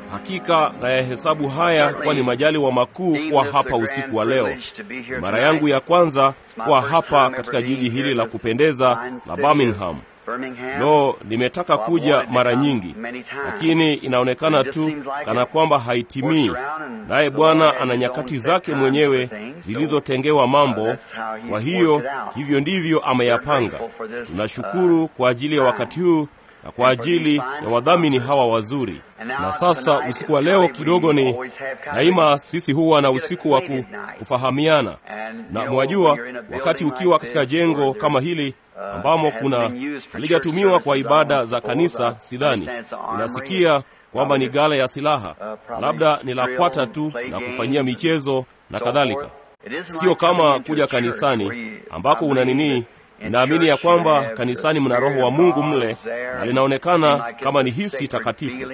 Hakika na yahesabu haya kuwa ni majaliwa makuu kuwa hapa usiku wa leo. Ni mara yangu ya kwanza kuwa hapa katika jiji hili la kupendeza la Birmingham. Lo, nimetaka kuja mara nyingi, lakini inaonekana tu kana kwamba haitimii. Naye Bwana ana nyakati zake mwenyewe zilizotengewa mambo. Kwa hiyo hivyo ndivyo ameyapanga. Tunashukuru kwa ajili ya wakati huu na kwa ajili ya wadhamini hawa wazuri. Na sasa usiku wa leo kidogo ni daima, sisi huwa na usiku wa kufahamiana, na mwajua, wakati ukiwa katika jengo kama hili ambamo kuna halijatumiwa kwa ibada za kanisa, sidhani unasikia kwamba ni gala ya silaha, labda ni la kwata tu na kufanyia michezo na kadhalika. Sio kama kuja kanisani ambako una nini Ninaamini ya kwamba kanisani mna Roho wa Mungu mle na linaonekana kama ni hisi takatifu,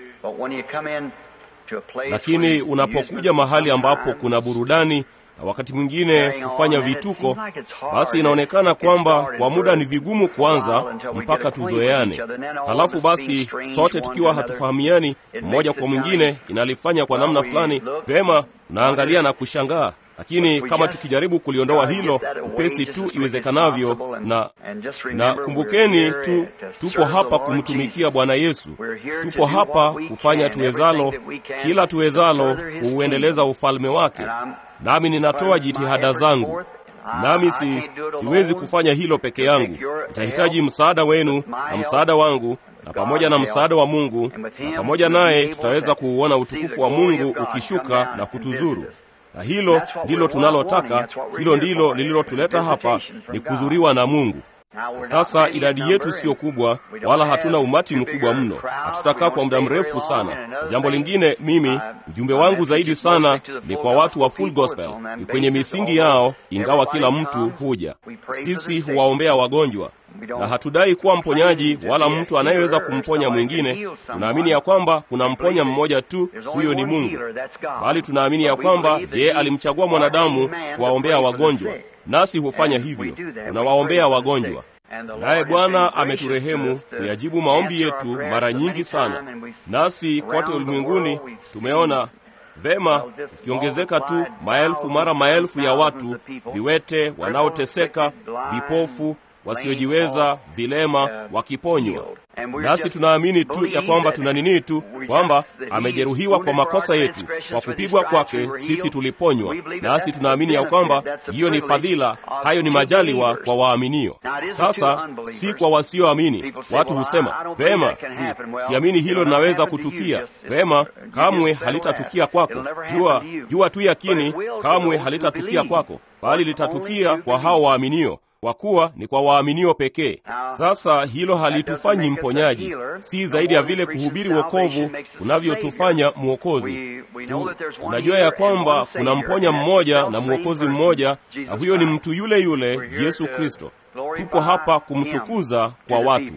lakini unapokuja mahali ambapo kuna burudani na wakati mwingine kufanya vituko, basi inaonekana kwamba kwa muda ni vigumu kuanza mpaka tuzoeane. Halafu basi sote tukiwa hatufahamiani mmoja kwa mwingine, inalifanya kwa namna fulani vema, unaangalia na kushangaa lakini kama tukijaribu kuliondoa hilo upesi tu iwezekanavyo, na na kumbukeni tu, tupo hapa kumtumikia Bwana Yesu, tupo hapa kufanya tuwezalo, kila tuwezalo kuuendeleza ufalme wake, nami ninatoa jitihada zangu, nami si, siwezi kufanya hilo peke yangu. Nitahitaji msaada wenu na msaada wangu na pamoja na msaada wa Mungu, na pamoja naye tutaweza kuuona utukufu wa Mungu ukishuka na kutuzuru na hilo ndilo tunalotaka. Hilo ndilo lililotuleta hapa, ni kuzuriwa na Mungu. Sasa idadi yetu siyo kubwa, wala hatuna umati mkubwa mno, hatutakaa kwa muda mrefu sana. Na jambo lingine, mimi ujumbe wangu zaidi sana ni kwa watu wa Full Gospel, ni kwenye misingi yao, ingawa kila mtu huja. Sisi huwaombea wagonjwa na hatudai kuwa mponyaji wala mtu anayeweza kumponya mwingine. Tunaamini ya kwamba kuna mponya mmoja tu, huyo ni Mungu, bali tunaamini ya kwamba yeye alimchagua mwanadamu kuwaombea wagonjwa, nasi hufanya hivyo, tunawaombea wagonjwa. Naye Bwana ameturehemu kuyajibu maombi yetu mara nyingi sana, nasi kote ulimwenguni tumeona vema ukiongezeka tu maelfu mara maelfu ya watu, viwete, wanaoteseka, vipofu wasiojiweza, vilema wakiponywa. Nasi tunaamini tu ya kwamba tuna nini tu kwamba amejeruhiwa kwa makosa yetu, kwa kupigwa kwake sisi tuliponywa. Nasi tunaamini ya kwamba hiyo ni fadhila, hayo ni majaliwa kwa waaminio. Sasa si kwa wasioamini. Watu husema vema, si, siamini hilo linaweza kutukia. Vema, kamwe halitatukia kwako. Jua, jua tu yakini, kamwe halitatukia kwako, bali litatukia kwa hao waaminio kwa kuwa ni kwa waaminio pekee. Sasa hilo halitufanyi mponyaji, si zaidi ya vile kuhubiri wokovu kunavyotufanya mwokozi tu. Tunajua ya kwamba kuna mponya mmoja na mwokozi mmoja, na huyo ni mtu yule yule Yesu Kristo. Tupo hapa kumtukuza kwa watu.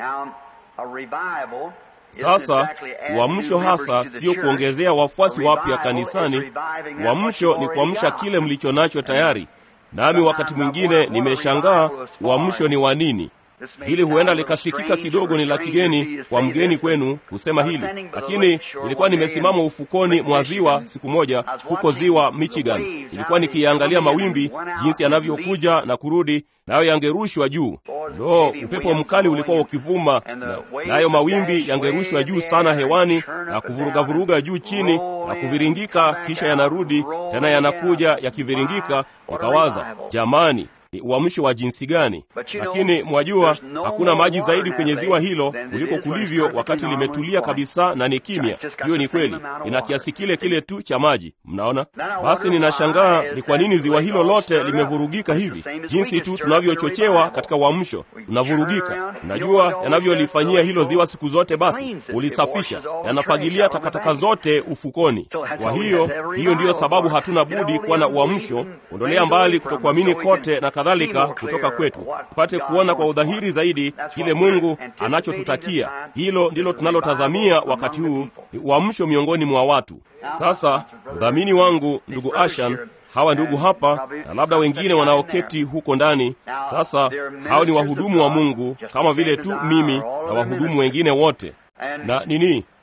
Sasa uamsho hasa sio kuongezea wafuasi wapya kanisani. Uamsho ni kuamsha kile mlicho nacho tayari. Nami wakati mwingine nimeshangaa uamsho ni wa nini. Hili huenda likasikika kidogo ni la kigeni kwa mgeni kwenu kusema hili, lakini nilikuwa nimesimama ufukoni mwa ziwa siku moja huko ziwa Michigan. Nilikuwa nikiangalia mawimbi jinsi yanavyokuja na kurudi, nayo yangerushwa juu. Lo, upepo mkali ulikuwa ukivuma, nayo mawimbi yangerushwa juu sana hewani na kuvurugavuruga juu chini na kuviringika, kisha yanarudi tena, yanakuja yakiviringika. Nikawaza, jamani ni uamsho wa jinsi gani! Lakini mwajua, hakuna maji zaidi kwenye ziwa hilo kuliko kulivyo wakati limetulia kabisa na ni kimya. Hiyo ni kweli, ina kiasi kile kile tu cha maji. Mnaona? Basi ninashangaa ni kwa nini ziwa hilo lote limevurugika hivi, jinsi tu tunavyochochewa katika uamsho, tunavurugika. Unajua yanavyolifanyia hilo ziwa siku zote, basi ulisafisha, yanafagilia takataka zote ufukoni. Kwa hiyo, hiyo ndiyo sababu hatuna budi kuwa na uamsho, ondolea mbali kutokuamini kote na kadhalika kutoka kwetu, tupate kuona kwa udhahiri zaidi kile Mungu anachotutakia. Hilo ndilo tunalotazamia wakati huu, ni uamsho miongoni mwa watu. Sasa mdhamini wangu ndugu Ashan, hawa ndugu hapa na labda wengine wanaoketi huko ndani. Sasa hao ni wahudumu wa Mungu kama vile tu mimi na wahudumu wengine wote na nini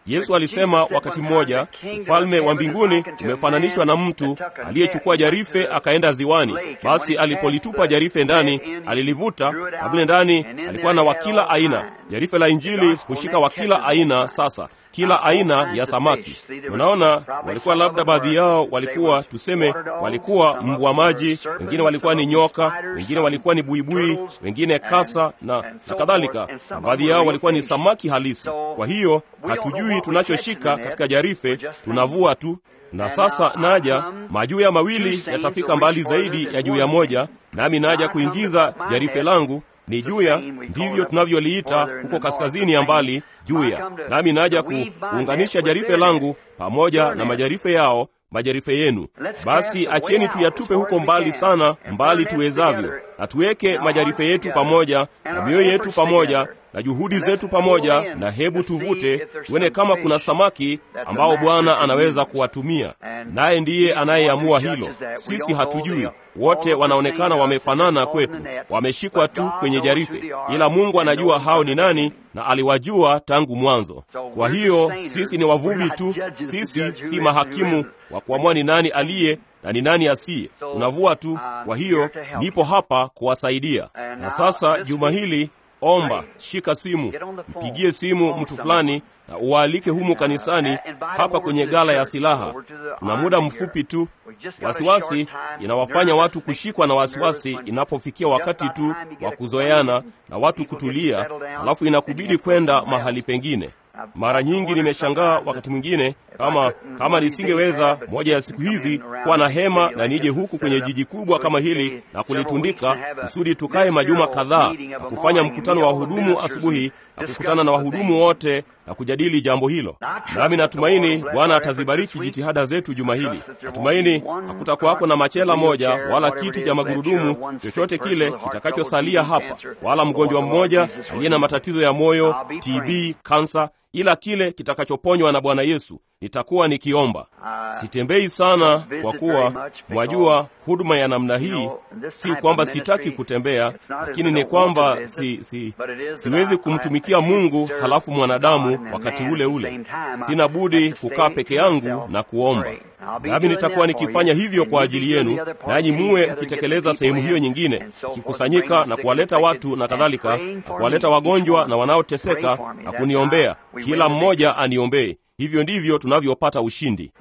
Yesu alisema wakati mmoja, ufalme wa mbinguni umefananishwa na mtu aliyechukua jarife akaenda ziwani. Basi alipolitupa jarife ndani, alilivuta na mle ndani alikuwa na wa kila aina. Jarife la Injili hushika wa kila aina. Sasa kila aina ya samaki. Unaona, walikuwa labda baadhi yao walikuwa tuseme, walikuwa mbwa maji, wengine walikuwa ni nyoka, wengine walikuwa ni buibui, wengine kasa na, na kadhalika, na baadhi yao walikuwa ni samaki halisi. Kwa hiyo hatujui tunachoshika katika jarife, tunavua tu. Na sasa naja, majuya mawili yatafika mbali zaidi ya juya moja, nami naja kuingiza jarife langu ni juya, ndivyo tunavyoliita huko kaskazini ya mbali juya. Nami naja kuunganisha jarife langu pamoja na majarife yao, majarife yenu. Basi acheni tuyatupe huko mbali sana, mbali tuwezavyo, na tuweke majarife yetu pamoja na mioyo yetu pamoja na juhudi zetu pamoja, na hebu tuvute tuone kama kuna samaki ambao Bwana anaweza kuwatumia, naye ndiye anayeamua hilo. Sisi hatujui. Wote wanaonekana wamefanana kwetu, wameshikwa tu kwenye jarife, ila Mungu anajua hao ni nani na aliwajua tangu mwanzo. Kwa hiyo sisi ni wavuvi tu, sisi si mahakimu wa kuamua ni nani aliye na ni nani asiye. Tunavua tu. Kwa hiyo nipo hapa kuwasaidia. Na sasa juma hili Omba, shika simu, mpigie simu mtu fulani na uwaalike humu kanisani, hapa kwenye gala ya silaha. Tuna muda mfupi tu. Wasiwasi inawafanya watu kushikwa na wasiwasi inapofikia wakati tu wa kuzoeana na watu kutulia, alafu inakubidi kwenda mahali pengine. Mara nyingi nimeshangaa wakati mwingine, kama kama nisingeweza moja ya siku hizi kuwa na hema na nije huku kwenye jiji kubwa kama hili na kulitundika kusudi tukae majuma kadhaa na kufanya mkutano wa wahudumu asubuhi na kukutana na wahudumu wote na kujadili jambo hilo. Nami natumaini Bwana atazibariki jitihada zetu juma hili. Natumaini hakutakuwako na machela moja wala kiti cha magurudumu chochote kile kitakachosalia hapa, wala mgonjwa mmoja aliye na matatizo ya moyo, TB, kansa ila kile kitakachoponywa na Bwana Yesu. Nitakuwa nikiomba. Sitembei sana, kwa kuwa mwajua huduma ya namna hii, si kwamba sitaki kutembea, lakini ni kwamba si, si, siwezi kumtumikia Mungu halafu mwanadamu wakati ule ule. Sina budi kukaa peke yangu na kuomba, nami nitakuwa nikifanya hivyo kwa ajili yenu, nanyi muwe mkitekeleza sehemu hiyo nyingine, kikusanyika na kuwaleta watu na kadhalika, na kuwaleta wagonjwa na wanaoteseka na kuniombea. Kila mmoja aniombee. Hivyo ndivyo tunavyopata ushindi.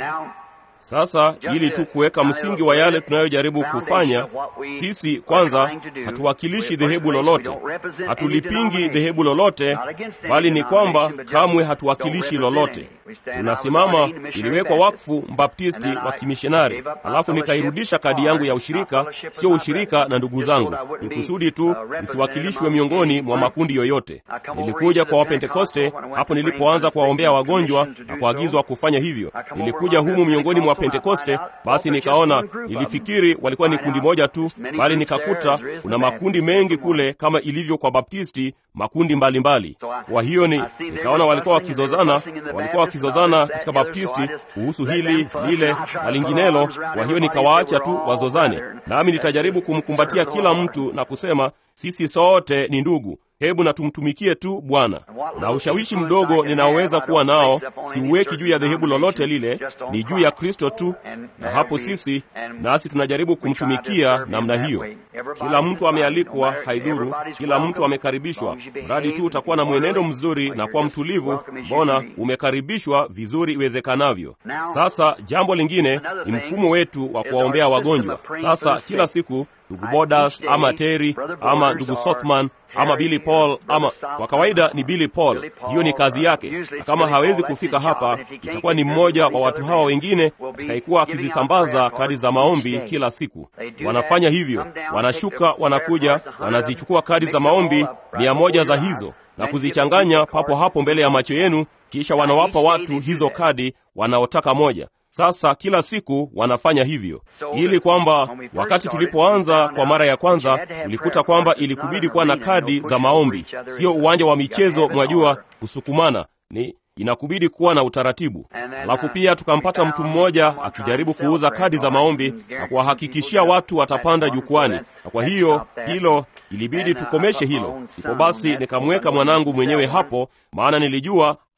Sasa ili tu kuweka msingi wa yale tunayojaribu kufanya, sisi kwanza hatuwakilishi dhehebu lolote, hatulipingi dhehebu lolote, bali ni kwamba kamwe hatuwakilishi lolote. Tunasimama, iliwekwa wakfu mbaptisti wa kimishonari, alafu nikairudisha kadi yangu ya ushirika, sio ushirika na ndugu zangu, ni kusudi tu nisiwakilishwe miongoni mwa makundi yoyote. Nilikuja kwa Wapentekoste hapo nilipoanza kuwaombea wagonjwa na kuagizwa kufanya hivyo. Nilikuja humu miongoni mwa Pentekoste, basi nikaona, nilifikiri walikuwa ni kundi moja tu, bali nikakuta kuna makundi mengi kule, kama ilivyo kwa Baptisti, makundi mbalimbali mbali. Kwa hiyo ni nikaona walikuwa wakizozana, walikuwa wakizozana katika Baptisti kuhusu hili lile na linginelo. Kwa hiyo nikawaacha tu wazozane, nami nitajaribu kumkumbatia kila mtu na kusema sisi sote ni ndugu. Hebu na tumtumikie tu Bwana. Na ushawishi mdogo ninaoweza kuwa nao siuweki juu ya dhehebu lolote lile, ni juu ya Kristo tu, na hapo sisi nasi tunajaribu kumtumikia namna hiyo. Kila mtu amealikwa, haidhuru, kila mtu amekaribishwa, mradi tu utakuwa na mwenendo mzuri na kuwa mtulivu. Mbona umekaribishwa vizuri iwezekanavyo. Sasa jambo lingine ni mfumo wetu wa kuwaombea wagonjwa. Sasa kila siku ndugu Bodas ama Terry ama ndugu Sothman ama Billy Paul ama kwa kawaida ni Billy Paul, hiyo ni kazi yake, na kama hawezi kufika hapa, itakuwa ni mmoja wa watu hawa wengine atakaikuwa akizisambaza kadi za maombi kila siku. Wanafanya hivyo, wanashuka, wanakuja, wanazichukua kadi za maombi mia moja za hizo na kuzichanganya papo hapo mbele ya macho yenu, kisha wanawapa watu hizo kadi wanaotaka moja. Sasa kila siku wanafanya hivyo, ili kwamba wakati tulipoanza kwa mara ya kwanza tulikuta kwamba ilikubidi kuwa na kadi za maombi, sio uwanja wa michezo, mwajua, kusukumana ni inakubidi kuwa na utaratibu. Alafu pia tukampata mtu mmoja akijaribu kuuza kadi za maombi na kuwahakikishia watu watapanda jukwani, na kwa hiyo hilo ilibidi tukomeshe hilo. Ndipo basi nikamweka mwanangu mwenyewe hapo, maana nilijua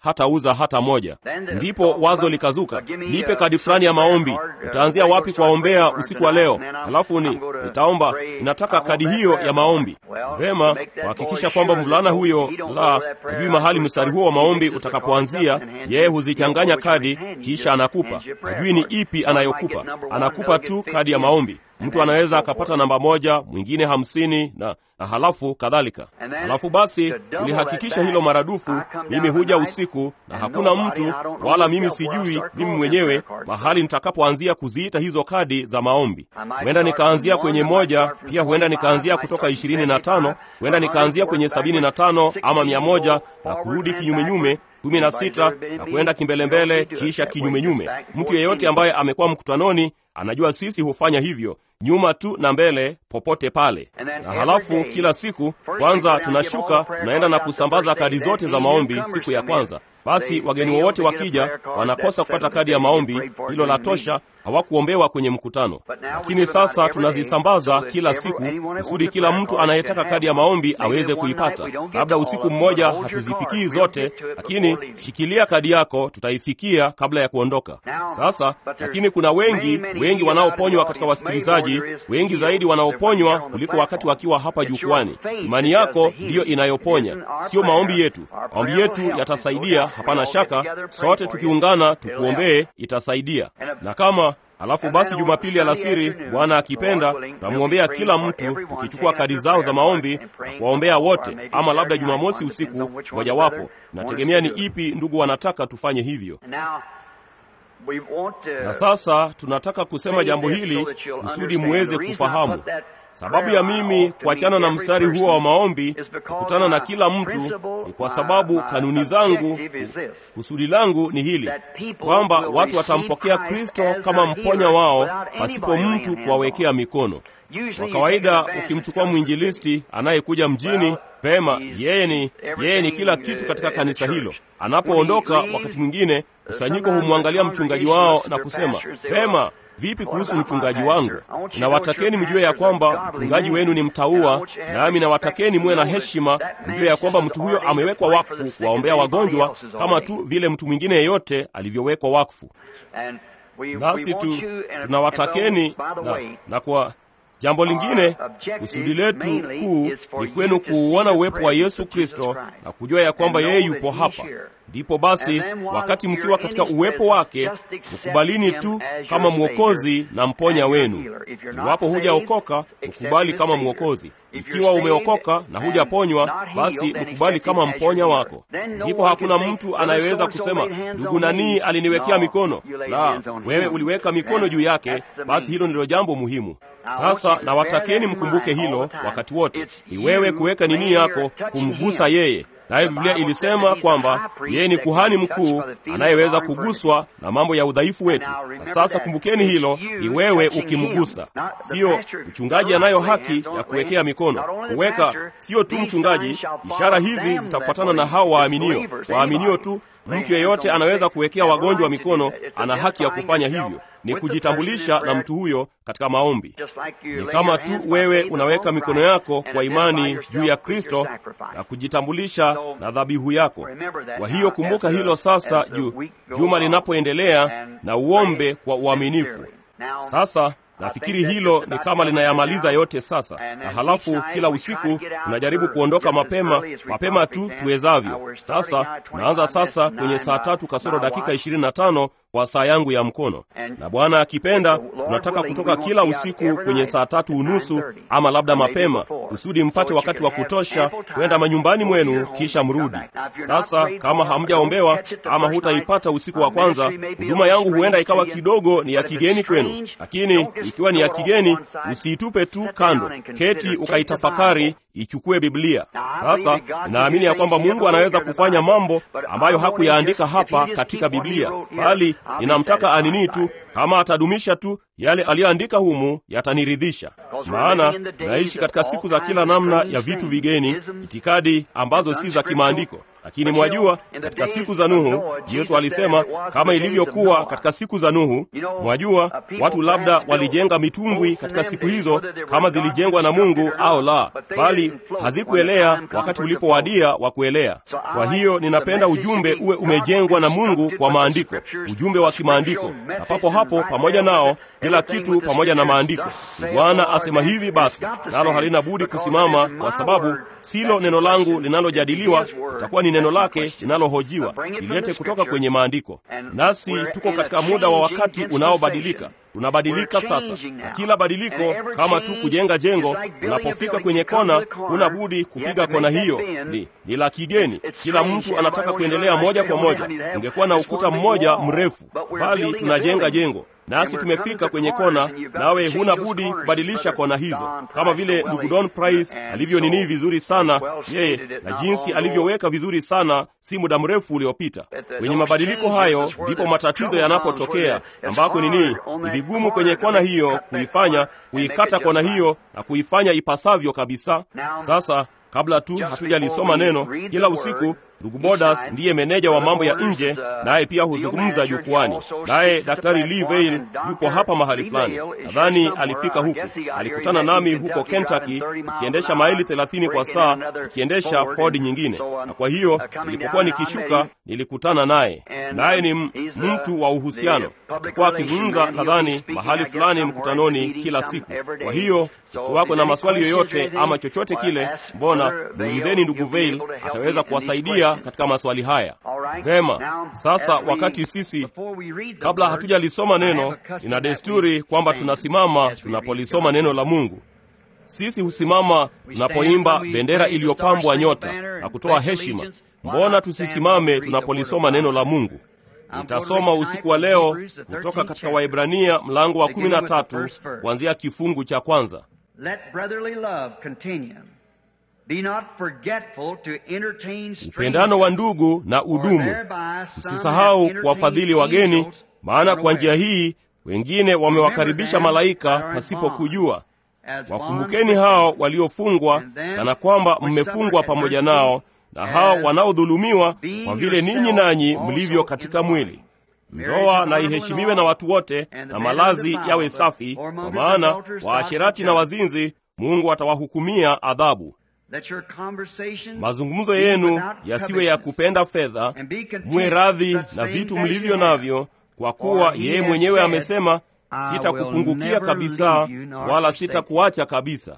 hatauza hata moja. Ndipo wazo likazuka, nipe kadi fulani ya maombi. Utaanzia wapi kuwaombea usiku wa leo? Halafu ni nitaomba, ninataka kadi hiyo ya maombi. Vema, kuhakikisha kwamba mvulana huyo la hajui mahali mstari huo wa maombi utakapoanzia. Yeye huzichanganya kadi, kisha anakupa. Hajui ni ipi anayokupa, anakupa tu kadi ya maombi. Mtu anaweza akapata namba moja, mwingine hamsini na, na halafu kadhalika. Halafu basi ulihakikisha hilo maradufu. Mimi huja usiku na hakuna mtu wala mimi sijui mimi mwenyewe mahali nitakapoanzia kuziita hizo kadi za maombi. Huenda nikaanzia kwenye moja, pia huenda nikaanzia kutoka ishirini na tano, huenda nikaanzia kwenye sabini na tano ama mia moja na kurudi kinyumenyume kumi na sita na kwenda kimbelembele, kisha kinyumenyume. Mtu yeyote ambaye amekuwa mkutanoni anajua sisi hufanya hivyo nyuma tu na mbele, popote pale. Na halafu kila siku kwanza tunashuka tunaenda na kusambaza kadi zote za maombi siku ya kwanza. Basi wageni wowote wakija wanakosa kupata kadi ya maombi, hilo la tosha, hawakuombewa kwenye mkutano. Lakini sasa tunazisambaza kila siku kusudi kila mtu anayetaka kadi ya maombi aweze kuipata. Labda usiku mmoja hatuzifikii zote, lakini shikilia kadi yako, tutaifikia kabla ya kuondoka. Sasa lakini kuna wengi wengi wanaoponywa katika wasikilizaji, wengi zaidi wanaoponywa kuliko wakati wakiwa hapa jukwani. Imani yako ndiyo inayoponya, sio maombi yetu. Maombi yetu yatasaidia, hapana shaka. Sote tukiungana tukuombee, itasaidia. Na kama Halafu basi Jumapili alasiri, Bwana akipenda, tutamwombea kila mtu tukichukua kadi zao za maombi na kuwaombea wote, ama labda Jumamosi usiku mojawapo. Nategemea ni ipi ndugu wanataka tufanye hivyo. Na sasa tunataka kusema jambo hili kusudi muweze kufahamu sababu ya mimi kuachana na mstari huo wa maombi, kukutana na kila mtu, ni kwa sababu kanuni zangu, kusudi langu ni hili kwamba watu watampokea Kristo kama mponya wao pasipo mtu kuwawekea mikono. Kwa kawaida, ukimchukua mwinjilisti anayekuja mjini, pema, yeye ni yeye ni kila kitu katika kanisa hilo. Anapoondoka, wakati mwingine kusanyiko humwangalia mchungaji wao na kusema, pema Vipi kuhusu mchungaji wangu? Na watakeni mjue ya kwamba mchungaji wenu ni mtaua, nami na watakeni muwe na heshima, mjue ya kwamba mtu huyo amewekwa wakfu kuwaombea wagonjwa kama tu vile mtu mwingine yeyote alivyowekwa wakfu. Nasi tu tunawatakeni na, na kwa jambo lingine, kusudi letu kuu ni kwenu kuuona uwepo wa Yesu Kristo na kujua ya kwamba yeye yupo hapa. Ndipo basi, wakati mkiwa katika uwepo wake, mkubalini tu kama mwokozi na mponya wenu. Iwapo hujaokoka, mkubali kama mwokozi. Ikiwa umeokoka na hujaponywa, basi mkubali kama mponya wako. Ndipo hakuna mtu anayeweza kusema ndugu nanii aliniwekea mikono. La, wewe uliweka mikono juu yake. Basi hilo ndilo jambo muhimu. Sasa na watakeni mkumbuke hilo wakati wote, ni wewe kuweka nini yako kumgusa yeye. Nayo Biblia ilisema kwamba yeye ni kuhani mkuu anayeweza kuguswa na mambo ya udhaifu wetu. Na sasa kumbukeni hilo, ni wewe ukimgusa, siyo mchungaji anayo haki ya kuwekea mikono. Kuweka sio tu mchungaji. Ishara hizi zitafuatana na hao waaminio, waaminio tu. Mtu yeyote anaweza kuwekea wagonjwa mikono, ana haki ya kufanya hivyo. Ni kujitambulisha na mtu huyo katika maombi. Ni kama tu wewe unaweka mikono yako kwa imani juu ya Kristo na kujitambulisha na dhabihu yako. Kwa hiyo kumbuka hilo sasa, juu juma linapoendelea, na uombe kwa uaminifu. Sasa nafikiri hilo ni kama linayamaliza yote sasa. Na halafu kila usiku tunajaribu kuondoka mapema mapema tu tuwezavyo. Sasa tunaanza sasa kwenye saa tatu kasoro dakika ishirini na tano kwa saa yangu ya mkono, na Bwana akipenda tunataka kutoka kila usiku kwenye saa tatu unusu ama labda mapema, kusudi mpate wakati wa kutosha kwenda manyumbani mwenu kisha mrudi. Sasa kama hamjaombewa ama hutaipata usiku wa kwanza, huduma yangu huenda ikawa kidogo ni ya kigeni kwenu, lakini ikiwa ni ya kigeni, usiitupe tu kando, keti ukaitafakari, ichukue Biblia. Sasa ninaamini ya kwamba Mungu anaweza kufanya mambo ambayo hakuyaandika hapa katika Biblia, bali ninamtaka anini tu, kama atadumisha tu yale aliyoandika humu, yataniridhisha. Maana naishi katika siku za kila namna ya vitu vigeni, itikadi ambazo si za kimaandiko. Lakini mwajua, katika siku za Nuhu, Yesu alisema kama ilivyokuwa katika siku za Nuhu. Mwajua, watu labda walijenga mitumbwi katika siku hizo, kama zilijengwa na Mungu au la, bali hazikuelea wakati ulipowadia wa kuelea. Kwa hiyo ninapenda ujumbe uwe umejengwa na Mungu kwa maandiko, ujumbe wa kimaandiko, na papo hapo pamoja nao kila kitu pamoja na maandiko. Ni Bwana asema hivi, basi nalo halina budi kusimama, kwa sababu silo neno langu linalojadiliwa, itakuwa ni neno lake linalohojiwa. Ilete kutoka kwenye maandiko. Nasi tuko katika muda wa wakati unaobadilika tunabadilika sasa, na kila badiliko kama tu kujenga jengo, unapofika kwenye kona, huna budi kupiga kona hiyo. Ni, ni la kigeni, kila mtu anataka kuendelea moja kwa moja. Ungekuwa na ukuta mmoja mrefu, bali tunajenga jengo nasi tumefika kwenye kona, nawe huna budi kubadilisha kona hizo, kama vile ndugu Don Price alivyo nini vizuri sana yeye, na jinsi alivyoweka vizuri sana si muda mrefu uliopita. Kwenye mabadiliko hayo ndipo matatizo yanapotokea, ambako nini, ni vigumu kwenye kona hiyo kuifanya, kuikata kona hiyo na kuifanya ipasavyo kabisa. Sasa kabla tu hatujalisoma neno, kila usiku ndugu Bodas ndiye meneja wa mambo ya nje, naye pia huzungumza jukwani. Naye Daktari Lee Vail yupo hapa mahali fulani, nadhani alifika huku, alikutana nami huko Kentucky ikiendesha maili thelathini kwa saa, ikiendesha Ford nyingine, na kwa hiyo nilipokuwa nikishuka nilikutana naye, naye ni mtu wa uhusiano. Alikuwa akizungumza nadhani mahali fulani mkutanoni kila siku. Kwa hiyo ikiwako na maswali yoyote ama chochote kile, mbona muulizeni ndugu Vail, ataweza kuwasaidia katika maswali haya. Vema, sasa wakati sisi kabla hatujalisoma neno, ina desturi kwamba tunasimama tunapolisoma neno la Mungu. Sisi husimama tunapoimba bendera iliyopambwa nyota na kutoa heshima. Mbona tusisimame tunapolisoma neno la Mungu? Nitasoma usiku wa leo kutoka katika Waebrania mlango wa kumi na tatu kuanzia kifungu cha kwanza. Upendano wa ndugu na udumu, msisahau kuwafadhili wageni, maana kwa njia hii wengine wamewakaribisha malaika pasipo kujua. Wakumbukeni hao waliofungwa, kana kwamba mmefungwa pamoja nao, na hao wanaodhulumiwa, kwa vile ninyi nanyi mlivyo katika mwili. Ndoa na iheshimiwe na watu wote, na malazi yawe safi, kwa maana waasherati na wazinzi Mungu atawahukumia adhabu. Mazungumzo yenu yasiwe ya kupenda fedha, mwe radhi na vitu mlivyo navyo, kwa kuwa yeye mwenyewe amesema, sitakupungukia kabisa, wala sitakuacha kabisa.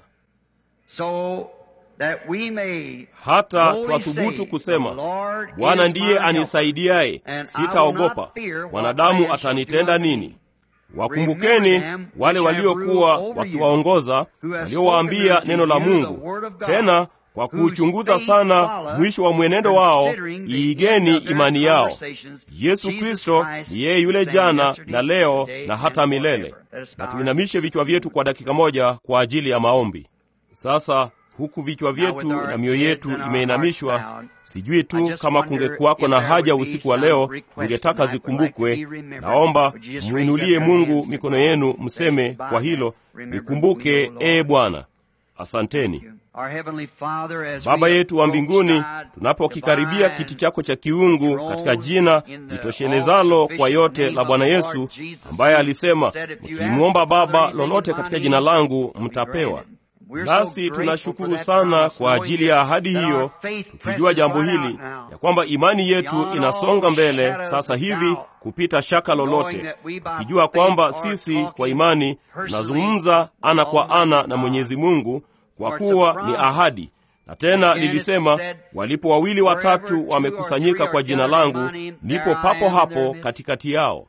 Hata twathubutu kusema, Bwana ndiye anisaidiaye, sitaogopa. Wanadamu atanitenda nini? Wakumbukeni wale waliokuwa wakiwaongoza, waliowaambia neno la Mungu. Tena kwa kuuchunguza sana mwisho wa mwenendo wao, iigeni imani yao. Yesu Kristo ni yeye yule jana na leo na hata milele. Na tuinamishe vichwa vyetu kwa dakika moja kwa ajili ya maombi. Sasa huku vichwa vyetu na mioyo yetu imeinamishwa, sijui tu kama kungekuwako na haja usiku wa leo ningetaka zikumbukwe. Naomba mwinulie Mungu mikono yenu, mseme kwa hilo, nikumbuke ee Bwana. Asanteni Baba yetu wa mbinguni, tunapokikaribia kiti chako cha kiungu katika jina litoshelezalo kwa yote la Bwana Yesu, ambaye alisema, mkimwomba Baba lolote katika jina langu mtapewa. Nasi tunashukuru sana kwa ajili ya ahadi hiyo, tukijua jambo hili ya kwamba imani yetu inasonga mbele sasa hivi kupita shaka lolote, tukijua kwamba sisi kwa imani tunazungumza ana kwa ana na Mwenyezi Mungu, kwa kuwa ni ahadi. Na tena lilisema, walipo wawili watatu wamekusanyika kwa jina langu, nipo papo hapo katikati yao.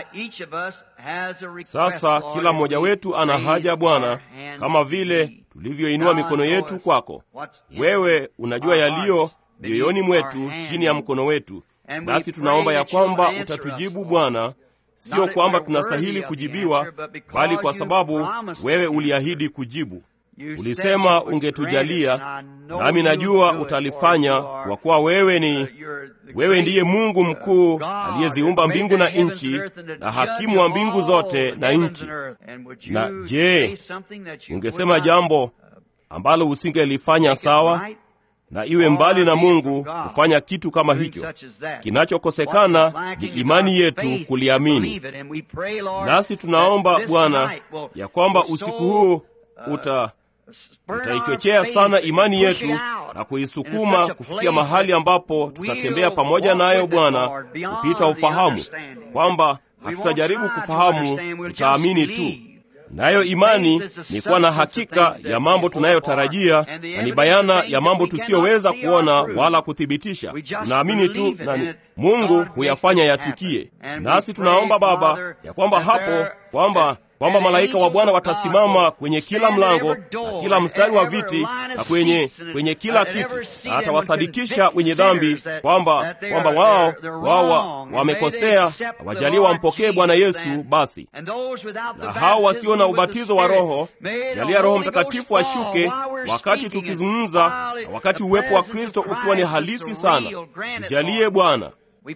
Sasa kila mmoja wetu ana haja Bwana, kama vile tulivyoinua mikono yetu kwako. Wewe unajua yaliyo mioyoni mwetu chini ya mkono wetu, nasi tunaomba ya kwamba utatujibu Bwana, sio kwamba tunastahili kujibiwa, bali kwa sababu wewe uliahidi kujibu. Ulisema ungetujalia, nami najua utalifanya, kwa kuwa wewe ni wewe ndiye Mungu mkuu aliyeziumba mbingu na nchi, na hakimu wa mbingu zote na nchi. Na je, ungesema jambo ambalo usingelifanya sawa? na iwe mbali na Mungu kufanya kitu kama hicho. Kinachokosekana ni imani yetu kuliamini. Nasi tunaomba Bwana ya kwamba usiku huu uta utaichochea sana imani yetu na kuisukuma kufikia mahali ambapo tutatembea pamoja nayo Bwana kupita ufahamu, kwamba hatutajaribu kufahamu, tutaamini tu. Nayo imani ni kuwa na hakika ya mambo tunayotarajia na ni bayana ya mambo tusiyoweza kuona wala kuthibitisha. Tunaamini tu nani Mungu huyafanya yatukie. Nasi tunaomba Baba ya kwamba hapo kwamba kwamba malaika wa Bwana watasimama kwenye kila mlango na kila mstari wa viti na kwenye kwenye kila kiti, na atawasadikisha wenye dhambi kwamba kwamba wao wao wamekosea, wajalie wampokee Bwana Yesu. Basi na hao wasio na ubatizo wa Roho, jalia Roho Mtakatifu ashuke wakati tukizungumza, na wakati uwepo wa Kristo ukiwa ni halisi sana. Tujalie Bwana.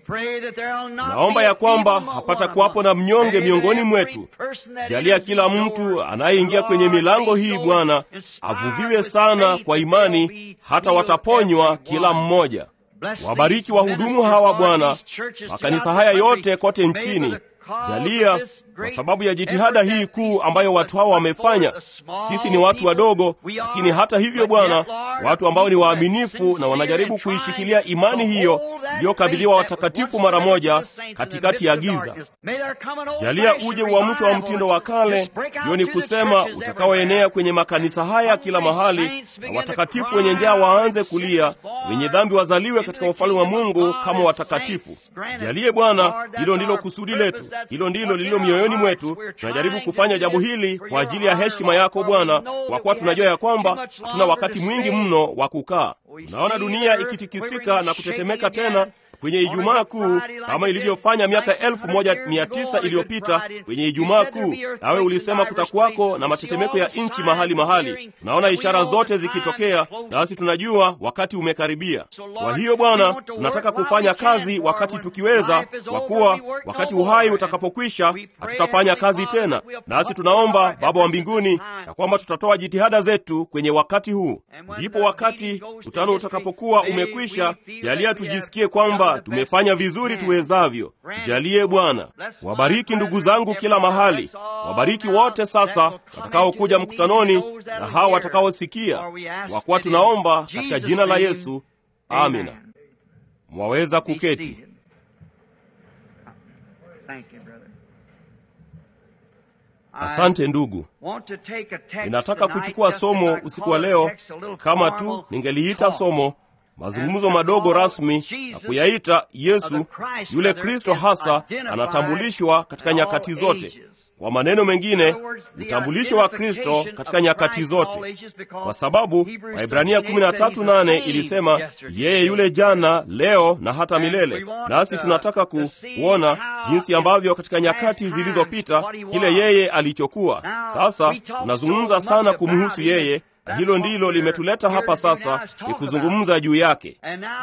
Naomba ya kwamba hapata kuwapo na mnyonge miongoni mwetu. Jalia kila mtu anayeingia kwenye milango hii Bwana avuviwe sana kwa imani, hata wataponywa kila mmoja. Wabariki wahudumu hawa Bwana, makanisa haya yote kote nchini. Jalia kwa sababu ya jitihada hii kuu ambayo watu hawa wamefanya. Sisi ni watu wadogo, lakini hata hivyo Bwana, watu ambao ni waaminifu na wanajaribu kuishikilia imani hiyo iliyokabidhiwa watakatifu mara moja katikati ya giza. Jalia uje uamsho wa mtindo wa kale, hiyo ni kusema utakaoenea kwenye makanisa haya kila mahali, na watakatifu wenye njaa waanze kulia, wenye dhambi wazaliwe katika ufalme wa Mungu kama watakatifu. Jalie Bwana, hilo ndilo kusudi letu, hilo ndilo lililo mioyoni mwetu. Tunajaribu kufanya jambo hili kwa ajili ya heshima yako Bwana, kwa kuwa tunajua ya kwamba hatuna wakati mwingi mno wa kukaa. Tunaona dunia ikitikisika na kutetemeka tena kwenye Ijumaa Kuu kama ilivyofanya miaka elfu moja mia tisa iliyopita kwenye Ijumaa Kuu. Nawe ulisema kutakuwako na matetemeko ya nchi mahali mahali. Tunaona ishara zote zikitokea, nasi tunajua wakati umekaribia. Kwa hiyo Bwana, tunataka kufanya kazi wakati tukiweza, kwa kuwa wakati uhai utakapokwisha hatutafanya kazi tena. Nasi tunaomba Baba wa mbinguni ya kwamba tutatoa jitihada zetu kwenye wakati huu, ndipo wakati mkutano utakapokuwa umekwisha, jalia tujisikie kwamba tumefanya vizuri tuwezavyo. Jalie Bwana. Wabariki ndugu zangu kila mahali, wabariki wote sasa watakaokuja mkutanoni na hawa watakaosikia, kwa kuwa tunaomba katika jina la Yesu, amina. Mwaweza kuketi. Asante ndugu. Ninataka kuchukua somo usiku wa leo, kama tu ningeliita somo mazungumzo madogo rasmi na kuyaita Yesu yule Kristo hasa anatambulishwa katika nyakati zote. Kwa maneno mengine, utambulisho wa Kristo katika nyakati zote, kwa sababu Waibrania 13:8 ilisema yeye yule jana, leo na hata milele. Nasi tunataka ku, kuona jinsi ambavyo katika nyakati zilizopita kile yeye alichokuwa. Sasa tunazungumza sana kumhusu yeye na hilo ndilo limetuleta hapa sasa, ni kuzungumza juu yake.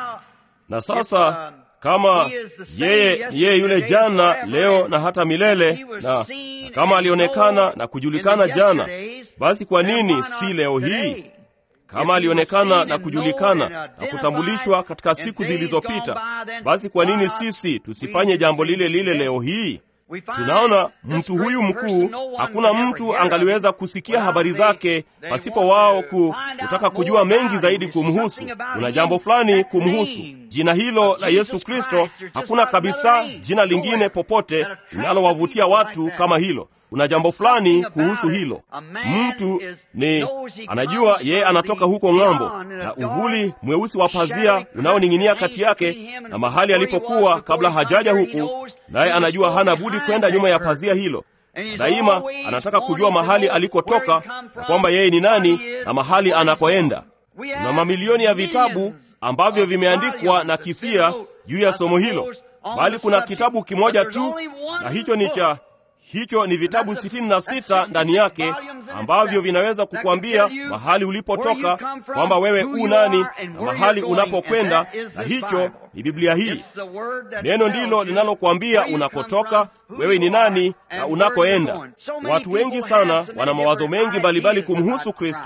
Na sasa kama yeye yeye yule jana, leo na hata milele, na, na kama alionekana na kujulikana jana, basi kwa nini si leo hii? Kama alionekana na kujulikana na kutambulishwa katika siku zilizopita, basi kwa nini sisi tusifanye jambo lile lile leo hii? Tunaona mtu huyu mkuu, hakuna mtu angaliweza kusikia habari zake pasipo wao ku, kutaka kujua mengi zaidi kumhusu. Kuna jambo fulani kumhusu. Jina hilo la Yesu Kristo, hakuna kabisa jina lingine popote linalowavutia watu kama hilo. Kuna jambo fulani kuhusu hilo. Mtu ni anajua yeye anatoka huko ng'ambo, na uvuli mweusi wa pazia unaoning'inia kati yake na mahali alipokuwa kabla hajaja huku, naye anajua hana budi kwenda nyuma ya pazia hilo. Daima anataka kujua mahali alikotoka na kwamba yeye ni nani na mahali anakoenda. Kuna mamilioni ya vitabu ambavyo vimeandikwa na kisia juu ya somo hilo, bali kuna kitabu kimoja tu, na hicho ni cha hicho ni vitabu sitini na sita ndani yake ambavyo vinaweza kukwambia mahali ulipotoka, kwamba wewe u nani na mahali unapokwenda, na hicho ni Biblia hii. Neno ndilo linalokuambia unakotoka, wewe ni nani na unakoenda. Watu wengi sana wana mawazo mengi mbalimbali kumhusu Kristo,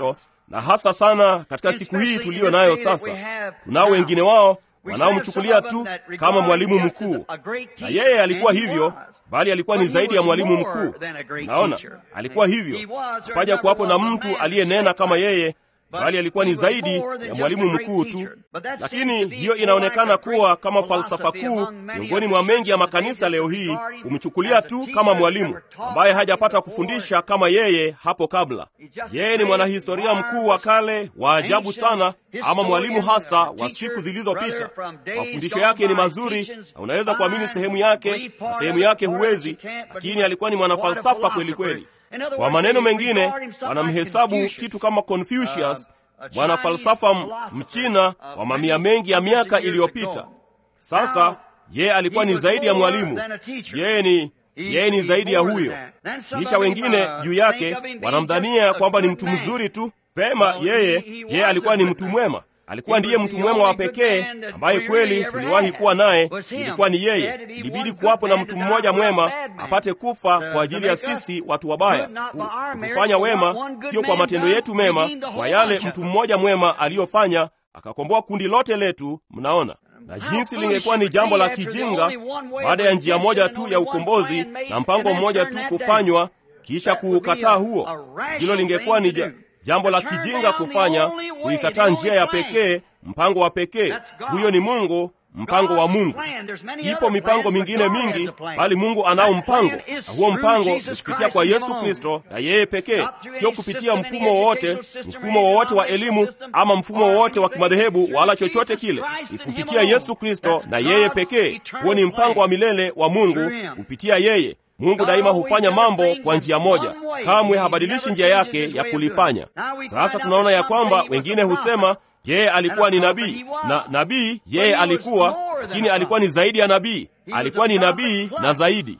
na hasa sana katika siku hii tuliyo nayo sasa. Tunao wengine wao wanaomchukulia tu kama mwalimu mkuu, na yeye alikuwa hivyo, bali alikuwa ni zaidi ya mwalimu mkuu. Naona alikuwa hivyo, hapaja kuwapo na mtu aliyenena kama yeye bali alikuwa ni zaidi ya mwalimu mkuu tu. Lakini hiyo inaonekana kuwa kama falsafa kuu miongoni mwa mengi ya makanisa leo hii, kumchukulia tu kama mwalimu ambaye hajapata kufundisha kama yeye hapo kabla. Yeye ni mwanahistoria mkuu wa kale wa ajabu sana, ama mwalimu hasa wa siku zilizopita. Mafundisho yake ni mazuri na unaweza kuamini sehemu yake na sehemu yake huwezi, lakini alikuwa ni mwanafalsafa kweli kweli. Kwa maneno mengine, wanamhesabu kitu kama Confucius, mwana falsafa mchina wa mamia mengi ya miaka iliyopita. Sasa yeye alikuwa ni zaidi ya mwalimu, yeye ni yeye ni zaidi ya huyo. Kisha wengine juu yake wanamdhania kwamba ni mtu mzuri tu. Pema, yeye yeye alikuwa ni mtu mwema alikuwa ndiye mtu mwema wa pekee ambaye kweli tuliwahi kuwa naye, ilikuwa ni yeye. Ilibidi kuwapo na mtu mmoja mwema apate kufa kwa ajili ya sisi watu wabaya, kutufanya wema, sio kwa matendo yetu mema, kwa yale mtu mmoja mwema aliyofanya, akakomboa kundi lote letu. Mnaona na jinsi lingekuwa ni jambo la kijinga baada ya njia moja tu ya ukombozi na mpango mmoja tu kufanywa, kisha kuukataa huo. Hilo lingekuwa ni jambo la kijinga kufanya, kuikataa njia ya pekee, mpango wa pekee. Huyo ni Mungu, mpango wa Mungu. Ipo mipango mingine mingi, bali Mungu anao mpango, na huo mpango ni kupitia kwa Yesu Kristo na yeye pekee, sio kupitia mfumo wowote, mfumo wowote wa elimu ama mfumo wowote wa kimadhehebu wala chochote kile. Ni kupitia Yesu Kristo na yeye pekee. Huo ni mpango wa milele wa Mungu kupitia yeye. Mungu daima hufanya mambo kwa njia moja, kamwe habadilishi njia yake ya kulifanya. Sasa tunaona ya kwamba wengine husema yeye alikuwa ni nabii, na nabii yeye alikuwa, lakini alikuwa ni zaidi ya nabii. Alikuwa ni nabii na zaidi.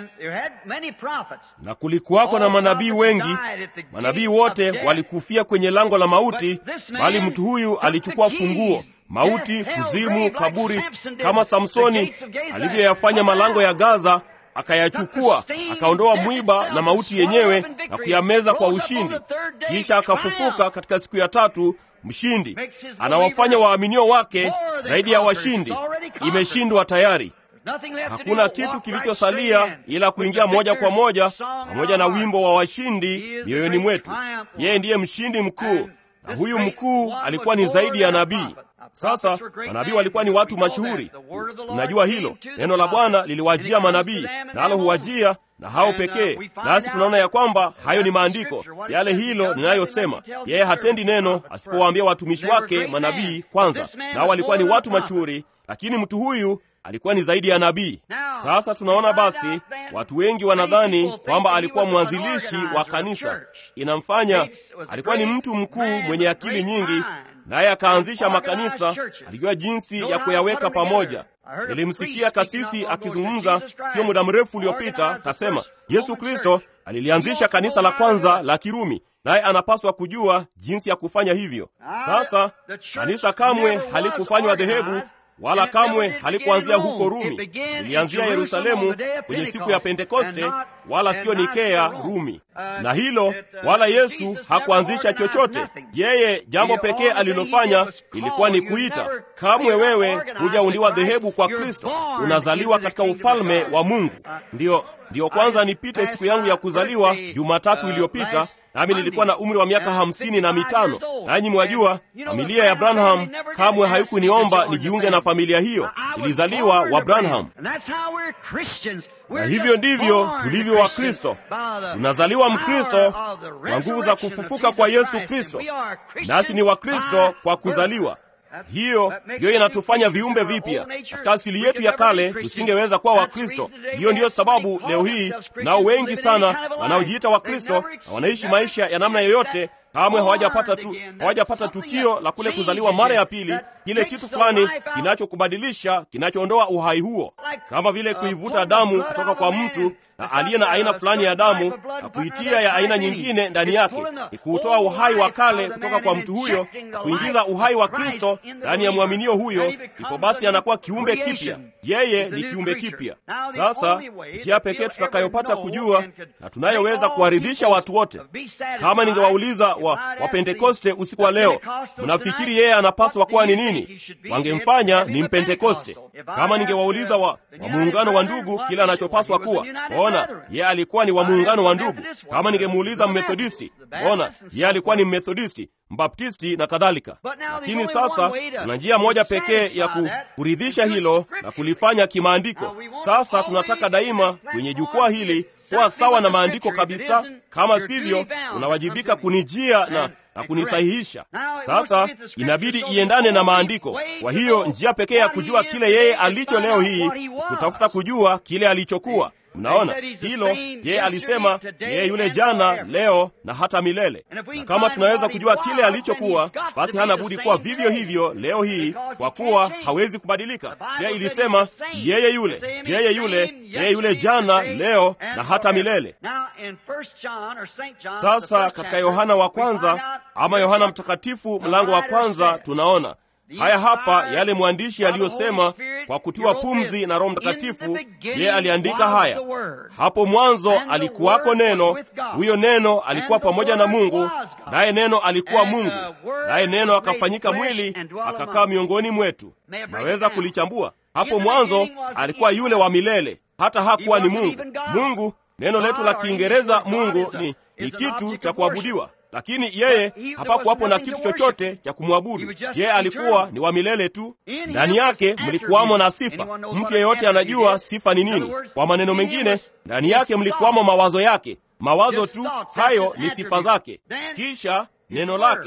Na kulikuwako na manabii wengi. Manabii wote walikufia kwenye lango la mauti, bali mtu huyu alichukua funguo mauti, kuzimu, kaburi, kama Samsoni alivyoyafanya malango ya Gaza akayachukua akaondoa mwiba na mauti yenyewe na kuyameza kwa ushindi. Kisha akafufuka katika siku ya tatu mshindi. Anawafanya waaminio wake zaidi ya washindi. Imeshindwa tayari. Hakuna kitu kilichosalia ila kuingia moja kwa moja pamoja na wimbo wa washindi mioyoni mwetu. Yeye ndiye mshindi mkuu, na huyu mkuu alikuwa ni zaidi ya nabii. Sasa manabii walikuwa ni watu mashuhuri, tunajua hilo. Neno la Bwana liliwajia manabii, nalo huwajia na hao pekee. Nasi tunaona ya kwamba hayo ni maandiko yale, hilo ninayosema. Yeye hatendi neno asipowaambia watumishi wake manabii kwanza, nao walikuwa ni watu mashuhuri, lakini mtu huyu alikuwa ni zaidi ya nabii. Sasa tunaona basi, watu wengi wanadhani kwamba alikuwa mwanzilishi wa kanisa. Inamfanya alikuwa ni mtu mkuu mwenye akili nyingi, naye akaanzisha makanisa. Alijua jinsi ya kuyaweka pamoja. Nilimsikia kasisi akizungumza sio muda mrefu uliopita, kasema Yesu Kristo alilianzisha kanisa la kwanza la Kirumi, naye anapaswa kujua jinsi ya kufanya hivyo. Sasa kanisa kamwe halikufanywa dhehebu wala kamwe halikuanzia huko Rumi. Lilianzia Yerusalemu kwenye siku ya Pentekoste, wala siyo Nikea, Rumi. Na hilo wala Yesu hakuanzisha chochote. Yeye jambo pekee alilofanya ilikuwa ni kuita. Kamwe wewe hujaundiwa dhehebu kwa Kristo, unazaliwa katika ufalme wa Mungu. Ndiyo, ndiyo kwanza nipite siku yangu ya kuzaliwa Jumatatu iliyopita nami nilikuwa na umri wa miaka hamsini na mitano. Nanyi mwajua familia ya Branham kamwe haikuniomba nijiunge na familia hiyo. Nilizaliwa wa Branham, na hivyo ndivyo tulivyo wa Kristo. Tunazaliwa Mkristo kwa nguvu za kufufuka kwa Yesu Kristo, nasi ni Wakristo kwa kuzaliwa hiyo hiyo inatufanya viumbe vipya. Katika asili yetu ya kale tusingeweza kuwa Wakristo. Hiyo ndiyo sababu leo hii nao wengi sana wanaojiita Wakristo na wanaishi maisha ya namna yoyote kamwe hawajapata tu, hawajapata tukio la kule kuzaliwa mara ya pili, kile kitu fulani kinachokubadilisha, kinachoondoa uhai huo, kama vile kuivuta damu kutoka kwa mtu na aliye na aina fulani ya damu na kuitia ya aina nyingine ndani yake, ni kuutoa uhai wa kale kutoka kwa mtu huyo na kuingiza uhai wa Kristo ndani ya mwaminio huyo. Ipo basi anakuwa kiumbe kipya, yeye ni kiumbe kipya. Sasa njia pekee tutakayopata kujua na tunayoweza kuwaridhisha watu wote, kama ningewauliza wa, wa Pentekoste usiku wa leo, mnafikiri yeye anapaswa kuwa ni nini? Wangemfanya ni Mpentekoste. Kama ningewauliza wa, wa muungano wa ndugu kile anachopaswa kuwa, ona, yeye alikuwa ni wa muungano wa ndugu. Kama ningemuuliza Mmethodisti, ona, yeye alikuwa ni Mmethodisti, Mbaptisti na kadhalika. Lakini sasa kuna njia moja pekee ya ku, kuridhisha hilo na kulifanya kimaandiko. Sasa tunataka daima kwenye jukwaa hili kuwa sawa na maandiko kabisa. Kama sivyo, unawajibika kunijia na na kunisahihisha. Sasa inabidi iendane na maandiko. Kwa hiyo njia pekee ya kujua kile yeye alicho leo hii kutafuta kujua kile alichokuwa. Mnaona hilo? Yeye alisema yeye yule jana, leo na hata milele. Na kama tunaweza kujua kile alichokuwa, basi hana budi kuwa vivyo hivyo leo hii, kwa kuwa hawezi kubadilika. Pia ilisema yeye yule, yeye yule, yeye yule jana, leo na hata milele. Sasa katika Yohana wa kwanza ama Yohana Mtakatifu mlango wa kwanza tunaona haya hapa yale mwandishi aliyosema kwa kutiwa pumzi na Roho Mtakatifu. Yeye aliandika haya: hapo mwanzo alikuwako Neno, huyo Neno alikuwa pamoja na Mungu, naye Neno alikuwa Mungu, naye Neno akafanyika mwili akakaa miongoni mwetu. Naweza kulichambua. Hapo mwanzo alikuwa yule wa milele, hata hakuwa ni Mungu. Mungu, neno letu la Kiingereza Mungu ni, ni kitu cha kuabudiwa lakini yeye hapakuwapo na kitu chochote cha kumwabudu. Yeye alikuwa ni wa milele tu. Ndani yake mlikuwamo na sifa. Mtu yeyote anajua sifa ni nini. Kwa maneno mengine, ndani yake mlikuwamo mawazo yake. Mawazo tu hayo ni sifa zake, kisha neno lake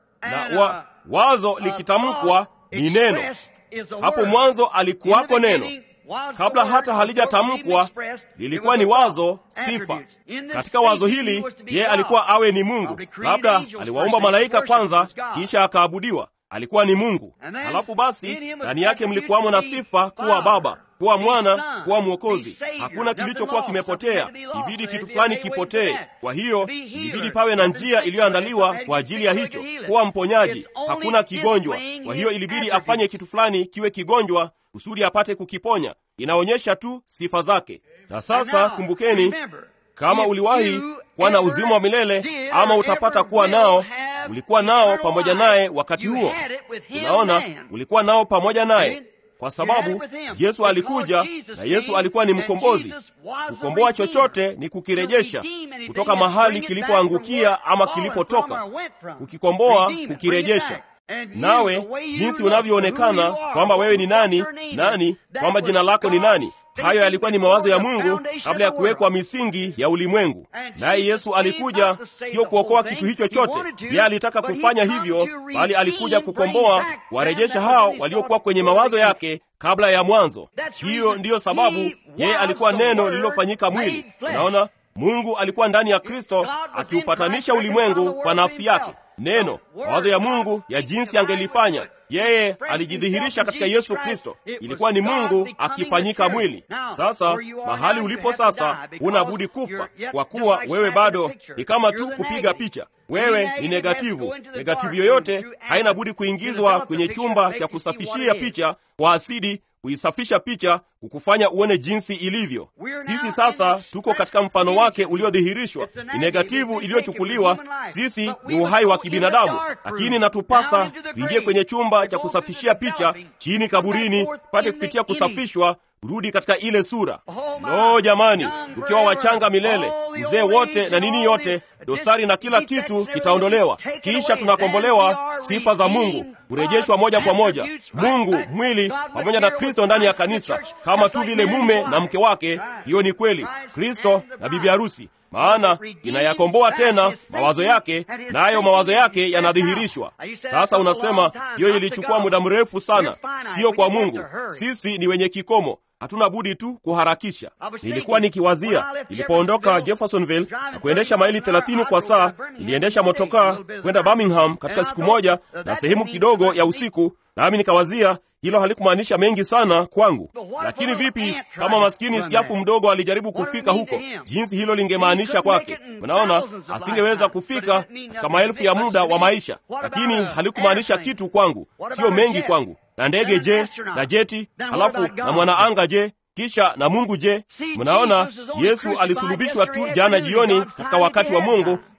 na wa, wazo likitamkwa ni neno. Hapo mwanzo alikuwako neno kabla hata halijatamkwa lilikuwa ni wazo, sifa. Katika wazo hili yeye alikuwa awe ni Mungu. Labda aliwaumba malaika kwanza, kisha akaabudiwa. Alikuwa ni Mungu. Halafu basi ndani yake mlikuwamo na sifa, kuwa Baba, kuwa Mwana, kuwa Mwokozi. Hakuna kilichokuwa kimepotea, ibidi kitu fulani kipotee. Kwa hiyo ilibidi pawe na njia iliyoandaliwa kwa ajili ya hicho, kuwa mponyaji. Hakuna kigonjwa, kwa hiyo ilibidi afanye kitu fulani kiwe kigonjwa kusudi apate kukiponya. Inaonyesha tu sifa zake. Na sasa kumbukeni, kama uliwahi kuwa na uzima wa milele ama utapata kuwa nao, ulikuwa nao pamoja naye wakati huo. Unaona, ulikuwa nao pamoja naye kwa sababu Yesu alikuja na Yesu alikuwa ni mkombozi. Kukomboa chochote ni kukirejesha kutoka mahali kilipoangukia ama kilipotoka, kukikomboa, kukirejesha nawe jinsi unavyoonekana kwamba wewe ni nani nani, kwamba jina lako ni nani. Hayo yalikuwa ni mawazo ya Mungu kabla ya kuwekwa misingi ya ulimwengu. Naye Yesu alikuja sio kuokoa kitu hicho chote, yeye alitaka kufanya hivyo, bali alikuja kukomboa, kuwarejesha hao waliokuwa kwenye mawazo yake kabla ya mwanzo. Hiyo ndiyo sababu yeye alikuwa neno lililofanyika mwili. Unaona, Mungu alikuwa ndani ya Kristo akiupatanisha ulimwengu kwa nafsi yake. Neno, mawazo ya Mungu ya jinsi angelifanya yeye alijidhihirisha katika Yesu Kristo. Ilikuwa ni Mungu akifanyika mwili. Sasa mahali ulipo sasa, huna budi kufa, kwa kuwa wewe bado ni kama tu kupiga picha. Wewe ni negativu. Negativu yoyote haina budi kuingizwa kwenye chumba cha kusafishia picha kwa asidi kuisafisha picha kukufanya uone jinsi ilivyo. Sisi sasa tuko katika mfano wake uliodhihirishwa. Ni negativu iliyochukuliwa. Sisi ni uhai wa kibinadamu, lakini natupasa tuingie kwenye chumba cha kusafishia picha chini kaburini, pate kupitia kusafishwa kurudi katika ile sura. Lo, jamani, tukiwa wachanga milele, uzee wote na nini yote, dosari na kila kitu kitaondolewa, kisha tunakombolewa. Sifa za Mungu kurejeshwa moja kwa moja, Mungu mwili pamoja na Kristo ndani ya kanisa, kama tu vile mume na mke wake. Hiyo ni kweli, Kristo na bibi harusi maana inayakomboa tena mawazo yake, nayo mawazo yake yanadhihirishwa. Sasa unasema hiyo ilichukua muda mrefu sana. Siyo kwa Mungu, sisi ni wenye kikomo, hatuna budi tu kuharakisha. Nilikuwa nikiwazia nilipoondoka Jeffersonville na kuendesha maili 30 kwa saa, niliendesha motokaa kwenda Birmingham katika siku moja na sehemu kidogo ya usiku, nami nikawazia hilo halikumaanisha mengi sana kwangu, lakini vipi kama maskini siafu mdogo alijaribu kufika huko, jinsi hilo lingemaanisha kwake. Unaona, asingeweza kufika katika maelfu ya muda wa maisha, lakini halikumaanisha kitu kwangu, sio mengi kwangu. Na ndege je, na jeti, halafu na mwanaanga je, kisha na Mungu je? Mnaona, Yesu alisulubishwa tu jana jioni katika wakati wa Mungu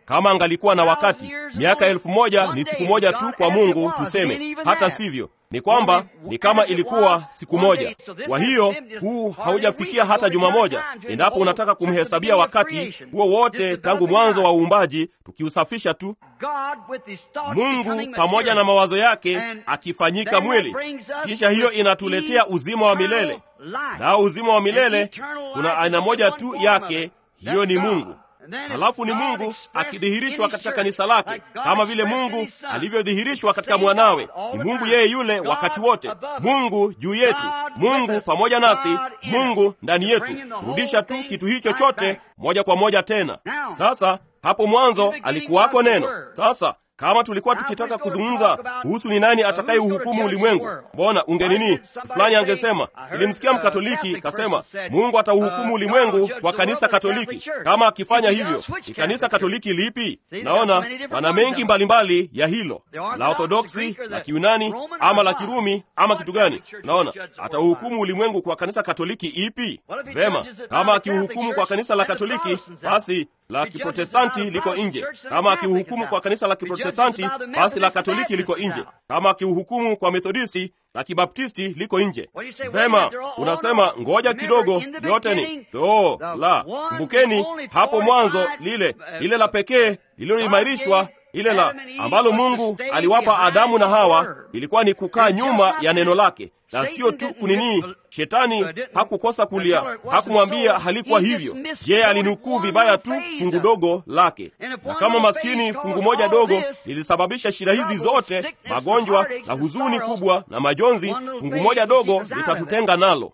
kama angalikuwa na wakati. Miaka elfu moja ni siku moja tu kwa Mungu, tuseme. Hata sivyo ni kwamba ni kama ilikuwa siku moja. Kwa hiyo huu haujafikia hata juma moja, endapo unataka kumhesabia wakati huo wote tangu mwanzo wa uumbaji, tukiusafisha tu. Mungu pamoja na mawazo yake akifanyika mwili, kisha hiyo inatuletea uzima wa milele. Nao uzima wa milele kuna aina moja tu yake, hiyo ni Mungu. Halafu ni Mungu akidhihirishwa katika kanisa lake, kama vile Mungu alivyodhihirishwa katika mwanawe. Ni Mungu yeye yule wakati wote, Mungu juu yetu, Mungu pamoja nasi, Mungu ndani yetu. Rudisha tu kitu hicho chote moja kwa moja tena. Sasa hapo mwanzo alikuwako neno. Sasa kama tulikuwa tukitaka kuzungumza kuhusu ni nani atakaye uhukumu ulimwengu, mbona ungenini fulani angesema, nilimsikia Mkatoliki kasema Mungu atauhukumu ulimwengu kwa kanisa Katoliki. Kama akifanya hivyo, ni kanisa Katoliki lipi? Naona wana mengi mbalimbali ya hilo, la Orthodoksi, la Kiyunani ama la Kirumi ama kitu gani? Naona atauhukumu ulimwengu kwa kanisa Katoliki ipi? Vema, kama akiuhukumu kwa kanisa la Katoliki, basi la Kiprotestanti liko nje. Kama akiuhukumu kwa kanisa la Kiprotestanti, basi la Katoliki liko nje. Kama akiuhukumu kwa Methodisti, la Kibaptisti liko nje. Vema, unasema ngoja kidogo, yote ni doo la. Kumbukeni hapo mwanzo, lile lile la pekee lililoimarishwa ile la ambalo Mungu aliwapa Adamu na Hawa ilikuwa ni kukaa nyuma ya neno lake, na sio tu kunini. Shetani hakukosa kulia, hakumwambia halikuwa hivyo. Je, alinukuu vibaya tu fungu dogo lake, na kama maskini fungu moja dogo lilisababisha shida hizi zote, magonjwa na huzuni kubwa na majonzi, fungu moja dogo litatutenga nalo.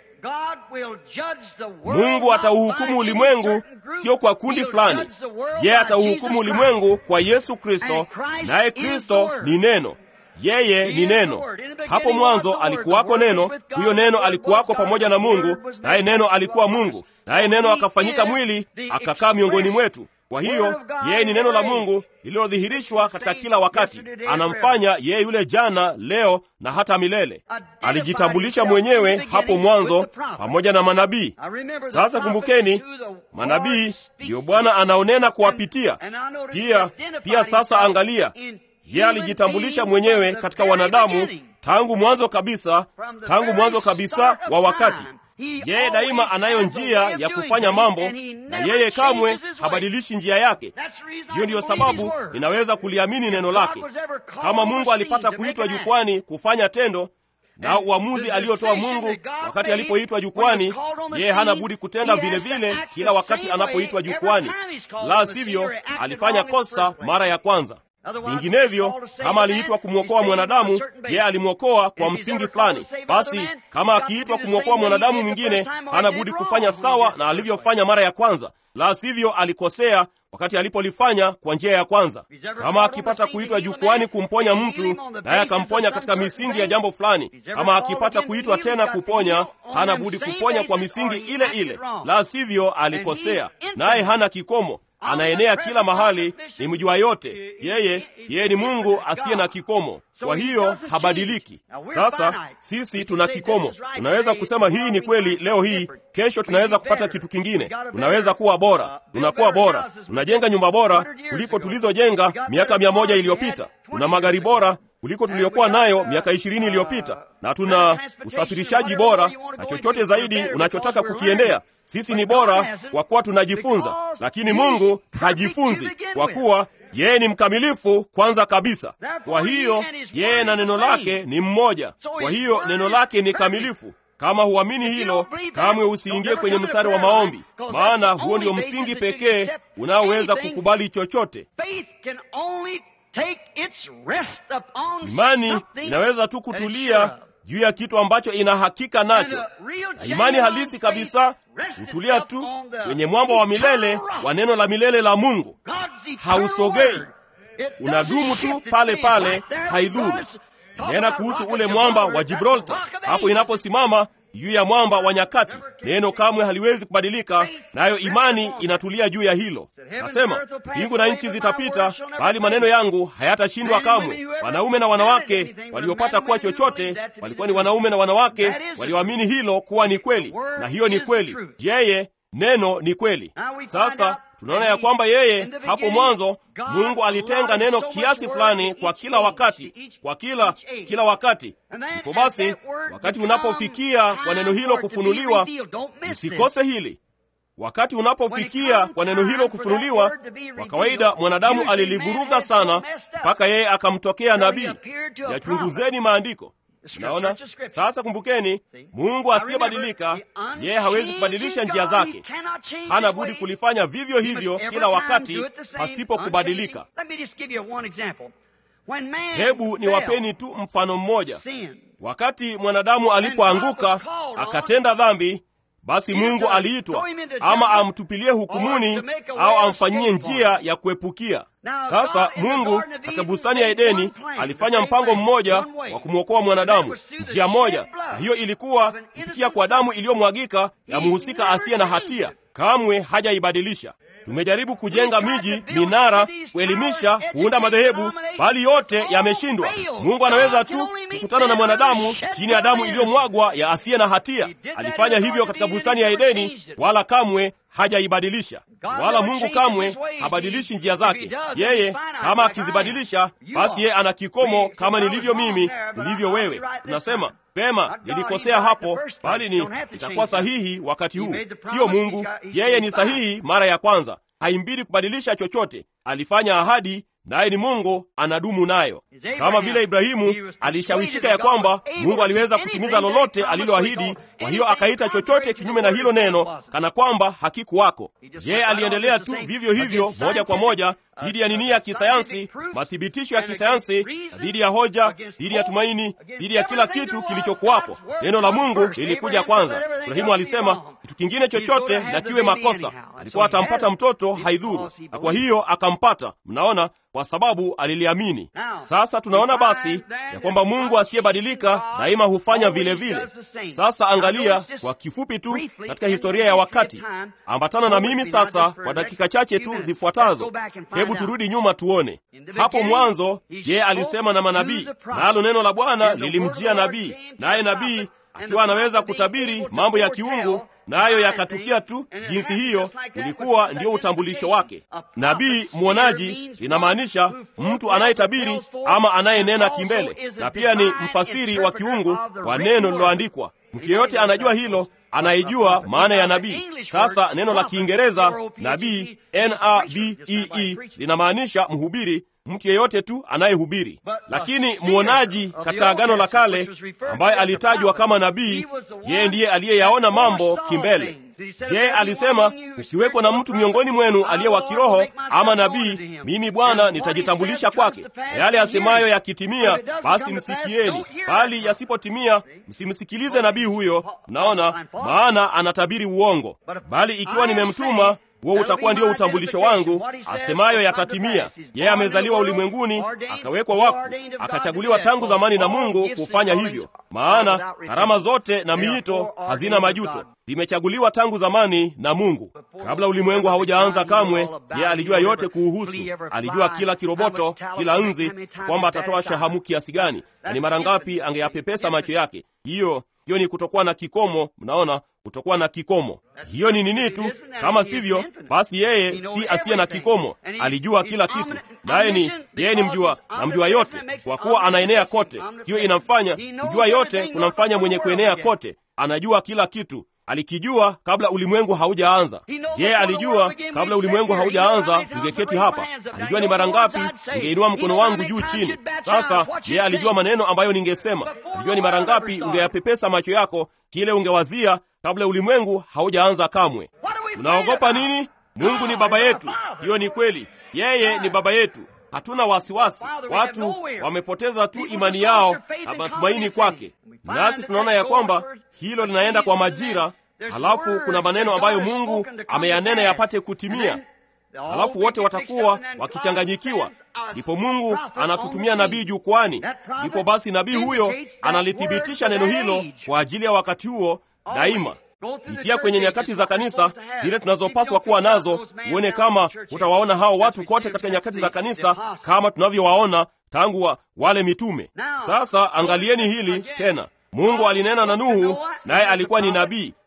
Mungu atauhukumu ulimwengu sio kwa kundi fulani. Yeye atauhukumu ulimwengu kwa Yesu Kristo, naye Kristo ni neno. Yeye ni neno. Hapo mwanzo alikuwako neno, huyo neno alikuwako pamoja na Mungu, naye neno alikuwa Mungu, naye neno akafanyika mwili akakaa miongoni mwetu. Kwa hiyo yeye ni neno la Mungu lililodhihirishwa katika kila wakati. Anamfanya yeye yule jana, leo na hata milele. Alijitambulisha mwenyewe hapo mwanzo pamoja na manabii. Sasa kumbukeni, manabii ndiyo Bwana anaonena kuwapitia pia. Pia sasa angalia, yeye alijitambulisha mwenyewe katika wanadamu tangu mwanzo kabisa, tangu mwanzo kabisa wa wakati. Yeye daima anayo njia ya kufanya mambo, na yeye kamwe habadilishi njia yake. Hiyo ndiyo sababu ninaweza kuliamini neno lake. Kama Mungu alipata kuitwa jukwani kufanya tendo na uamuzi aliotoa Mungu wakati alipoitwa jukwani, yeye hana budi kutenda vile vile kila wakati anapoitwa jukwani, la sivyo alifanya kosa mara ya kwanza. Vinginevyo, kama aliitwa kumwokoa mwanadamu, yeye alimwokoa kwa msingi fulani. Basi kama akiitwa kumwokoa mwanadamu mwingine, hana budi kufanya sawa na alivyofanya mara ya kwanza, la sivyo alikosea wakati alipolifanya kwa njia ya kwanza. Kama akipata kuitwa jukwani kumponya mtu, naye akamponya katika misingi ya jambo fulani, kama akipata kuitwa tena kuponya, hana budi kuponya kwa misingi ile ile, la sivyo alikosea, naye hana kikomo anaenea kila mahali, ni mjua yote. Yeye yeye ni Mungu asiye na kikomo, kwa hiyo habadiliki. Sasa sisi tuna kikomo. Tunaweza kusema hii ni kweli leo hii, kesho tunaweza kupata kitu kingine. Tunaweza kuwa bora, tunakuwa bora, tunajenga nyumba bora kuliko tulizojenga miaka mia moja iliyopita. Tuna magari bora kuliko tuliyokuwa nayo miaka ishirini iliyopita, na tuna usafirishaji bora na chochote zaidi unachotaka kukiendea. Sisi ni bora kwa kuwa tunajifunza, lakini Mungu hajifunzi, kwa kuwa yeye ni mkamilifu kwanza kabisa. Kwa hiyo yeye na neno lake ni mmoja, kwa hiyo neno lake ni kamilifu. Kama huamini hilo, kamwe usiingie kwenye mstari wa maombi, maana huo ndio msingi pekee unaoweza kukubali chochote. Imani inaweza tu kutulia juu ya kitu ambacho ina hakika nacho, na imani halisi kabisa hutulia tu kwenye mwamba wa milele wa neno la milele la Mungu. Hausogei, unadumu tu pale pale, haidhuru. Nena kuhusu ule mwamba wa Gibraltar, hapo inaposimama juu ya mwamba wa nyakati, neno kamwe haliwezi kubadilika, nayo imani inatulia juu ya hilo. Nasema mbingu na nchi zitapita, bali maneno yangu hayatashindwa kamwe. Wanaume na wanawake waliopata kuwa chochote walikuwa ni wanaume na wanawake walioamini hilo kuwa ni kweli, na hiyo ni kweli. Yeye neno ni kweli. Sasa tunaona ya kwamba yeye hapo mwanzo Mungu alitenga neno kiasi fulani kwa kila wakati, kwa kila kila wakati. Ndipo basi, wakati unapofikia kwa neno hilo kufunuliwa, usikose hili. Wakati unapofikia kwa neno hilo kufunuliwa, kwa kawaida mwanadamu alilivuruga sana mpaka yeye akamtokea nabii. Yachunguzeni maandiko. Naona sasa, kumbukeni, Mungu asiyebadilika, yeye hawezi kubadilisha njia zake. Hana budi kulifanya vivyo hivyo kila wakati pasipo kubadilika. Hebu niwapeni tu mfano mmoja. Wakati mwanadamu alipoanguka akatenda dhambi, basi Mungu aliitwa ama amtupilie hukumuni au amfanyie njia ya kuepukia. Sasa Mungu katika bustani ya Edeni alifanya mpango mmoja wa kumwokoa mwanadamu, njia moja, na hiyo ilikuwa kupitia kwa damu iliyomwagika ya mhusika asiye na hatia. Kamwe hajaibadilisha. Tumejaribu kujenga miji, minara, kuelimisha, kuunda madhehebu, bali yote yameshindwa. Mungu anaweza tu kukutana na mwanadamu chini ya damu iliyomwagwa ya asiye na hatia. Alifanya hivyo katika bustani ya Edeni, wala kamwe hajaibadilisha. Wala Mungu kamwe habadilishi njia zake. Yeye kama akizibadilisha, basi yeye ana kikomo, kama nilivyo mimi, nilivyo wewe. Tunasema Pema, nilikosea hapo, bali ni itakuwa sahihi wakati huu. Siyo Mungu, yeye ni sahihi mara ya kwanza, haimbidi kubadilisha chochote. Alifanya ahadi, naye ni Mungu, anadumu nayo. Kama vile Ibrahimu alishawishika ya kwamba Mungu aliweza kutimiza lolote aliloahidi, kwa hiyo akaita chochote kinyume na hilo neno kana kwamba hakikuwako. Yeye aliendelea tu vivyo hivyo, moja kwa moja dhidi ya nini ya kisayansi, mathibitisho ya kisayansi, dhidi ya hoja, dhidi ya tumaini, dhidi ya kila kitu kilichokuwapo. Neno la Mungu lilikuja kwanza. Ibrahimu alisema kitu kingine chochote na kiwe makosa, alikuwa atampata mtoto, haidhuru, na kwa hiyo akampata. Mnaona, kwa sababu aliliamini. Sasa tunaona basi ya kwamba Mungu asiyebadilika daima hufanya vile vile. Sasa angalia kwa kifupi tu katika historia ya wakati, ambatana na mimi sasa kwa dakika chache tu zifuatazo. Hebu turudi nyuma tuone. Hapo mwanzo yeye alisema na manabii, nalo neno la Bwana lilimjia nabii, naye nabii akiwa anaweza kutabiri mambo ya kiungu nayo na yakatukia tu jinsi hiyo. Ulikuwa ndio utambulisho wake. Nabii mwonaji linamaanisha mtu anayetabiri ama anayenena kimbele, na pia ni mfasiri wa kiungu kwa neno liloandikwa. Mtu yeyote anajua hilo, anaijua maana ya nabii. Sasa neno la Kiingereza nabii, n-a-b-e-e, linamaanisha mhubiri mtu yeyote tu anayehubiri. Lakini mwonaji katika Agano la Kale ambaye alitajwa kama nabii, yeye ndiye aliyeyaona mambo kimbele. Je, alisema ukiwekwa na mtu miongoni mwenu aliye wa kiroho ama nabii, mimi Bwana nitajitambulisha kwake, na yale asemayo yakitimia, basi msikieni, bali yasipotimia, msimsikilize nabii huyo. Mnaona, maana anatabiri uongo. Bali ikiwa nimemtuma huo utakuwa ndio utambulisho wangu, asemayo yatatimia. Yeye amezaliwa ulimwenguni, akawekwa wakfu, akachaguliwa tangu zamani na Mungu kufanya hivyo. Maana karama zote na miito hazina majuto, zimechaguliwa tangu zamani na Mungu. Kabla ulimwengu haujaanza kamwe, yeye alijua yote kuuhusu. Alijua kila kiroboto, kila nzi, kwamba atatoa shahamu kiasi gani na ni mara ngapi angeyapepesa macho yake. Hiyo hiyo ni kutokuwa na kikomo. Mnaona, kutokuwa na kikomo, hiyo ni nini tu? Kama sivyo, basi yeye si asiye na kikomo. Alijua kila kitu, naye ni yeye ni mjua na mjua yote, kwa kuwa anaenea kote. Hiyo inamfanya kujua yote, kunamfanya mwenye kuenea kote. Anajua kila kitu, alikijua kabla ulimwengu haujaanza. Yeye alijua kabla ulimwengu haujaanza tungeketi hapa. Alijua ni mara ngapi ningeinua mkono wangu juu chini. Sasa yeye alijua maneno ambayo ningesema. Alijua ni mara ngapi ungeyapepesa macho yako, kile ungewazia kabla ulimwengu haujaanza kamwe. Tunaogopa nini? Mungu ni baba yetu. Hiyo ni kweli, yeye ni baba yetu. Hatuna wasiwasi. Watu wamepoteza tu imani yao na matumaini kwake, nasi tunaona ya kwamba hilo linaenda kwa majira. Halafu kuna maneno ambayo Mungu ameyanena yapate kutimia, halafu wote watakuwa wakichanganyikiwa. Ndipo Mungu anatutumia nabii jukwani, ndipo basi nabii huyo analithibitisha neno hilo kwa ajili ya wakati huo daima. Pitia kwenye nyakati za kanisa zile tunazopaswa kuwa nazo, uone kama utawaona hao watu kote katika nyakati za kanisa kama tunavyowaona tangu wa, wale mitume. Sasa angalieni hili tena. Mungu alinena na Nuhu, naye alikuwa ni nabii.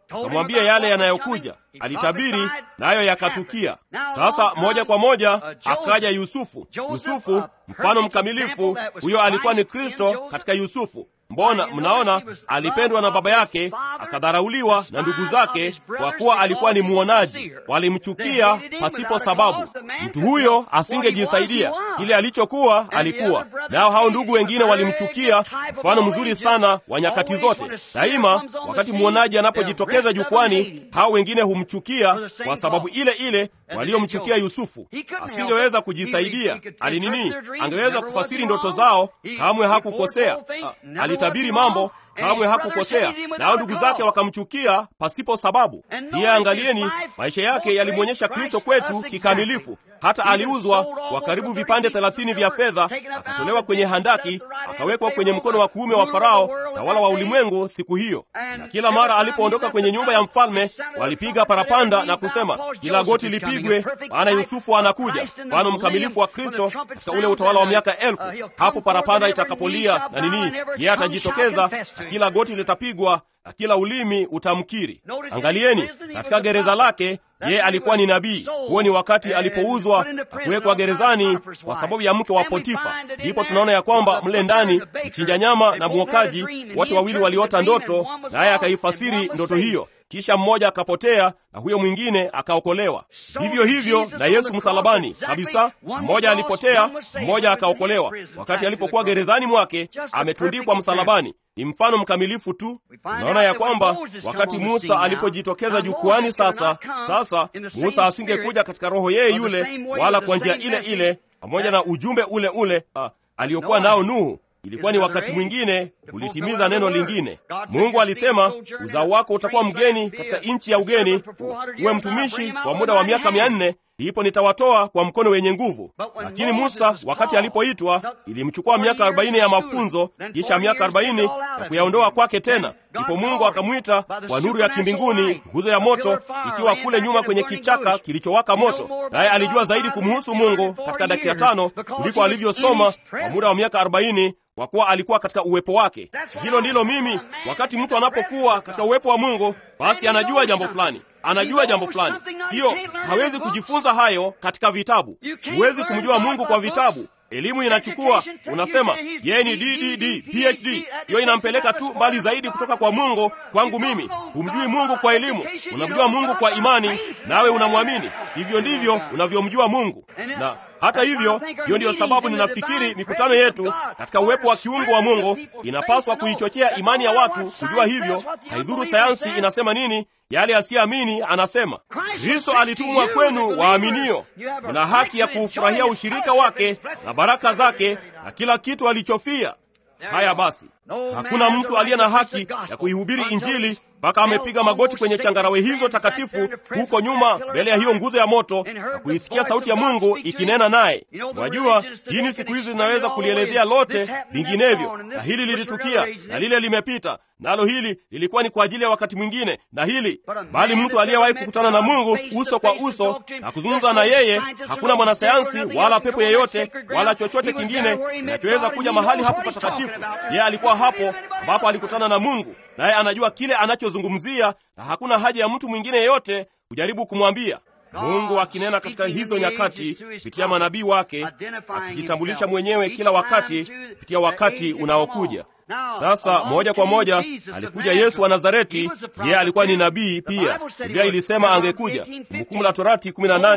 akamwambia yale yanayokuja. Alitabiri nayo yakatukia. Sasa moja kwa moja akaja Yusufu. Yusufu mfano mkamilifu, huyo alikuwa ni Kristo katika Yusufu. Mbona mnaona, alipendwa na baba yake, akadharauliwa na ndugu zake, kwa kuwa alikuwa ni mwonaji. Walimchukia pasipo sababu. Mtu huyo asingejisaidia, kile alichokuwa alikuwa nao. Hao ndugu wengine walimchukia, mfano mzuri sana wa nyakati zote. Daima wakati mwonaji anapojitokeza jukwani, hao wengine humchukia kwa sababu ile ile waliomchukia Yusufu. Asingeweza kujisaidia. Alinini? Angeweza kufasiri ndoto zao, kamwe hakukosea. Alitabiri mambo kamwe hakukosea, nao ndugu zake wakamchukia pasipo sababu. Pia angalieni, maisha yake yalimwonyesha Kristo kwetu kikamilifu. Hata aliuzwa kwa karibu vipande thelathini vya fedha, akatolewa kwenye handaki, akawekwa kwenye mkono wa kuume wa Farao, tawala wa ulimwengu siku hiyo. Na kila mara alipoondoka kwenye nyumba ya mfalme, walipiga parapanda na kusema, kila goti lipigwe, maana Yusufu anakuja, mfano mkamilifu wa Kristo katika ule utawala wa miaka elfu. Hapo parapanda itakapolia na nini, yeye atajitokeza na kila goti litapigwa na kila ulimi utamkiri. Angalieni, katika gereza lake yeye alikuwa ni nabii. Huo ni wakati alipouzwa na kuwekwa gerezani kwa sababu ya mke wa Potifa. Ndipo tunaona ya kwamba mle ndani mchinja nyama na mwokaji wote wawili waliota ndoto, naye akaifasiri ndoto hiyo. Kisha mmoja akapotea na huyo mwingine akaokolewa. Vivyo hivyo na Yesu msalabani kabisa, mmoja alipotea, mmoja akaokolewa. Wakati alipokuwa gerezani mwake, ametundikwa msalabani. Ni mfano mkamilifu tu. Unaona ya kwamba wakati Musa alipojitokeza jukwani, sasa sasa Musa asingekuja katika roho yeye yule, wala kwa njia ile ile, pamoja na ujumbe ule ule ah, aliyokuwa nao Nuhu. Ilikuwa ni wakati mwingine kulitimiza neno lingine. Mungu alisema uzao wako utakuwa mgeni katika nchi ya ugeni, uwe mtumishi kwa muda wa miaka mia nne ndipo nitawatoa kwa mkono wenye nguvu. Lakini Musa wakati alipoitwa, ilimchukua miaka arobaini ya mafunzo, kisha miaka arobaini ya kuyaondoa kwake tena. Ndipo Mungu akamwita kwa nuru ya kimbinguni, nguzo ya moto ikiwa kule nyuma kwenye kichaka kilichowaka moto. Naye alijua zaidi kumhusu Mungu katika dakika tano kuliko alivyosoma kwa muda wa miaka arobaini kwa kuwa alikuwa katika uwepo wake. Hilo ndilo mimi, wakati mtu anapokuwa katika uwepo wa Mungu, basi anajua jambo fulani anajua jambo fulani. Siyo, hawezi kujifunza hayo katika vitabu. Huwezi kumjua Mungu kwa vitabu. Elimu inachukua, unasema yeye ni DDD PhD, hiyo inampeleka tu mbali zaidi kutoka kwa Mungu. Kwangu mimi, humjui Mungu kwa elimu, unamjua Mungu kwa imani, nawe unamwamini. Hivyo ndivyo unavyomjua Mungu. Na hata hivyo, hiyo ndiyo sababu ninafikiri mikutano yetu katika uwepo wa kiungu wa Mungu inapaswa kuichochea imani ya watu kujua hivyo. Haidhuru sayansi inasema nini, yale asiyeamini anasema. Kristo alitumwa kwenu waaminio, mna haki ya kuufurahia ushirika wake na baraka zake na kila kitu alichofia. Haya basi, hakuna mtu aliye na haki ya kuihubiri Injili mpaka amepiga magoti kwenye changarawe hizo takatifu huko nyuma mbele ya hiyo nguzo ya moto na kuisikia sauti ya Mungu ikinena naye. Mwajua, dini siku hizi zinaweza kulielezea lote vinginevyo, na hili lilitukia na lile limepita, nalo hili lilikuwa ni kwa ajili ya wakati mwingine na hili, bali mtu aliyewahi kukutana na Mungu uso kwa uso na kuzungumza na yeye, hakuna mwanasayansi wala pepo yeyote wala chochote kingine kinachoweza kuja mahali hapo patakatifu. Yeye alikuwa hapo ambapo alikutana na Mungu, naye anajua kile anachozungumzia, na hakuna haja ya mtu mwingine yeyote kujaribu kumwambia. Mungu akinena katika hizo nyakati kupitia manabii wake, akijitambulisha mwenyewe kila wakati kupitia wakati unaokuja. Sasa moja kwa moja alikuja Yesu wa Nazareti. Yeye alikuwa ni nabii pia. Biblia ilisema angekuja. Kumbukumbu la Torati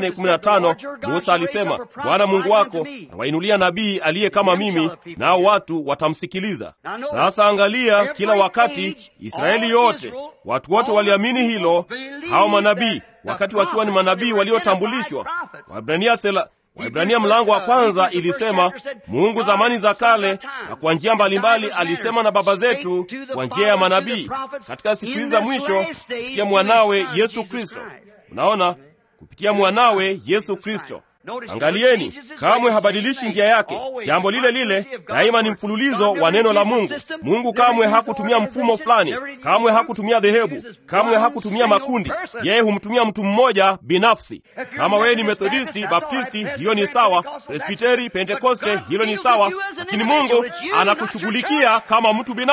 18:15 Musa alisema, Bwana Mungu wako awainulia nabii aliye kama mimi, nao watu watamsikiliza. Sasa angalia, kila wakati Israeli yote, watu wote waliamini hilo, hao manabii, wakati wakiwa ni manabii waliotambulishwa. Waebrania Waibrania mlango wa kwanza ilisema Mungu zamani za kale na kwa njia mbalimbali alisema na baba zetu kwa njia ya manabii, katika siku hizi za mwisho kupitia mwanawe Yesu Kristo. Unaona, kupitia mwanawe Yesu Kristo. Angalieni, kamwe habadilishi njia yake. Jambo lile lile daima ni mfululizo wa neno la Mungu. Mungu kamwe hakutumia mfumo fulani, kamwe hakutumia dhehebu, kamwe hakutumia makundi. Yeye humtumia mtu mmoja binafsi. Kama wewe ni Methodisti, Baptisti, hiyo ni sawa. Presbiteri, Pentekoste, hilo ni sawa, lakini Mungu anakushughulikia kama mtu binafsi.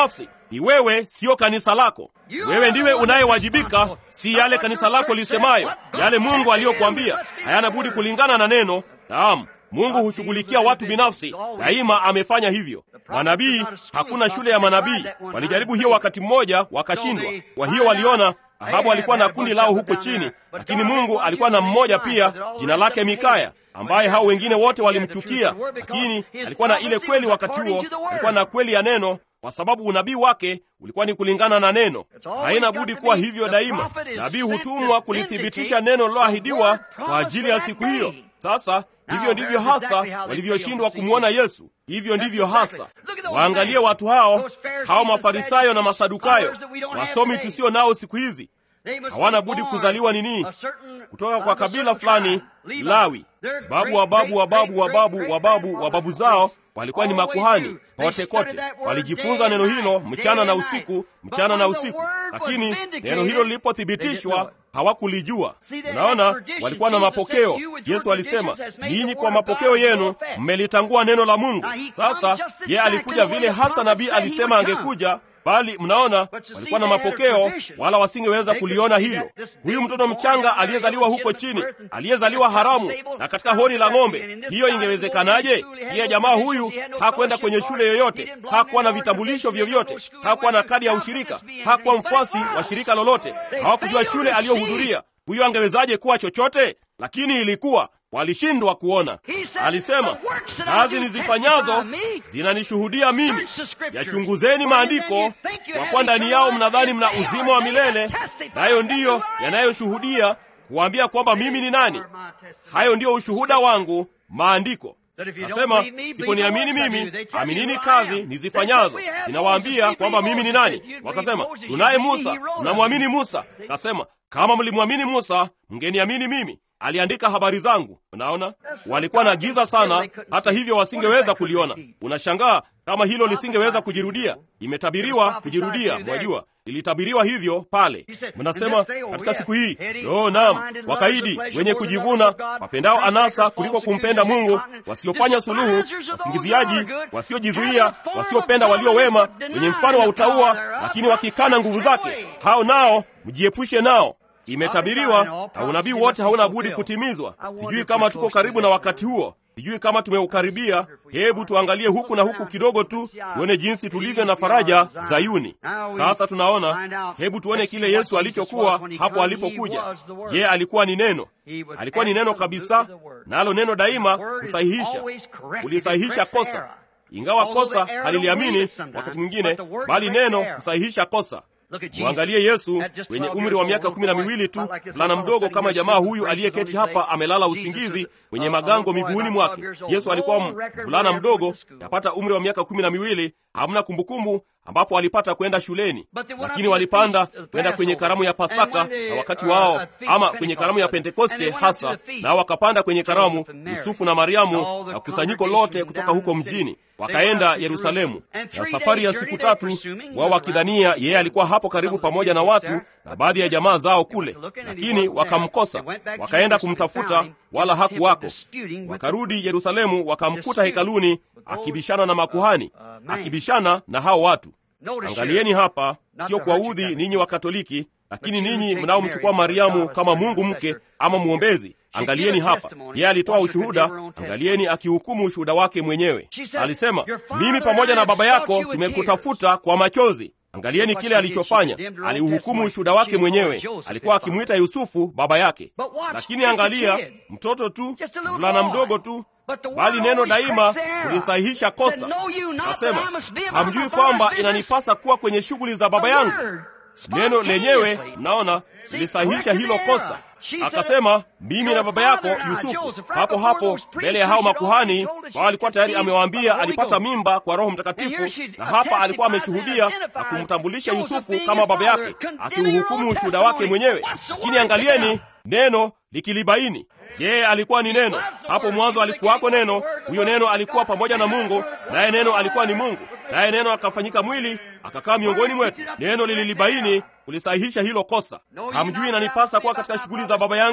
ni wewe, siyo kanisa lako. Wewe ndiwe unayewajibika, si yale kanisa lako lisemayo. Yale Mungu aliyokuambia hayana budi kulingana na neno. Naam, Mungu hushughulikia watu binafsi, daima amefanya hivyo. Manabii, hakuna shule ya manabii. Walijaribu hiyo wakati mmoja, wakashindwa. Kwa hiyo waliona Ahabu alikuwa na kundi lao huko chini, lakini Mungu alikuwa na mmoja pia, jina lake Mikaya, ambaye hao wengine wote walimchukia, lakini alikuwa na ile kweli. Wakati huo alikuwa na kweli ya neno, kwa sababu unabii wake ulikuwa ni kulingana na neno. Haina budi kuwa hivyo daima. Nabii hutumwa kulithibitisha neno liloahidiwa kwa ajili ya siku hiyo. Sasa hivyo ndivyo hasa walivyoshindwa kumwona Yesu. Hivyo ndivyo hasa. Waangalie watu hao, hao Mafarisayo na Masadukayo, wasomi tusio nao siku hizi. Hawana budi kuzaliwa nini? Kutoka kwa kabila fulani, Lawi. Babu wa babu wa babu wa babu wa babu wa babu zao walikuwa ni makuhani kote kote. Walijifunza neno hilo mchana na usiku, mchana na usiku, lakini neno hilo lilipothibitishwa hawakulijua. Unaona, walikuwa na mapokeo. Yesu alisema, ninyi kwa mapokeo yenu mmelitangua neno la Mungu. Sasa ye alikuja vile hasa nabii alisema angekuja bali mnaona, walikuwa na mapokeo wala wasingeweza kuliona hilo. Huyu mtoto mchanga aliyezaliwa huko chini, aliyezaliwa haramu na katika hori la ng'ombe, hiyo ingewezekanaje? Pia jamaa huyu hakwenda kwenye shule yoyote, hakuwa na vitambulisho vyovyote, hakuwa na kadi ya ushirika, hakuwa mfuasi wa shirika lolote, hawakujua shule aliyohudhuria. Huyu angewezaje kuwa chochote? Lakini ilikuwa walishindwa kuona. Alisema, kazi nizifanyazo zinanishuhudia mimi, yachunguzeni maandiko, kwa kuwa ndani yao mnadhani mna uzima wa milele, nayo ndiyo yanayoshuhudia kuambia kwamba mimi ni nani. Hayo ndiyo ushuhuda wangu, maandiko. Nasema, siponiamini mimi, aminini kazi nizifanyazo. Ninawaambia kwamba mimi ni nani. Wakasema, tunaye Musa, tunamwamini Musa. Kasema, kama mlimwamini Musa, mngeniamini mimi aliandika habari zangu. Unaona, walikuwa na giza sana, hata hivyo wasingeweza kuliona. Unashangaa kama hilo lisingeweza kujirudia. Imetabiriwa kujirudia, mwajua, ilitabiriwa hivyo pale. Mnasema katika siku hii, oh, naam, wakaidi, wenye kujivuna, wapendao anasa kuliko kumpenda Mungu, wasiofanya suluhu, wasingiziaji, wasiojizuia, wasiopenda walio wema, wenye mfano wa utauwa, lakini wakikana nguvu zake, hao nao mjiepushe nao. Imetabiriwa na unabii wote hauna budi kutimizwa. Sijui kama tuko karibu na wakati huo, sijui kama tumeukaribia. Hebu tuangalie huku na huku kidogo tu, tuone jinsi tulivyo na faraja Zayuni. Sasa tunaona, hebu tuone kile Yesu alichokuwa hapo alipokuja. Je, alikuwa ni neno? Alikuwa ni neno kabisa, nalo neno daima husahihisha, ulisahihisha kosa, ingawa kosa haliliamini wakati mwingine, bali neno husahihisha kosa. Mwangalie Yesu wenye umri wa miaka kumi na miwili tu, mvulana mdogo kama jamaa huyu aliyeketi hapa amelala usingizi wenye magango miguuni mwake. Yesu alikuwa mvulana mdogo, yapata umri wa miaka kumi na miwili. Hamna kumbukumbu ambapo walipata kwenda shuleni, lakini walipanda kwenda kwenye karamu ya Pasaka na wakati wao, ama kwenye karamu ya Pentekoste hasa, nao wakapanda kwenye karamu, Yusufu na Mariamu na kusanyiko lote kutoka huko mjini, wakaenda Yerusalemu. Na safari ya siku tatu, wao wakidhania yeye alikuwa hapo karibu pamoja na watu na baadhi ya jamaa zao kule, lakini wakamkosa, wakaenda kumtafuta, wala hakuwako. Wakarudi Yerusalemu, wakamkuta hekaluni akibishana na makuhani, akibishana na hao watu. Angalieni hapa, sio kuwaudhi ninyi wa Katoliki, lakini ninyi mnaomchukua Mariamu kama Mungu mke ama mwombezi. Angalieni hapa, yeye alitoa ushuhuda. Angalieni akihukumu ushuhuda wake mwenyewe. Alisema, mimi pamoja na baba yako tumekutafuta kwa machozi. Angalieni kile alichofanya, aliuhukumu ushuhuda wake mwenyewe. Alikuwa akimwita Yusufu baba yake, lakini angalia, mtoto tu, mvulana mdogo tu bali neno daima kulisahihisha kosa. Akasema, hamjui kwamba inanipasa kuwa kwenye shughuli za baba yangu? Neno lenyewe, mnaona, lilisahihisha hilo kosa. Akasema, mimi na baba yako Yusufu. Hapo hapo mbele ya hao makuhani wao, alikuwa tayari amewaambia alipata mimba kwa Roho Mtakatifu, na hapa alikuwa ameshuhudia na kumtambulisha Yusufu kama baba yake, akiuhukumu ushuhuda wake mwenyewe. Lakini angalieni neno likilibaini yeye alikuwa ni neno. Hapo mwanzo alikuwako neno, huyo neno alikuwa pamoja na Mungu, naye neno alikuwa ni Mungu, naye neno akafanyika mwili akakaa miongoni mwetu. Neno lililibaini kulisahihisha hilo kosa. Hamjui inanipasa kuwa katika shughuli za baba yangu?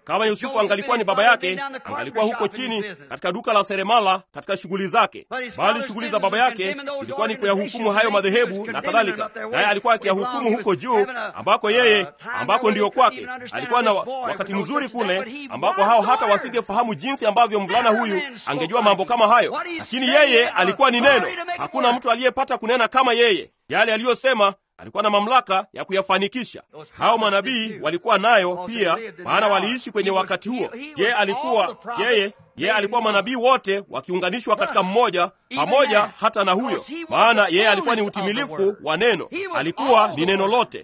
Kama Yusufu angalikuwa ni baba yake, angalikuwa huko chini katika duka la seremala katika shughuli zake, bali shughuli za baba yake ilikuwa ni kuyahukumu hayo madhehebu na kadhalika, naye alikuwa akiyahukumu huko juu, ambako yeye, ambako ndiyo kwake. Alikuwa na wakati mzuri kule, ambako hao hata wasingefahamu jinsi ambavyo mvulana huyu angejua mambo kama hayo, lakini yeye alikuwa ni neno. Hakuna mtu aliyepata kunena kama yeye. Yale aliyosema alikuwa na mamlaka ya kuyafanikisha. Hao manabii walikuwa nayo pia, maana waliishi kwenye wakati huo. Je, alikuwa yeye yeye alikuwa manabii wote wakiunganishwa katika mmoja pamoja, hata na huyo, maana yeye alikuwa ni utimilifu wa neno, alikuwa ni neno lote.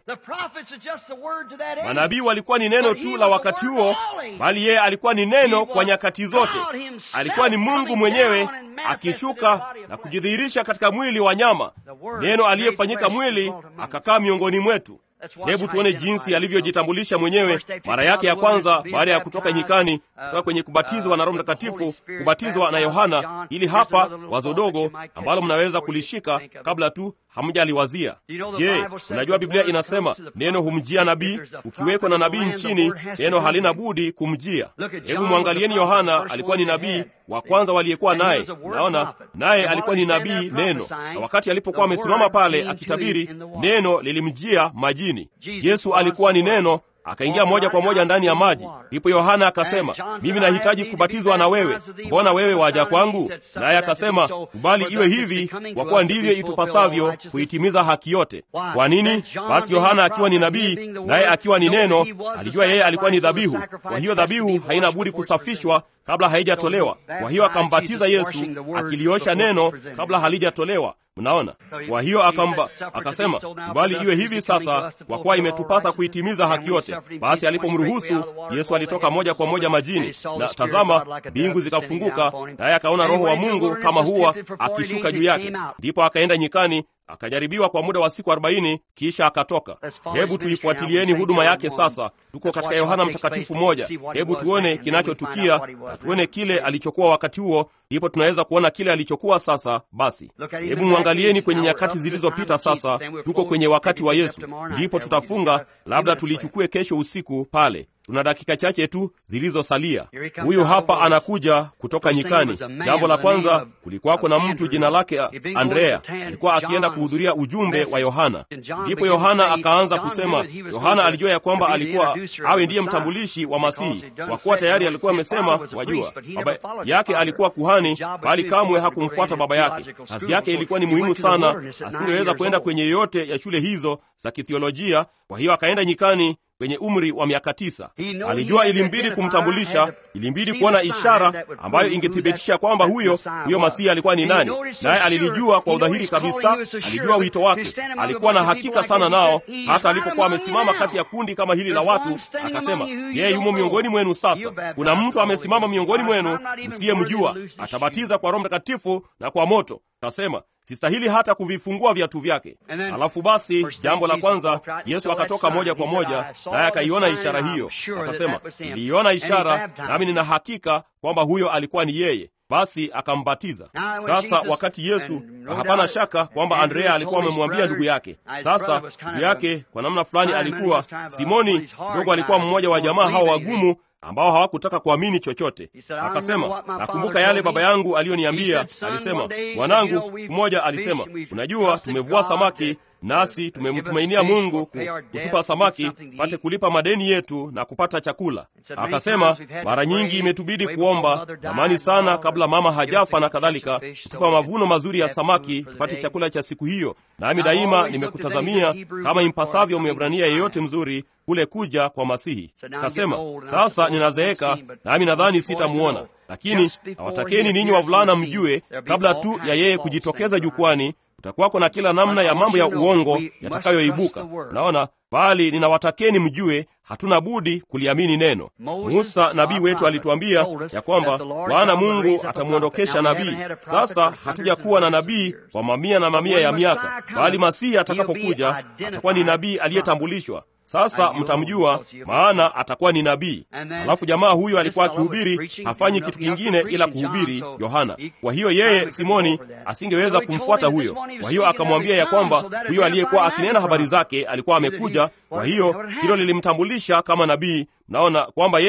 Manabii walikuwa ni neno tu la wakati huo, bali yeye alikuwa ni neno kwa nyakati zote. Alikuwa ni Mungu mwenyewe akishuka na kujidhihirisha katika mwili wa nyama, neno aliyefanyika mwili akakaa miongoni mwetu. Hebu tuone jinsi alivyojitambulisha mwenyewe mara yake ya kwanza baada ya kutoka nyikani, kutoka kwenye kubatizwa na Roho Mtakatifu, kubatizwa na Yohana. Ili hapa wazo dogo ambalo mnaweza kulishika kabla tu hamjaliwazia. Je, unajua Biblia inasema neno humjia nabii? Ukiwekwa na nabii nchini, neno halina budi kumjia. Hebu mwangalieni Yohana, alikuwa ni nabii wa kwanza waliyekuwa naye. Naona naye alikuwa ni nabii neno, na wakati alipokuwa amesimama pale akitabiri, neno lilimjia majini. Yesu alikuwa ni neno akaingia moja kwa moja ndani ya maji. Ndipo Yohana akasema, mimi nahitaji kubatizwa na wewe, mbona wewe waja kwangu? Naye akasema, kubali iwe hivi, kwa kuwa ndivyo itupasavyo kuitimiza haki yote. Kwa nini? Basi Yohana akiwa ni nabii, naye akiwa ni neno, alijua yeye alikuwa ni dhabihu. Kwa hiyo dhabihu haina budi kusafishwa kabla haijatolewa. Kwa hiyo akambatiza Yesu akiliosha neno kabla halijatolewa. Mnaona? Kwa hiyo akamba akasema, bali iwe hivi sasa, kwa kuwa imetupasa kuitimiza haki yote. Basi alipomruhusu Yesu alitoka moja kwa moja majini, na tazama, mbingu zikafunguka, naye akaona Roho wa Mungu kama huwa akishuka juu yake. Ndipo akaenda nyikani akajaribiwa kwa muda wa siku arobaini kisha akatoka. Hebu tuifuatilieni huduma yake sasa. Tuko katika Yohana Mtakatifu moja. Hebu tuone kinachotukia na tuone kile alichokuwa wakati huo, ndipo tunaweza kuona kile alichokuwa sasa. Basi hebu mwangalieni kwenye nyakati zilizopita. Sasa tuko kwenye wakati wa Yesu, ndipo tutafunga, labda tulichukue kesho usiku pale tuna dakika chache tu zilizosalia. Huyu hapa anakuja kutoka nyikani. Jambo la kwanza, kulikuwako na mtu jina lake Andrea, alikuwa akienda kuhudhuria ujumbe wa Yohana. Ndipo Yohana akaanza kusema, Yohana alijua ya kwamba alikuwa awe ndiye mtambulishi wa Masihi, kwa kuwa tayari alikuwa amesema, wajua, baba yake alikuwa kuhani, bali kamwe hakumfuata baba yake. Kazi yake ilikuwa ni muhimu sana, asingeweza kwenda kwenye yoyote ya shule hizo za kithiolojia. Kwa hiyo akaenda nyikani kwenye umri wa miaka tisa. Alijua ilimbidi kumtambulisha, ilimbidi kuona ishara ambayo ingethibitisha kwamba huyo huyo Masihi alikuwa ni nani, naye alilijua kwa udhahiri kabisa. Alijua wito wake, alikuwa na hakika sana nao. Hata alipokuwa amesimama kati ya kundi kama hili la watu, akasema, yeye yumo miongoni mwenu. Sasa kuna mtu amesimama miongoni mwenu msiyemjua, atabatiza kwa Roho Mtakatifu na kwa moto. Akasema, sistahili hata kuvifungua viatu vyake. Alafu basi, jambo la kwanza, Yesu akatoka moja kwa moja, naye akaiona ishara hiyo, akasema, niliiona ishara, nami nina hakika kwamba huyo alikuwa ni yeye. Basi akambatiza. Sasa wakati Yesu, hapana shaka kwamba Andrea alikuwa amemwambia ndugu yake. Sasa ndugu yake kwa namna fulani alikuwa Simoni mdogo, alikuwa mmoja wa jamaa hao wagumu ambao hawakutaka kuamini chochote. Akasema, nakumbuka yale baba yangu aliyoniambia. Alisema, mwanangu mmoja alisema, unajua, tumevua samaki nasi tumemtumainia Mungu kutupa samaki pate kulipa madeni yetu na kupata chakula. Akasema mara nyingi imetubidi kuomba zamani sana, kabla mama hajafa na kadhalika, kutupa mavuno mazuri ya samaki tupate chakula cha siku hiyo. Nami daima nimekutazamia kama impasavyo Mwebrania yeyote mzuri kule kuja kwa Masihi. Akasema sasa ninazeeka, nami nadhani sitamwona, lakini nawatakeni ninyi wavulana mjue, kabla tu ya yeye kujitokeza jukwani kutakuwako na kila namna ya mambo ya uongo yatakayoibuka. Naona, bali ninawatakeni mjue, hatuna budi kuliamini neno. Musa nabii wetu alituambia ya kwamba Bwana Mungu atamwondokesha nabii. Sasa hatuja kuwa na nabii kwa mamia na mamia ya miaka, bali Masihi atakapokuja atakuwa ni nabii aliyetambulishwa. Sasa mtamjua, maana atakuwa ni nabii. Alafu jamaa huyo alikuwa akihubiri, hafanyi kitu kingine ila kuhubiri Yohana. Kwa hiyo yeye Simoni asingeweza kumfuata huyo. Kwa hiyo akamwambia ya kwamba huyo aliyekuwa akinena habari zake alikuwa amekuja. Kwa hiyo hilo lilimtambulisha kama nabii. Mnaona kwamba yeye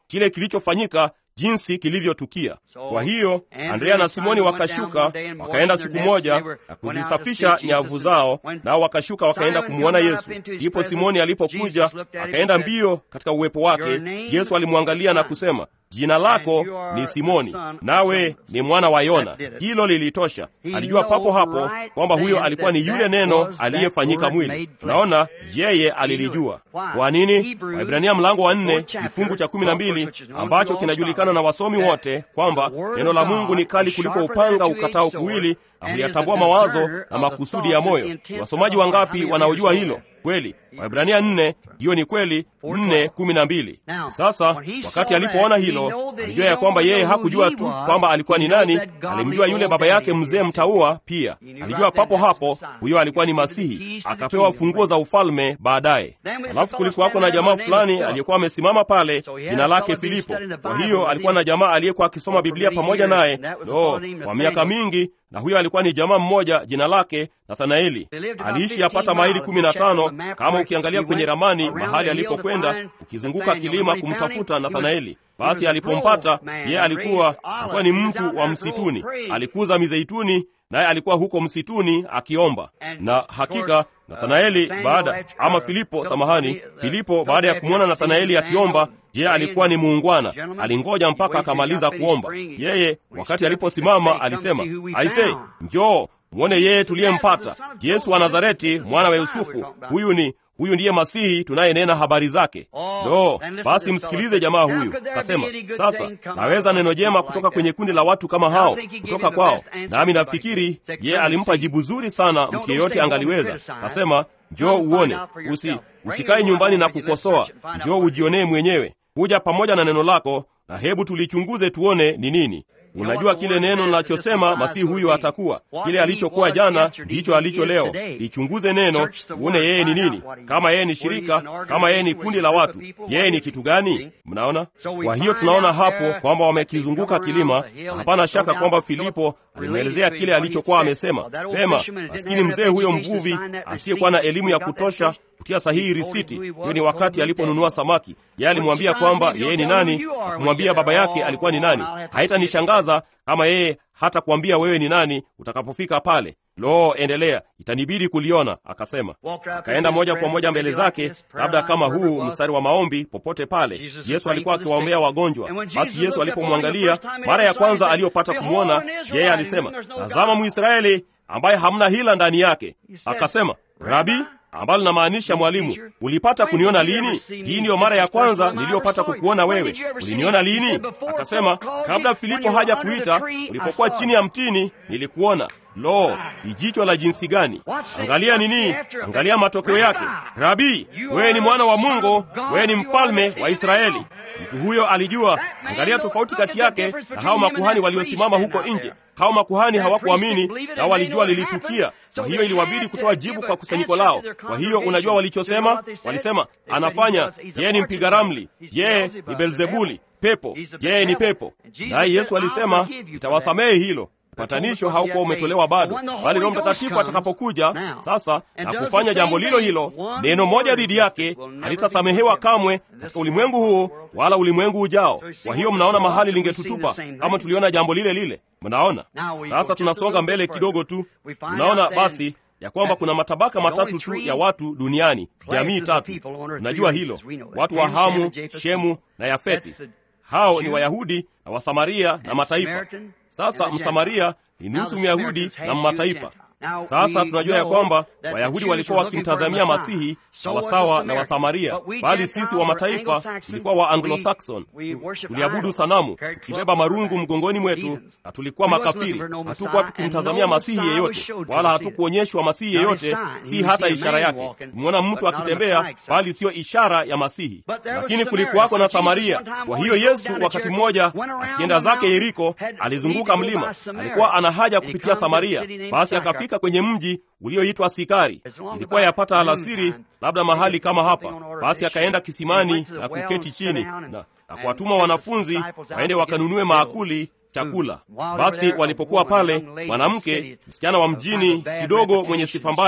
kile kilichofanyika jinsi kilivyotukia. Kwa hiyo Andrea na Simoni wakashuka wakaenda siku moja na kuzisafisha nyavu zao, nao wakashuka wakaenda kumwona Yesu. Ndipo Simoni alipokuja akaenda mbio katika uwepo wake. Yesu alimwangalia na kusema, jina lako ni Simoni, nawe ni mwana wa Yona. Hilo lilitosha. Alijua papo hapo kwamba huyo alikuwa ni yule neno aliyefanyika mwili. Unaona, yeye alilijua. Kwa nini? Waibrania mlango wa nne kifungu cha kumi na mbili ambacho kinajulikana na wasomi wote kwamba neno la Mungu ni kali kuliko upanga ukatao kuwili na huyatambua mawazo na makusudi ya moyo. Wasomaji wangapi wanaojua hilo? Kweli, Waibrania nne, hiyo ni kweli, nne kumi na mbili. Sasa wakati alipoona hilo, alijua ya kwamba yeye hakujua tu kwamba alikuwa ni nani, alimjua yule baba yake mzee mtaua pia. Alijua papo hapo huyo alikuwa ni Masihi, akapewa funguo za ufalme baadaye. Alafu kulikuwako na jamaa fulani aliyekuwa amesimama pale, jina lake Filipo. Kwa hiyo alikuwa na jamaa aliyekuwa akisoma Biblia pamoja naye no, kwa miaka mingi na huyo alikuwa ni jamaa mmoja jina lake Nathanaeli. Aliishi yapata maili kumi na tano kama ukiangalia kwenye ramani mahali alipokwenda, ukizunguka kilima kumtafuta Nathanaeli. Basi alipompata yeye, alikuwa alikuwa ni mtu wa msituni, alikuza mizeituni, naye alikuwa huko msituni akiomba. Na hakika Nathanaeli baada ama Filipo, samahani, Filipo baada ya kumwona Nathanaeli akiomba Je, alikuwa ni muungwana? Alingoja mpaka akamaliza kuomba. Yeye wakati aliposimama alisema, aise, njoo mwone yeye tuliyempata, Yesu wa Nazareti, mwana wa Yusufu. Huyu ni huyu ndiye Masihi tunayenena habari zake. No, basi msikilize jamaa huyu. Kasema, sasa naweza neno jema kutoka kwenye kundi la watu kama hao kutoka kwao? Nami nafikiri yeye alimpa jibu zuri sana, mtu yeyote angaliweza. Kasema, njoo uone, usi usikae nyumbani na kukosoa, njoo ujionee mwenyewe kuja pamoja na neno lako na hebu tulichunguze tuone ni nini. Unajua kile neno linachosema masihi huyu atakuwa kile alichokuwa jana, ndicho alicho leo. Lichunguze neno uone yeye ni nini, kama yeye ni shirika, kama yeye ni kundi la watu, yeye ni kitu gani? Mnaona? Kwa hiyo tunaona hapo kwamba wamekizunguka kilima. Hapana shaka kwamba Filipo alimwelezea kile alichokuwa amesema. Pema, maskini mzee huyo mvuvi asiyekuwa na elimu ya kutosha kutia sahihi risiti. Hiyo ni wakati aliponunua samaki. Yeye alimwambia kwamba yeye ni nani, akumwambia baba yake alikuwa ni nani. Haitanishangaza kama yeye hata kuambia wewe ni nani utakapofika pale. Lo, endelea, itanibidi kuliona. Akasema, akaenda moja kwa moja mbele zake, labda kama huu mstari wa maombi popote pale. Yesu alikuwa akiwaombea wagonjwa. Basi Yesu alipomwangalia mara ya kwanza aliyopata kumwona, yeye alisema, tazama Mwisraeli ambaye hamna hila ndani yake. Akasema, Rabi, ambalo linamaanisha mwalimu, ulipata kuniona lini? Hii ndiyo mara ya kwanza niliyopata kukuona wewe. Uliniona lini? Akasema, kabla Filipo haja kuita, ulipokuwa chini ya mtini nilikuona. Lo, ni jicho la jinsi gani! Angalia nini? Angalia matokeo yake. Rabi, wewe ni mwana wa Mungu, wewe ni mfalme wa Israeli. Mtu huyo alijua. Angalia tofauti kati yake na hao makuhani waliosimama huko nje. Hao makuhani hawakuamini na walijua lilitukia, kwa hiyo iliwabidi kutoa jibu kwa kusanyiko lao. Kwa hiyo unajua walichosema? Walisema, anafanya yeye ni mpiga ramli, yeye ni Belzebuli, pepo, yeye ni pepo. Naye Yesu alisema, nitawasamehe hilo. Upatanisho haukuwa umetolewa bado, bali Roho Mtakatifu atakapokuja sasa na kufanya jambo lilo hilo, neno moja dhidi yake halitasamehewa kamwe katika ulimwengu huu wala ulimwengu ujao. Kwa hiyo mnaona mahali lingetutupa kama tuliona jambo lile lile. Mnaona sasa, tunasonga mbele kidogo tu, tunaona basi ya kwamba kuna matabaka matatu tu ya watu duniani, jamii tatu. Tunajua hilo, watu wa Hamu, Shemu na Yafethi. Hao ni Wayahudi na Wasamaria na mataifa. Sasa Msamaria ni nusu Myahudi na Mmataifa. Sasa tunajua ya kwamba Wayahudi walikuwa wakimtazamia Masihi sawasawa na Wasamaria, bali sisi wa mataifa tulikuwa wa Anglo-Saxon, tuliabudu sanamu tukibeba marungu mgongoni mwetu, na tulikuwa makafiri. Hatukuwa tukimtazamia Masihi yeyote, wala hatukuonyeshwa Masihi yeyote, si hata ishara yake. Tumeona mtu akitembea, bali siyo ishara ya Masihi. Lakini kulikuwako na Samaria. Kwa hiyo Yesu wakati mmoja akienda zake Yeriko, alizunguka mlima, alikuwa ana haja kupitia Samaria, basi akafika kwenye mji ulioitwa Sikari. Ilikuwa yapata alasiri, labda mahali kama hapa. Basi akaenda kisimani na kuketi chini na, na kuwatuma wanafunzi waende wakanunue maakuli chakula. Basi walipokuwa pale, mwanamke msichana wa mjini kidogo mwenye sifa mbaya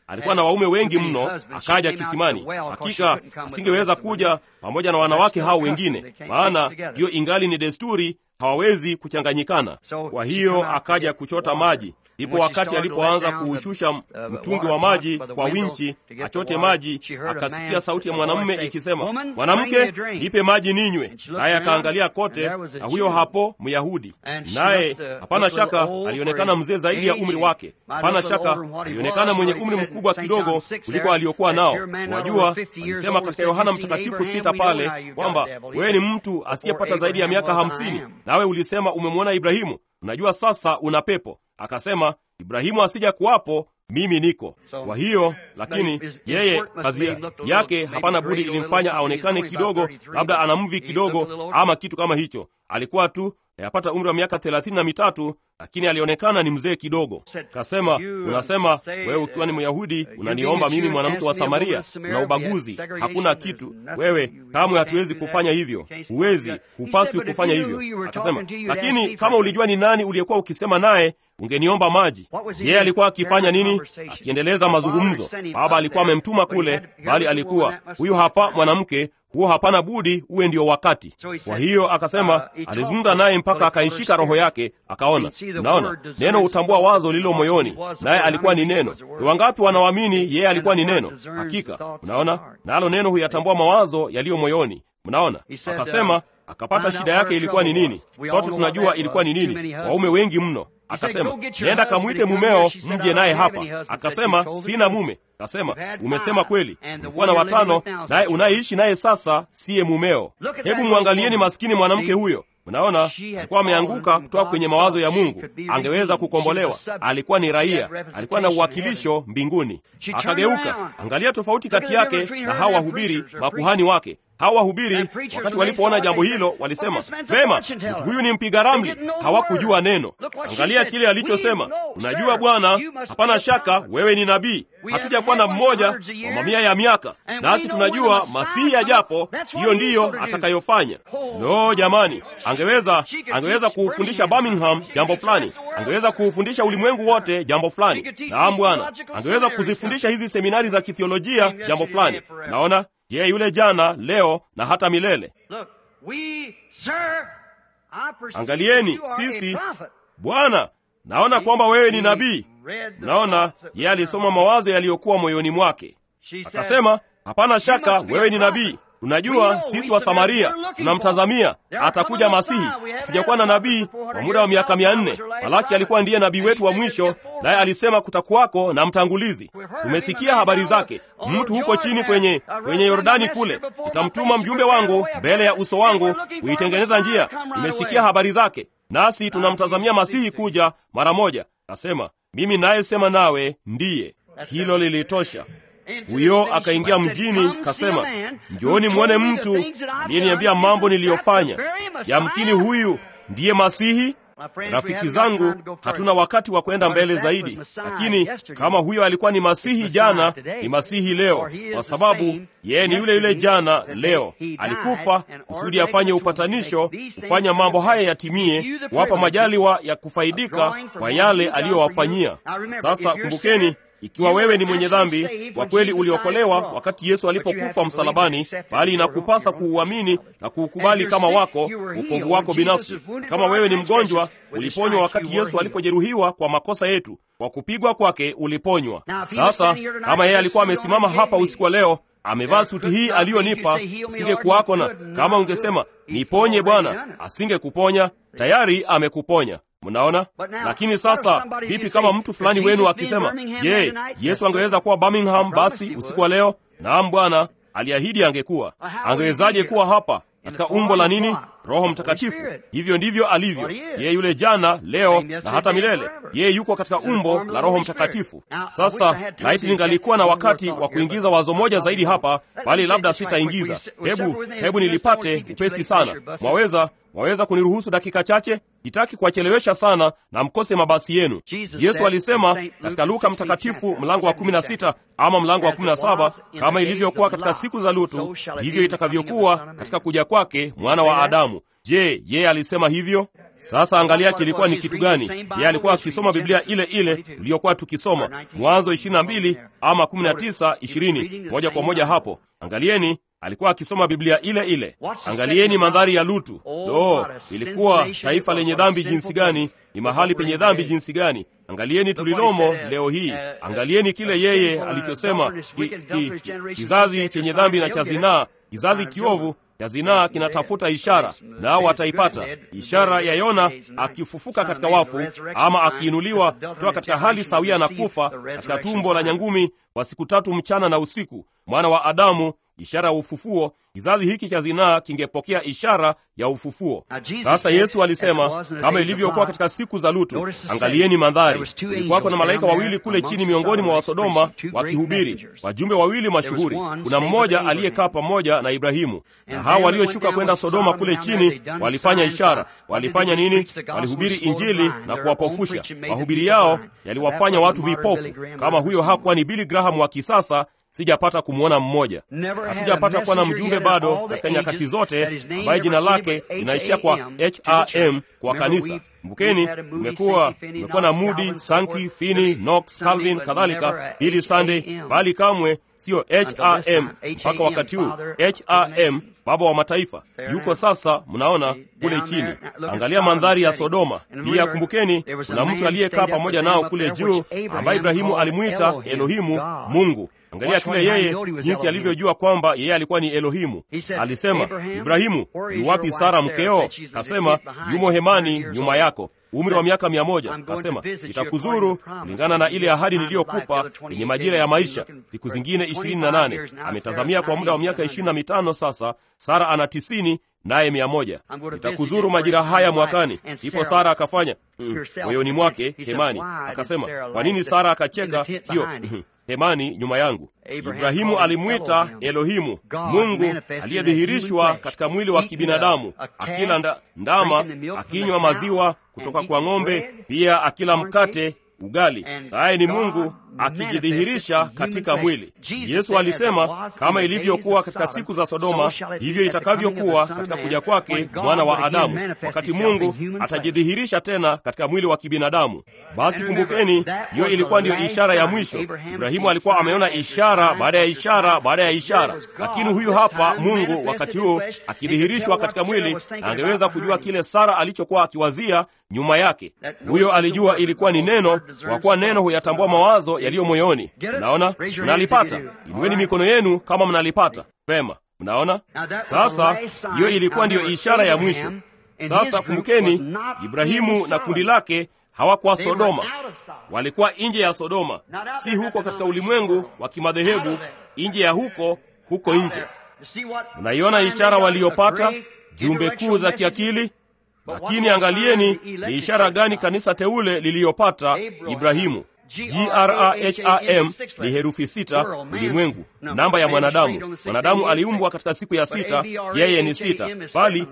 alikuwa na waume wengi mno, akaja kisimani. Hakika asingeweza kuja pamoja na wanawake hao wengine, maana hiyo ingali ni desturi, hawawezi kuchanganyikana. Kwa hiyo akaja kuchota maji. Ndipo wakati alipoanza kuushusha mtungi wa maji kwa winchi achote maji, akasikia sauti ya mwanamume ikisema, mwanamke, nipe maji ninywe. Naye akaangalia kote, na huyo hapo Myahudi, naye hapana shaka alionekana mzee zaidi ya umri wake. Hapana shaka alionekana mwenye umri mkubwa kidogo kuliko aliokuwa nao. Wajua, alisema katika Yohana Mtakatifu sita pale kwamba wewe ni mtu asiyepata zaidi ya miaka hamsini, nawe ulisema umemwona Ibrahimu. Unajua sasa una pepo. Akasema, Ibrahimu asija kuwapo, mimi niko. Kwa hiyo lakini yeye kazi yake hapana budi ilimfanya aonekane kidogo, labda ana mvi kidogo ama kitu kama hicho. Alikuwa tu yapata umri wa miaka thelathini na mitatu, lakini alionekana ni mzee kidogo. Kasema, unasema wewe ukiwa ni Myahudi unaniomba mimi mwanamke wa Samaria? Una ubaguzi, hakuna kitu. Wewe kamwe hatuwezi kufanya hivyo, huwezi, hupaswi kufanya hivyo. Akasema, lakini kama ulijua ni nani uliyekuwa ukisema naye ungeniomba maji. Yeye alikuwa akifanya nini? Akiendeleza mazungumzo. Baba alikuwa amemtuma kule, bali alikuwa huyu hapa mwanamke huo hapana budi uwe ndio wakati. Kwa hiyo akasema, alizungumza naye mpaka akaishika roho yake, akaona. Unaona, neno hutambua wazo lililo moyoni, naye alikuwa ni neno. Ni wangapi wanaoamini yeye alikuwa ni neno? Hakika, unaona, nalo neno huyatambua mawazo yaliyo moyoni. Mnaona, akasema akapata shida yake ilikuwa ni nini. Sote tunajua ilikuwa ni nini, waume wengi mno. Akasema, nenda kamwite mumeo mje naye hapa. Akasema, sina mume. Akasema, umesema kweli, ulikuwa na watano, naye unayeishi naye sasa siye mumeo. Hebu mwangalieni maskini mwanamke huyo. Mnaona, alikuwa ameanguka kutoka kwenye mawazo ya Mungu. Angeweza kukombolewa, alikuwa ni raia, alikuwa na uwakilisho mbinguni. Akageuka. Angalia tofauti kati yake na hawa wahubiri, makuhani wake hawa wahubiri wakati walipoona jambo hilo walisema, vema, mtu huyu ni mpiga ramli. Hawakujua neno. Angalia kile alichosema, unajua Bwana, hapana shaka wewe ni nabii. Hatujakuwa na mmoja kwa mamia ya miaka, nasi tunajua Masihi ajapo, hiyo ndiyo atakayofanya. Lo, jamani, angeweza angeweza kuufundisha Birmingham jambo fulani, angeweza kuufundisha ulimwengu wote jambo fulani. Naam Bwana, angeweza kuzifundisha hizi seminari za kithiolojia jambo fulani. Naona Je, yule jana, leo na hata milele. Angalieni sisi, Bwana, naona kwamba wewe ni nabii. Naona yeye alisoma mawazo yaliyokuwa moyoni mwake, akasema, hapana shaka wewe ni nabii. Tunajua sisi wa Samaria tunamtazamia atakuja Masihi. Hatujakuwa na nabii kwa muda wa miaka mia nne. Malaki alikuwa ndiye nabii wetu wa mwisho, naye alisema kutakuwako na mtangulizi. Tumesikia habari zake. Mtu huko chini kwenye kwenye Yordani kule, nitamtuma mjumbe wangu mbele ya uso wangu kuitengeneza njia. Nimesikia habari zake, nasi tunamtazamia Masihi kuja mara moja. Nasema mimi nayesema nawe ndiye. Hilo lilitosha. Huyo akaingia mjini, kasema, njooni mwone mtu aliyeniambia mambo niliyofanya. Yamkini huyu ndiye Masihi. Rafiki zangu, hatuna wakati wa kwenda mbele zaidi, lakini kama huyo alikuwa ni Masihi jana, ni Masihi leo, kwa sababu yeye ni yule yule jana, leo. Alikufa kusudi afanye upatanisho, kufanya mambo haya yatimie, kuwapa majaliwa ya kufaidika kwa yale aliyowafanyia. Sasa kumbukeni ikiwa wewe ni mwenye dhambi kwa kweli, uliokolewa wakati Yesu alipokufa msalabani, bali inakupasa kuuamini na kuukubali kama wako wokovu wako binafsi. Kama wewe ni mgonjwa, uliponywa wakati Yesu alipojeruhiwa kwa makosa yetu, kwa kupigwa kwake uliponywa. Sasa kama yeye alikuwa amesimama hapa usiku wa leo amevaa suti hii aliyonipa, usingekuwako na kama ungesema niponye Bwana, asingekuponya. Tayari amekuponya. Mnaona? Lakini sasa vipi kama mtu fulani wenu akisema, je, Yesu angeweza kuwa Birmingham basi usiku wa leo? Naam, Bwana aliahidi angekuwa. Angewezaje kuwa hapa katika umbo la nini? Roho Mtakatifu. Hivyo ndivyo alivyo yeye, yule jana, leo na hata milele. Yeye yuko katika umbo la Roho Mtakatifu. Sasa laiti ningalikuwa na wakati wa kuingiza wazo moja zaidi hapa, bali labda sitaingiza. Hebu hebu nilipate upesi sana. Mwaweza waweza kuniruhusu dakika chache? Sitaki kuwachelewesha sana na mkose mabasi yenu. Yesu alisema katika Luka Mtakatifu mlango wa 16 ama mlango wa 17, kama ilivyokuwa katika siku za Lutu, ndivyo itakavyokuwa katika kuja kwake mwana wa Adamu. Je, yeye alisema hivyo? Sasa angalia kilikuwa ni kitu gani? Yeye alikuwa akisoma Biblia ile ile tuliyokuwa tukisoma Mwanzo 22 ama 19 20, moja kwa moja hapo. Angalieni, alikuwa akisoma Biblia ile ile. Angalieni mandhari ya Lutu. Lo, ilikuwa taifa lenye dhambi jinsi gani! Ni mahali penye dhambi jinsi gani! Angalieni tulilomo leo hii. Angalieni kile yeye alichosema, ki, ki, kizazi chenye dhambi na cha zinaa, kizazi kiovu ya zinaa kinatafuta ishara, nao wataipata ishara ya Yona akifufuka katika wafu, ama akiinuliwa kutoka katika hali sawia na kufa katika tumbo la nyangumi kwa siku tatu mchana na usiku, mwana wa Adamu, ishara ya ufufuo. Kizazi hiki cha zinaa kingepokea ishara ya ufufuo. Sasa Yesu alisema kama ilivyokuwa katika siku za Lutu. Angalieni mandhari, kulikuwako na malaika wawili kule chini miongoni mwa Wasodoma wakihubiri, wajumbe wawili mashuhuri. Kuna mmoja aliyekaa pamoja na Ibrahimu, na hao walioshuka kwenda Sodoma kule chini walifanya ishara. Walifanya nini? Walihubiri Injili na kuwapofusha. Mahubiri yao yaliwafanya watu vipofu. Kama huyo hakuwa ni Billy Graham wa kisasa sijapata kumwona mmoja. Hatujapata kuwa na mjumbe bado katika nyakati zote ambaye jina lake linaishia kwa HRM kwa kanisa. Kumbukeni, umekuwa umekuwa na Moody, Sankey, Finney, Knox, Calvin kadhalika, Billy Sunday, bali kamwe siyo HRM mpaka wakati huu. HRM baba wa mataifa yuko sasa, mnaona kule chini. Angalia mandhari ya Sodoma. Pia kumbukeni, kuna mtu aliyekaa pamoja nao kule juu ambaye Ibrahimu alimwita Elohimu, Mungu. Angalia kile yeye jinsi alivyojua kwamba yeye alikuwa ni Elohimu. Alisema, Ibrahimu, yu wapi Sara mkeo? Kasema, yumo hemani nyuma yako, umri wa miaka mia moja. Kasema, itakuzuru kulingana na ile ahadi niliyokupa yenye majira ya maisha, siku zingine ishirini na nane. Ametazamia kwa muda wa miaka ishirini na mitano sasa. Sara ana tisini naye mia moja. Itakuzuru majira haya mwakani. Ndipo Sara akafanya moyoni mm, mwake hemani. Akasema, kwa nini Sara akacheka hiyo hemani nyuma yangu. Ibrahimu alimwita Elohimu, Mungu aliyedhihirishwa katika mwili wa kibinadamu, akila nda, ndama, akinywa maziwa kutoka kwa ng'ombe, pia akila mkate ugali, naye ni Mungu akijidhihirisha katika mwili. Yesu alisema kama ilivyokuwa katika siku za Sodoma, hivyo itakavyokuwa katika kuja kwake mwana wa Adamu, wakati Mungu atajidhihirisha tena katika mwili wa kibinadamu. Basi kumbukeni, hiyo ilikuwa ndiyo ishara ya mwisho. Ibrahimu alikuwa ameona ishara baada ya ishara baada ya ishara, lakini huyu hapa Mungu wakati huo akidhihirishwa katika mwili, na angeweza kujua kile Sara alichokuwa akiwazia nyuma yake. Huyo alijua ilikuwa ni neno, kwa kuwa neno huyatambua mawazo yaliyo moyoni. Mnaona, mnalipata. Inueni mikono yenu kama mnalipata vema. Mnaona, sasa hiyo ilikuwa ndiyo ishara ya mwisho. Sasa kumbukeni, Ibrahimu na kundi lake hawakuwa Sodoma, walikuwa nje ya Sodoma, si huko katika ulimwengu wa kimadhehebu, nje ya huko, huko nje. Mnaiona ishara waliyopata, jumbe kuu za kiakili lakini angalieni ni ishara gani kanisa teule liliyopata Ibrahimu. Graham ni herufi sita, ulimwengu, namba ya mwanadamu. Mwanadamu aliumbwa katika siku ya sita, yeye ni sita, bali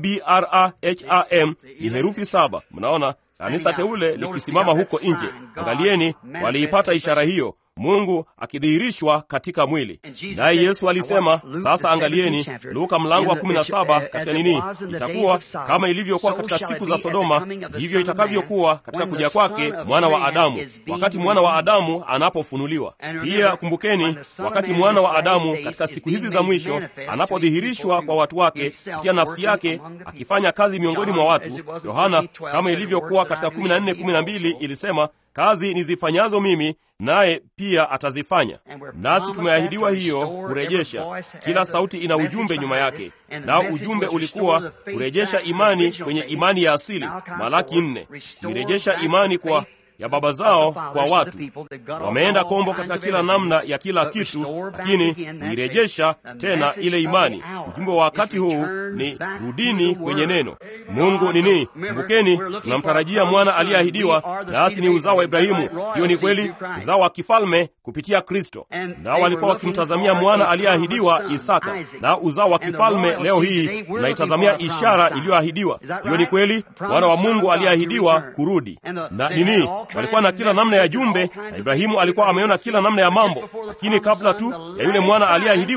Abraham ni herufi saba. Mnaona kanisa teule likisimama huko nje. Angalieni, waliipata ishara hiyo, Mungu akidhihirishwa katika mwili. Naye Yesu alisema, sasa angalieni, Luka mlango wa 17 katika nini, itakuwa kama ilivyokuwa katika siku za Sodoma, ndivyo itakavyokuwa katika kuja kwake mwana wa Adamu, wakati mwana wa Adamu anapofunuliwa. Pia kumbukeni, wakati mwana wa Adamu katika siku hizi za mwisho anapodhihirishwa kwa watu wake kupitia nafsi yake akifanya kazi miongoni mwa watu. Yohana kama ilivyokuwa katika 14:12 ilisema kazi nizifanyazo mimi naye pia atazifanya. Nasi tumeahidiwa hiyo kurejesha. Kila sauti ina ujumbe nyuma yake, nao ujumbe ulikuwa kurejesha imani kwenye imani ya asili, Malaki nne, kuirejesha imani kwa ya baba zao kwa watu. Wameenda kombo katika kila namna ya kila kitu, lakini kuirejesha tena ile imani. Ujumbe wa wakati huu ni rudini kwenye neno. Mungu nini? Kumbukeni, tunamtarajia mwana aliyeahidiwa, nasi ni uzao wa Ibrahimu. Hiyo ni kweli, uzao wa kifalme kupitia Kristo. Nao walikuwa wakimtazamia mwana aliyeahidiwa Isaka, na uzao wa kifalme leo hii tunaitazamia ishara iliyoahidiwa. Hiyo ni kweli, mwana wa Mungu aliyeahidiwa kurudi. Na nini? walikuwa na kila namna ya jumbe, na Ibrahimu alikuwa ameona kila namna ya mambo, lakini kabla tu ya yule mwana aliyeahidiwa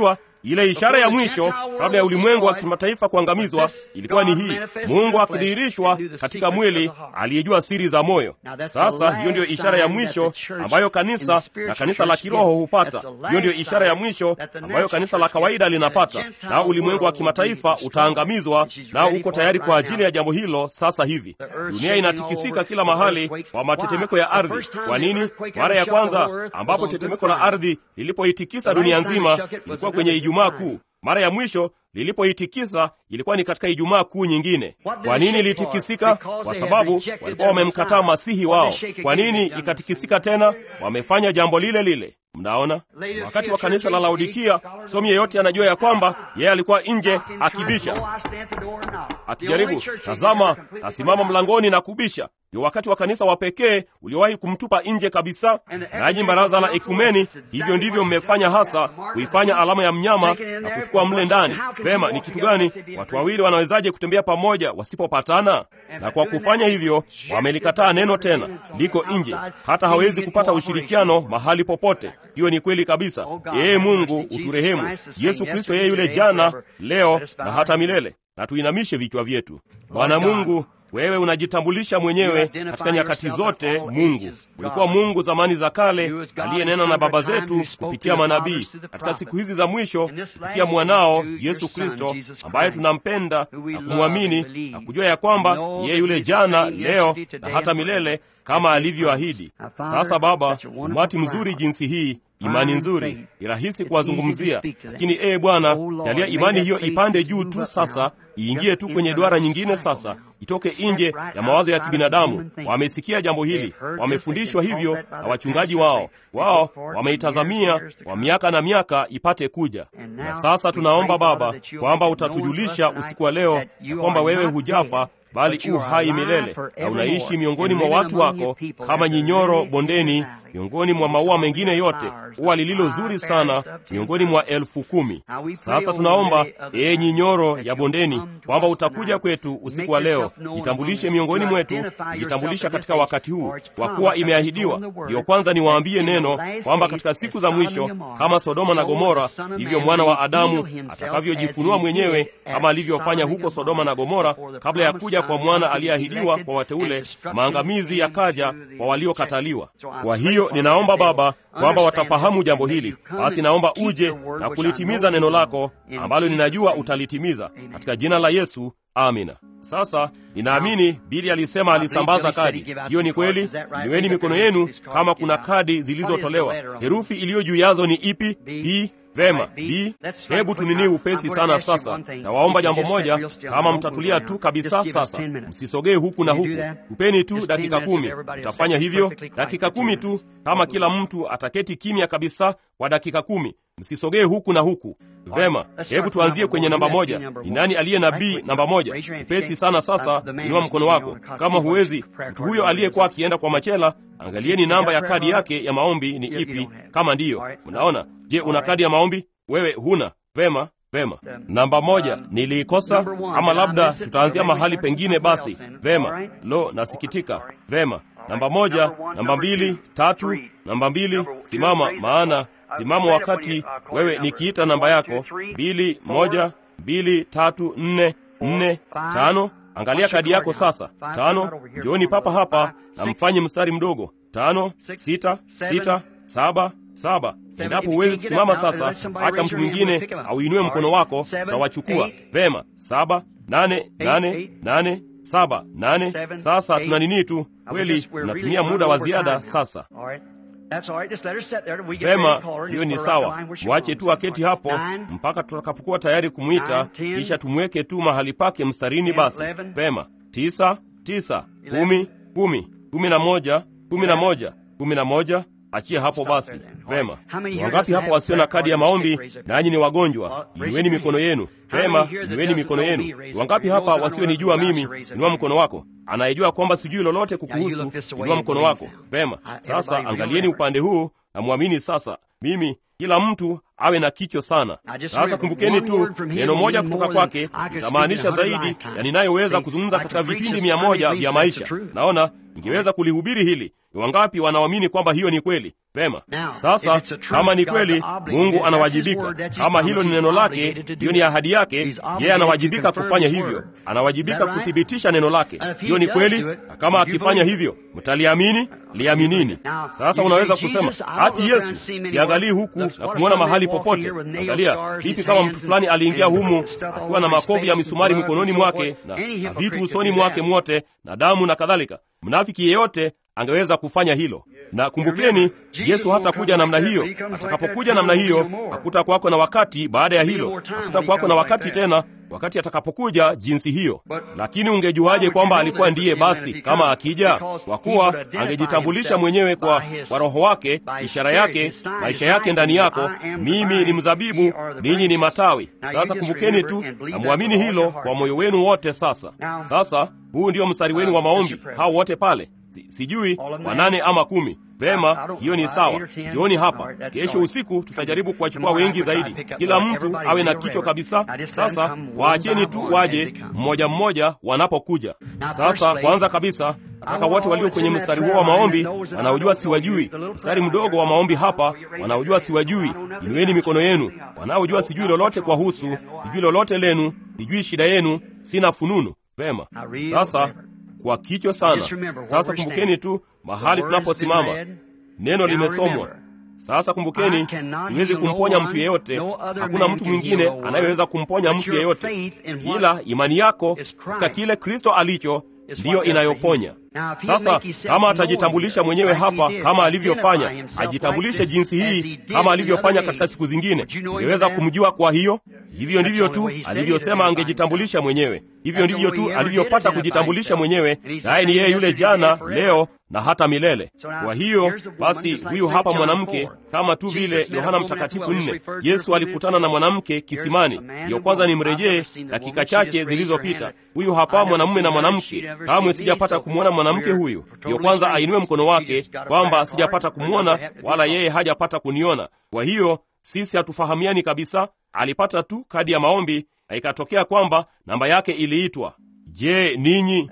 ile ishara ya mwisho kabla ya ulimwengu wa kimataifa kuangamizwa ilikuwa ni hii: Mungu akidhihirishwa katika mwili, aliyejua siri za moyo. Sasa hiyo ndiyo ishara ya mwisho ambayo kanisa na kanisa la kiroho hupata. Hiyo ndiyo ishara ya mwisho ambayo kanisa la kawaida linapata, na ulimwengu wa kimataifa utaangamizwa, nao uko tayari kwa ajili ya jambo hilo. Sasa hivi dunia inatikisika kila mahali kwa matetemeko ya ardhi. Kwa nini? Mara ya kwanza ambapo tetemeko la ardhi lilipoitikisa dunia nzima ilikuwa kwenye Ijumaa Kuu. Mara ya mwisho lilipoitikisa ilikuwa ni katika Ijumaa Kuu nyingine. Kwa nini ilitikisika? Kwa sababu walikuwa wamemkataa masihi wao. Kwa nini ikatikisika tena? Wamefanya jambo lile lile. Mnaona, wakati wa kanisa la Laodikia, somi yeyote anajua ya kwamba yeye alikuwa nje akibisha, akijaribu. Tazama, nasimama mlangoni na kubisha. Ndio wakati wa kanisa wa pekee uliowahi kumtupa nje kabisa. Nanyi baraza la ekumeni, hivyo ndivyo mmefanya hasa, kuifanya alama ya mnyama na kuchukua mle ndani. Vema, ni kitu gani? Watu wawili wanawezaje kutembea pamoja wasipopatana? Na kwa kufanya hivyo wamelikataa neno, tena liko nje, hata hawezi kupata ushirikiano mahali popote. Hiyo ni kweli kabisa. Ee Mungu uturehemu. Yesu Kristo yeye yule jana, leo na hata milele. Na tuinamishe vichwa vyetu. Bwana Mungu, wewe unajitambulisha mwenyewe katika nyakati zote. Mungu ulikuwa Mungu zamani za kale, aliyenena na baba zetu kupitia manabii, katika siku hizi za mwisho kupitia mwanao Yesu Kristo, ambaye tunampenda na kumwamini na kujua ya kwamba yeye yule jana, leo na hata milele, kama alivyoahidi. Sasa Baba, umati mzuri jinsi hii imani nzuri ni rahisi kuwazungumzia, lakini ee Bwana, jalia imani hiyo ipande juu tu sasa, iingie tu kwenye duara nyingine sasa, itoke nje ya mawazo ya kibinadamu. Wamesikia jambo hili, wamefundishwa hivyo na wachungaji wao, wao wameitazamia kwa miaka na miaka ipate kuja. Na sasa tunaomba Baba kwamba utatujulisha usiku wa leo ya kwamba wewe hujafa bali u hai milele na unaishi miongoni mwa watu wako kama nyinyoro bondeni, miongoni mwa maua mengine yote, ua lililo zuri sana miongoni mwa elfu kumi. Sasa tunaomba ee nyinyoro ya bondeni, kwamba utakuja kwetu usiku wa leo, jitambulishe miongoni mwetu, jitambulisha katika wakati huu, kwa kuwa imeahidiwa. Ndiyo kwanza niwaambie neno kwamba katika siku za mwisho, kama Sodoma na Gomora, ndivyo mwana wa Adamu atakavyojifunua mwenyewe, kama alivyofanya huko Sodoma na Gomora, kabla ya kuja kwa mwana aliyeahidiwa kwa wateule, maangamizi yakaja kwa waliokataliwa. Kwa hiyo ninaomba Baba kwamba watafahamu jambo hili. Basi naomba uje na kulitimiza neno lako ambalo ninajua utalitimiza, katika jina la Yesu, amina. Sasa ninaamini Bili alisema alisambaza kadi. Hiyo ni kweli. Inueni mikono yenu kama kuna kadi zilizotolewa. Herufi iliyo juu yazo ni ipi? B. Vema, B. Hebu tunini upesi sana sasa. Nawaomba jambo moja, kama mtatulia tu kabisa sasa, msisogee huku na huku, upeni tu dakika kumi. Mtafanya hivyo dakika kumi tu, kama kila mtu ataketi kimya kabisa kwa dakika kumi, msisogee huku na huku. Vema, hebu tuanzie kwenye namba moja. Ni nani aliye na B namba moja? Upesi sana sasa, inua mkono wako. Kama huwezi, mtu huyo aliyekuwa akienda kwa machela, angalieni namba ya kadi yake ya maombi ni ipi, kama ndiyo. Mnaona? Je, una kadi ya maombi? Wewe huna? Vema, vema. Namba moja niliikosa, ama labda tutaanzia mahali pengine. Basi vema. Lo, nasikitika. Vema, namba moja, namba mbili, tatu, namba mbili. Simama, maana simama wakati wewe nikiita namba yako. Mbili, moja, mbili, tatu, nne, nne, tano. Angalia kadi yako sasa. Tano, njooni papa hapa na mfanye mstari mdogo. Tano, sita, sita, saba, saba. Endapo huwezi kusimama sasa, acha mtu mwingine auinue mkono wako, utawachukua. Vema, saba, nane, nane, nane, saba, nane. Sasa tuna nini tu kweli, tunatumia muda wa ziada sasa. Vema, hiyo ni sawa. Mwache tu aketi hapo mpaka tutakapokuwa tayari kumwita, kisha tumweke tu mahali pake mstarini. Basi vema, tisa, tisa, kumi, kumi, kumi na moja, kumi na moja, kumi na moja. Achie hapo basi. Vema, wangapi hapa wasio na kadi ya maombi nanyi ni wagonjwa? Inueni mikono yenu. Vema, inueni mikono yenu. Wangapi hapa wasionijua mimi? Inua mkono wako. Anayejua kwamba sijui lolote kukuhusu, inua mkono wako. Vema, sasa angalieni upande huu na mwamini sasa. Mimi, kila mtu awe na kicho sana. Sasa kumbukeni tu neno moja kutoka kwake itamaanisha zaidi ya ninayoweza kuzungumza katika vipindi mia moja vya maisha. Naona ningeweza kulihubiri hili. Ni wangapi wanaamini kwamba hiyo ni kweli? Vema. Sasa kama ni kweli, Mungu anawajibika. Kama hilo ni neno lake, hiyo ni ahadi yake, yeye anawajibika kufanya hivyo, anawajibika kuthibitisha neno lake. Hiyo ni kweli, na kama akifanya hivyo, mtaliamini. Liaminini. Sasa unaweza kusema hati Yesu, siangalii huku na kumwona mahali popote. Angalia vipi kama mtu fulani aliingia humu akiwa na makovu ya misumari mikononi mwake na, na vitu usoni mwake mwote na damu na kadhalika. Mnafiki yeyote angeweza kufanya hilo. Na kumbukeni, Yesu hatakuja namna hiyo. Atakapokuja namna hiyo, hakuta kwako na wakati baada ya hilo, hakuta kwako na wakati tena wakati atakapokuja jinsi hiyo. Lakini ungejuaje kwamba alikuwa ndiye? Basi kama akija, kwa kuwa angejitambulisha mwenyewe kwa, kwa Roho wake, ishara yake, maisha yake ndani yako, mimi ni mzabibu, ninyi ni matawi. Sasa kumbukeni tu na mwamini hilo kwa moyo wenu wote. Sasa sasa, huu ndio mstari wenu wa maombi, hao wote pale Si, sijui wanane ama kumi. Vema, hiyo ni sawa. Jioni hapa, kesho usiku tutajaribu kuwachukua wengi zaidi, kila mtu awe na kichwa kabisa. Sasa waacheni tu waje mmoja mmoja wanapokuja. Sasa kwanza kabisa nataka wote walio kwenye mstari huo wa maombi wanaojua siwajui, mstari mdogo wa maombi hapa, wanaojua siwajui, inueni mikono yenu. Wanaojua sijui lolote kwa husu, sijui lolote lenu, sijui shida yenu, sina fununu. Vema, sasa kwa kichwa sana. Sasa kumbukeni tu mahali tunaposimama, neno limesomwa. Sasa kumbukeni, siwezi kumponya mtu yeyote. Hakuna mtu mwingine anayeweza kumponya mtu yeyote, ila imani yako katika kile Kristo alicho ndiyo inayoponya. Sasa kama atajitambulisha mwenyewe hapa kama alivyofanya, ajitambulishe jinsi hii kama alivyofanya katika siku zingine, ungeweza kumjua. Kwa hiyo hivyo ndivyo tu alivyosema angejitambulisha mwenyewe, hivyo ndivyo tu alivyopata kujitambulisha mwenyewe, naye ni yeye yule jana, leo na hata milele. Kwa hiyo basi, huyu hapa mwanamke, kama tu vile Yohana Mtakatifu nne, Yesu alikutana na mwanamke kisimani. Ndiyo kwanza ni mrejee dakika chache zilizopita. Huyu hapa mwanamume na mwanamke, kamwe sijapata kumwona mwanamke huyu. Ndiyo kwanza ainue mkono wake kwamba sijapata kumwona, wala yeye hajapata kuniona. Kwa hiyo sisi hatufahamiani kabisa. Alipata tu kadi ya maombi na ikatokea kwamba namba yake iliitwa. Je, ninyi?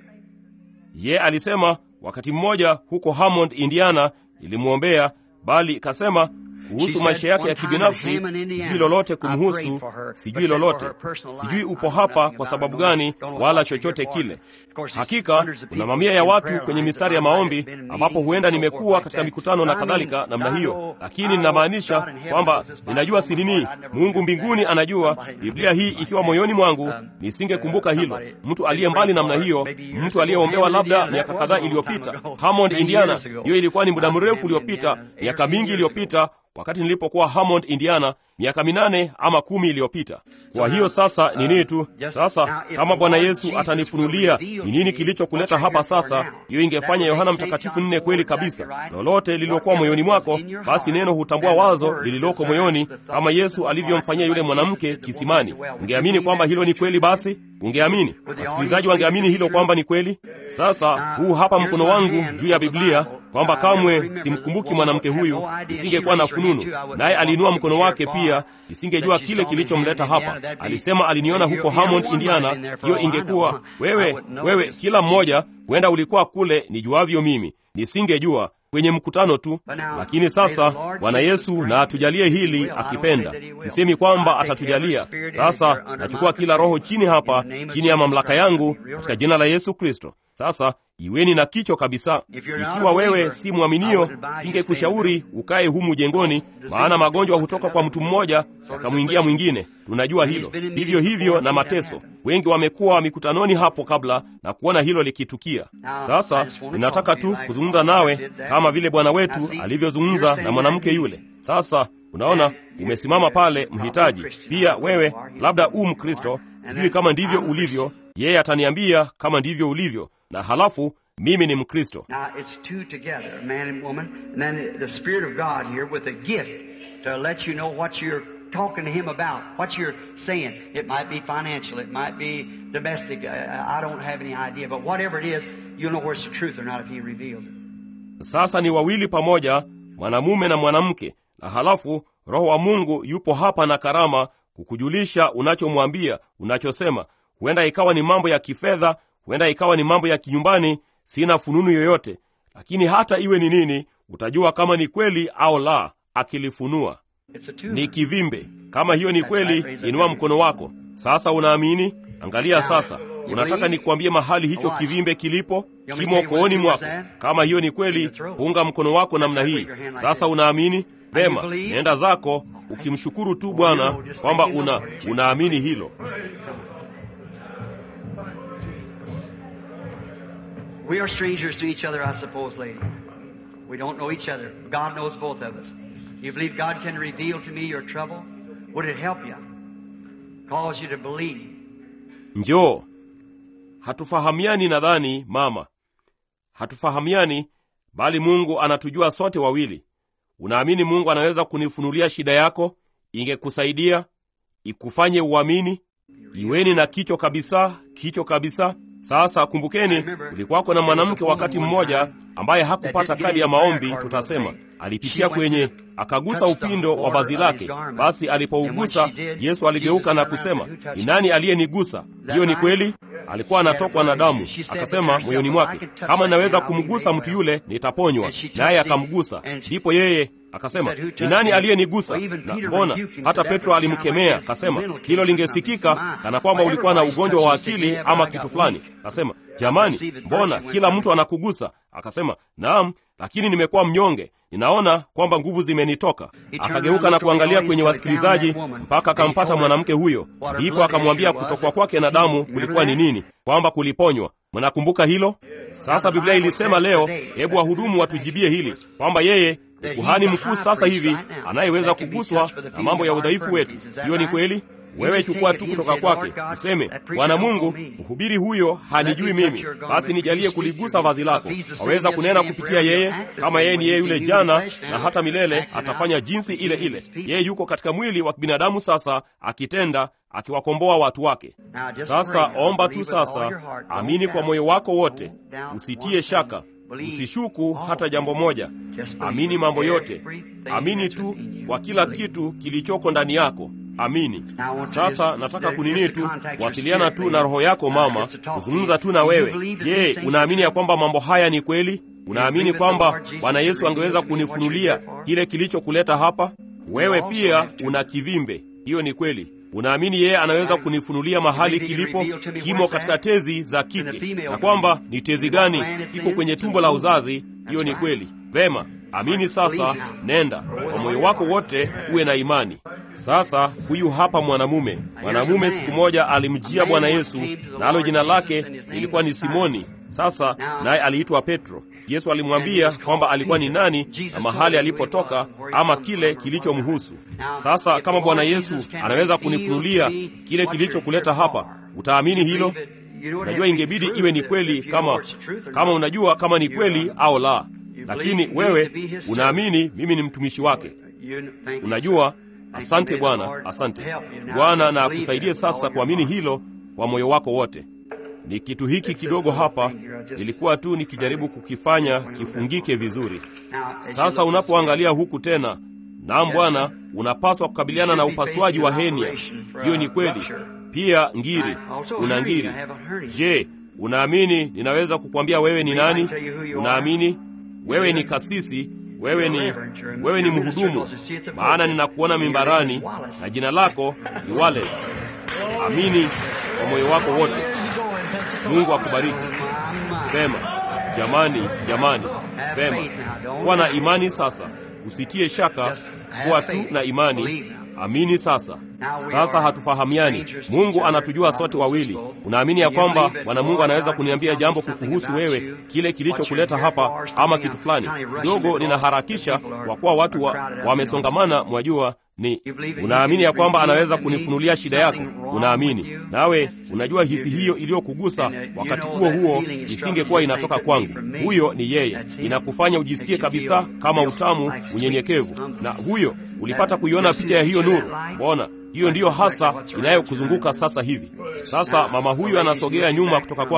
Ye alisema wakati mmoja huko Hammond, Indiana, ilimwombea bali ikasema kuhusu maisha yake ya kibinafsi, sijui lolote kumhusu, sijui lolote, sijui upo hapa kwa sababu gani, wala chochote kile. Hakika kuna mamia ya watu kwenye mistari ya maombi ambapo huenda nimekuwa katika mikutano na kadhalika namna hiyo, lakini ninamaanisha kwamba ninajua si nini. Mungu mbinguni anajua, Biblia hii ikiwa moyoni mwangu, nisingekumbuka hilo. Mtu aliye mbali namna hiyo, mtu aliyeombewa labda miaka kadhaa iliyopita, Hammond, Indiana. Hiyo ilikuwa ni muda mrefu uliopita, miaka mingi iliyopita wakati nilipokuwa Hammond, Indiana, miaka minane ama kumi iliyopita. Kwa hiyo sasa ni nini tu sasa, kama Bwana Yesu atanifunulia ni nini kilichokuleta hapa sasa, hiyo ingefanya Yohana Mtakatifu nne kweli kabisa. Lolote lililokuwa moyoni mwako, basi neno hutambua wazo lililoko moyoni, kama Yesu alivyomfanyia yule mwanamke kisimani. Ungeamini kwamba hilo ni kweli? Basi ungeamini, wasikilizaji wangeamini hilo kwamba ni kweli. Sasa huu hapa mkono wangu juu ya Biblia kwamba kamwe simkumbuki mwanamke huyu, nisingekuwa na fununu. Naye aliinua mkono wake pia, nisingejua kile kilichomleta hapa. Alisema aliniona huko Hammond, Indiana. Hiyo ingekuwa wewe, wewe, kila mmoja huenda ulikuwa kule nijuavyo mimi, nisingejua kwenye mkutano tu. Lakini sasa Bwana Yesu na atujalie hili akipenda. Sisemi kwamba atatujalia. Sasa nachukua kila roho chini hapa, chini ya mamlaka yangu, katika jina la Yesu Kristo. Sasa iweni na kicho kabisa. Ikiwa wewe si mwaminio, singekushauri ukae humu jengoni, maana magonjwa hutoka kwa mtu mmoja yakamwingia mwingine. Tunajua hilo. Vivyo hivyo na mateso. Wengi wamekuwa mikutanoni hapo kabla na kuona hilo likitukia. Sasa ninataka tu kuzungumza nawe kama vile Bwana wetu alivyozungumza na mwanamke yule. Sasa unaona, umesimama pale mhitaji. Pia wewe labda u Mkristo, sijui kama ndivyo ulivyo. Yeye ataniambia kama ndivyo ulivyo, na halafu mimi ni Mkristo. Now it's two together, man and woman, and then the Spirit of God here with a gift to let you know what you're talking to Him about, what you're saying. It might be financial, it might be domestic. I, I don't have any idea, but whatever it is, you'll know where it's the truth or not if He reveals it. Sasa ni wawili pamoja, mwanamume na mwanamke, na halafu roho wa mungu yupo hapa na karama kukujulisha unachomwambia unachosema huenda ikawa ni mambo ya kifedha huenda ikawa ni mambo ya kinyumbani sina fununu yoyote lakini hata iwe ni nini utajua kama ni kweli au la akilifunua It's a tumor. ni kivimbe kama hiyo ni kweli inua mkono wako sasa unaamini angalia sasa unataka nikuambie mahali hicho kivimbe kilipo kimo kooni mwako kama hiyo ni kweli punga mkono wako namna hii sasa unaamini vema nenda zako ukimshukuru tu bwana kwamba una unaamini hilo We are strangers to each other, I suppose, lady. We don't know each other. God knows both of us. You believe God can reveal to me your trouble? Would it help you? Cause you to believe? njoo hatufahamiani nadhani mama hatufahamiani bali mungu anatujua sote wawili unaamini mungu anaweza kunifunulia shida yako ingekusaidia ikufanye uamini iweni na kicho kabisa kicho kabisa sasa kumbukeni kulikuwako na mwanamke wakati mmoja ambaye hakupata kadi ya maombi tutasema alipitia kwenye akagusa upindo wa vazi lake basi alipougusa yesu aligeuka na kusema ni nani aliyenigusa hiyo ni kweli alikuwa anatokwa na damu akasema moyoni mwake kama ninaweza kumgusa mtu yule nitaponywa naye akamgusa ndipo yeye akasema ni nani aliyenigusa na mbona hata petro alimkemea akasema hilo lingesikika kana kwamba ulikuwa na ugonjwa wa akili ama kitu fulani akasema jamani mbona kila mtu anakugusa akasema naam lakini nimekuwa mnyonge ninaona kwamba nguvu zimenitoka akageuka na kuangalia kwenye wasikilizaji mpaka akampata mwanamke huyo ndipo akamwambia kutokwa kwake na damu kulikuwa ni nini kwamba kuliponywa mnakumbuka hilo sasa biblia ilisema leo hebu wahudumu watujibie hili kwamba yeye ni kuhani mkuu sasa hivi anayeweza kuguswa na mambo ya udhaifu wetu hiyo ni kweli wewe chukua tu kutoka kwake useme bwana mungu mhubiri huyo hanijui mimi basi nijalie kuligusa vazi lako waweza kunena kupitia yeye kama yeye ni yeye yule jana na hata milele atafanya jinsi ile ile yeye yuko katika mwili wa kibinadamu sasa akitenda akiwakomboa watu wake sasa omba tu sasa amini kwa moyo wako wote usitie shaka usishuku hata jambo moja amini mambo yote amini tu kwa kila kitu kilichoko ndani yako amini sasa nataka kunini tu wasiliana tu na roho yako mama kuzungumza tu na wewe je unaamini ya kwamba mambo haya ni kweli unaamini kwamba bwana yesu angeweza kunifunulia kile kilichokuleta hapa wewe pia una kivimbe hiyo ni kweli unaamini yeye anaweza kunifunulia mahali kilipo kimo katika tezi za kike na kwamba ni tezi gani iko kwenye tumbo la uzazi hiyo ni kweli vema amini sasa nenda kwa moyo wako wote uwe na imani sasa huyu hapa mwanamume mwanamume siku moja alimjia bwana yesu nalo jina lake lilikuwa ni simoni sasa naye aliitwa petro yesu alimwambia kwamba alikuwa ni nani na mahali alipotoka ama kile kilichomhusu sasa kama bwana yesu anaweza kunifunulia kile kilichokuleta hapa utaamini hilo unajua ingebidi iwe ni kweli kama kama unajua kama ni kweli au la lakini wewe unaamini mimi ni mtumishi wake unajua asante bwana asante bwana na akusaidie sasa kuamini hilo kwa moyo wako wote ni kitu hiki kidogo hapa nilikuwa tu nikijaribu kukifanya kifungike vizuri sasa unapoangalia huku tena naam bwana unapaswa kukabiliana na upasuaji wa henia hiyo ni kweli pia ngiri una ngiri je unaamini ninaweza kukwambia wewe ni nani unaamini wewe ni kasisi wewe ni wewe ni mhudumu maana ninakuona mimbarani na jina lako ni wales amini kwa moyo wako wote mungu akubariki vema jamani jamani vema kuwa na imani sasa usitie shaka kuwa tu na imani amini sasa sasa hatufahamiani mungu anatujua sote wawili unaamini ya kwamba bwana mungu anaweza kuniambia jambo kukuhusu wewe kile kilichokuleta hapa ama kitu fulani kidogo ninaharakisha kwa kuwa watu wamesongamana wa mwajua ni unaamini ya kwamba anaweza kunifunulia shida yako unaamini nawe unajua hisi hiyo iliyokugusa wakati huo huo isingekuwa inatoka kwangu huyo ni yeye inakufanya ujisikie kabisa kama utamu unyenyekevu na huyo ulipata kuiona picha ya hiyo nuru mbona hiyo ndiyo hasa inayokuzunguka sasa hivi sasa mama huyu anasogea nyuma kutoka kwangu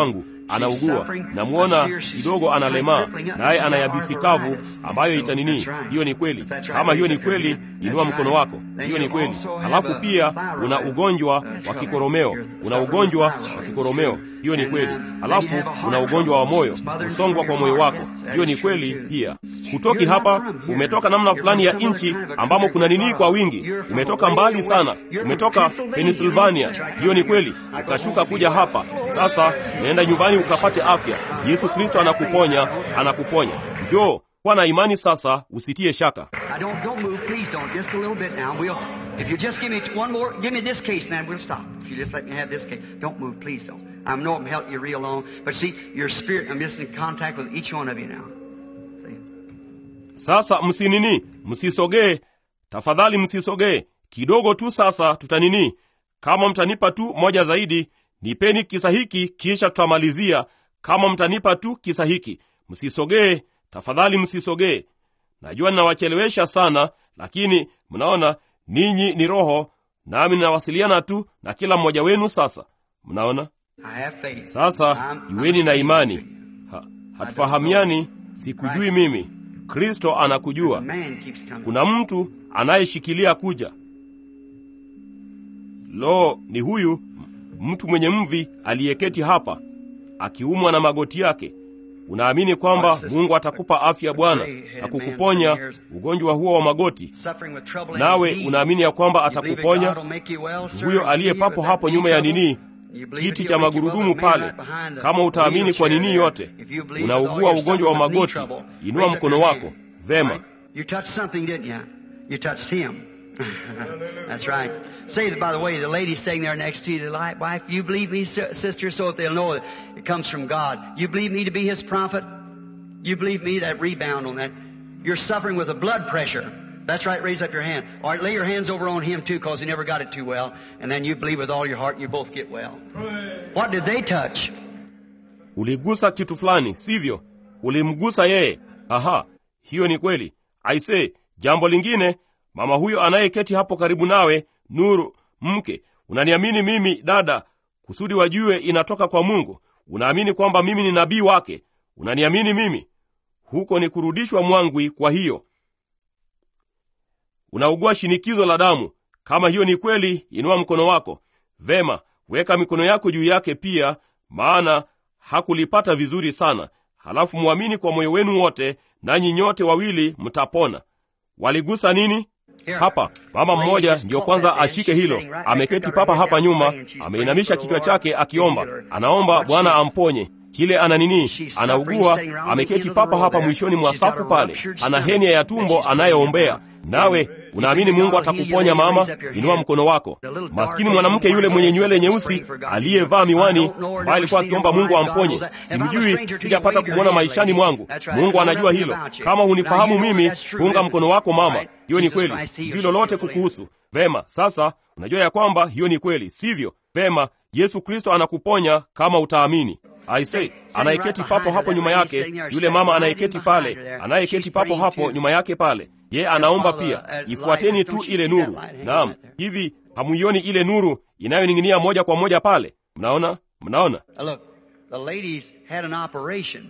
anaugua. Namwona kidogo analemaa, naye ana yabisi kavu ambayo itanini. Hiyo ni kweli. Kama hiyo ni kweli, inua mkono wako. Hiyo ni kweli. Halafu pia una ugonjwa wa kikoromeo, una ugonjwa wa kikoromeo. Hiyo ni kweli. Halafu una ugonjwa wa moyo, kusongwa kwa moyo wako. Hiyo ni kweli pia. Hutoki hapa, umetoka namna fulani ya nchi ambamo kuna nini kwa wingi. Umetoka mbali sana, umetoka Pennsylvania. Hiyo ni kweli, ukashuka kuja hapa. Sasa naenda nyumbani ukapate afya. Yesu Kristo anakuponya, anakuponya. Njoo kuwa na imani sasa, usitie shaka. Now don't don't move, please don't. Just a little bit now. We'll if you just give me one more, give me this case, and then we'll stop. If you just let me have this case, don't move, please don't. I know I'm helping you real long, but see your spirit. I'm just in contact with each one of you now. See? Sasa msinini, msisogee tafadhali, msisogee kidogo tu. Sasa tutanini, kama mtanipa tu moja zaidi, nipeni kisa hiki, kisha tutamalizia. Kama mtanipa tu kisa hiki, msisogee tafadhali, msisogee. Najua ninawachelewesha sana, lakini mnaona ninyi ni roho, nami ninawasiliana tu na kila mmoja wenu. Sasa mnaona, I have faith. sasa I'm- iweni na I'm imani. Ha, hatufahamiani, sikujui mimi, Kristo anakujua. Man keeps coming. Kuna mtu anayeshikilia kuja. Lo, ni huyu m- mtu mwenye mvi aliyeketi hapa akiumwa na magoti yake. Unaamini kwamba Mungu atakupa afya Bwana na kukuponya ugonjwa huo wa magoti, Suffering with trouble in nawe his knee. unaamini ya kwamba You believe that atakuponya? God will make you well, sir? Huyo aliye Heal you papo with hapo that nyuma ya knee nini, trouble? You believe kiti that cha he'll make you well, magurudumu the man pale. right behind the Kama utaamini kwa wheelchair nini there. yote, If you believe with all unaugua your ugonjwa wa suffering with knee magoti, trouble, inua raise up mkono your wako. hand. Vema. Right? You touched something, didn't you? You touched him. That's right. Say that, by the way, the lady sitting there next to you, the li- wife, you believe me, si- sister, so that they'll know that it comes from God. You believe me to be his prophet? You believe me, that rebound on that. You're suffering with a blood pressure. That's right, raise up your hand. All right, lay your hands over on him too, because he never got it too well. And then you believe with all your heart, and you both get well. What did they touch? Uligusa kitu fulani, sivyo? Ulimgusa yeye. Aha, hiyo ni kweli. Aise, jambo lingine, mama huyo anayeketi hapo karibu nawe, Nuru mke, unaniamini mimi dada, kusudi wajue inatoka kwa Mungu. Unaamini kwamba mimi ni nabii wake. Unaniamini mimi. Huko ni kurudishwa mwangwi. Kwa hiyo unaugua shinikizo la damu. Kama hiyo ni kweli, inua mkono wako. Vema, weka mikono yako juu yake pia, maana hakulipata vizuri sana. Halafu mwamini kwa moyo wenu wote, nanyi nyote wawili mtapona. Waligusa nini? Hapa mama mmoja ndiyo kwanza ashike hilo. Ameketi papa hapa nyuma, ameinamisha kichwa chake akiomba, anaomba Bwana amponye kile ana nini, anaugua. Ameketi papa hapa mwishoni mwa safu pale, ana henia ya tumbo anayoombea. Nawe unaamini Mungu atakuponya mama? Inua mkono wako. Maskini mwanamke yule mwenye nywele nyeusi aliyevaa miwani, ambaye alikuwa akiomba Mungu amponye. Simjui, sijapata kumwona maishani mwangu. Mungu anajua hilo. Kama hunifahamu mimi, punga mkono wako mama. Hiyo ni kweli, sijui lolote kukuhusu. Vema, sasa unajua ya kwamba hiyo ni kweli, sivyo? Vema, Yesu Kristo anakuponya kama utaamini. Aise, anayeketi papo hapo nyuma yake, yule mama anayeketi pale, anayeketi papo hapo nyuma yake pale, ye anaomba pia. Ifuateni tu ile nuru. Naam, hivi hamuioni ile nuru inayoning'inia moja kwa moja pale? Mnaona, mnaona? Now look, the lady's had an operation,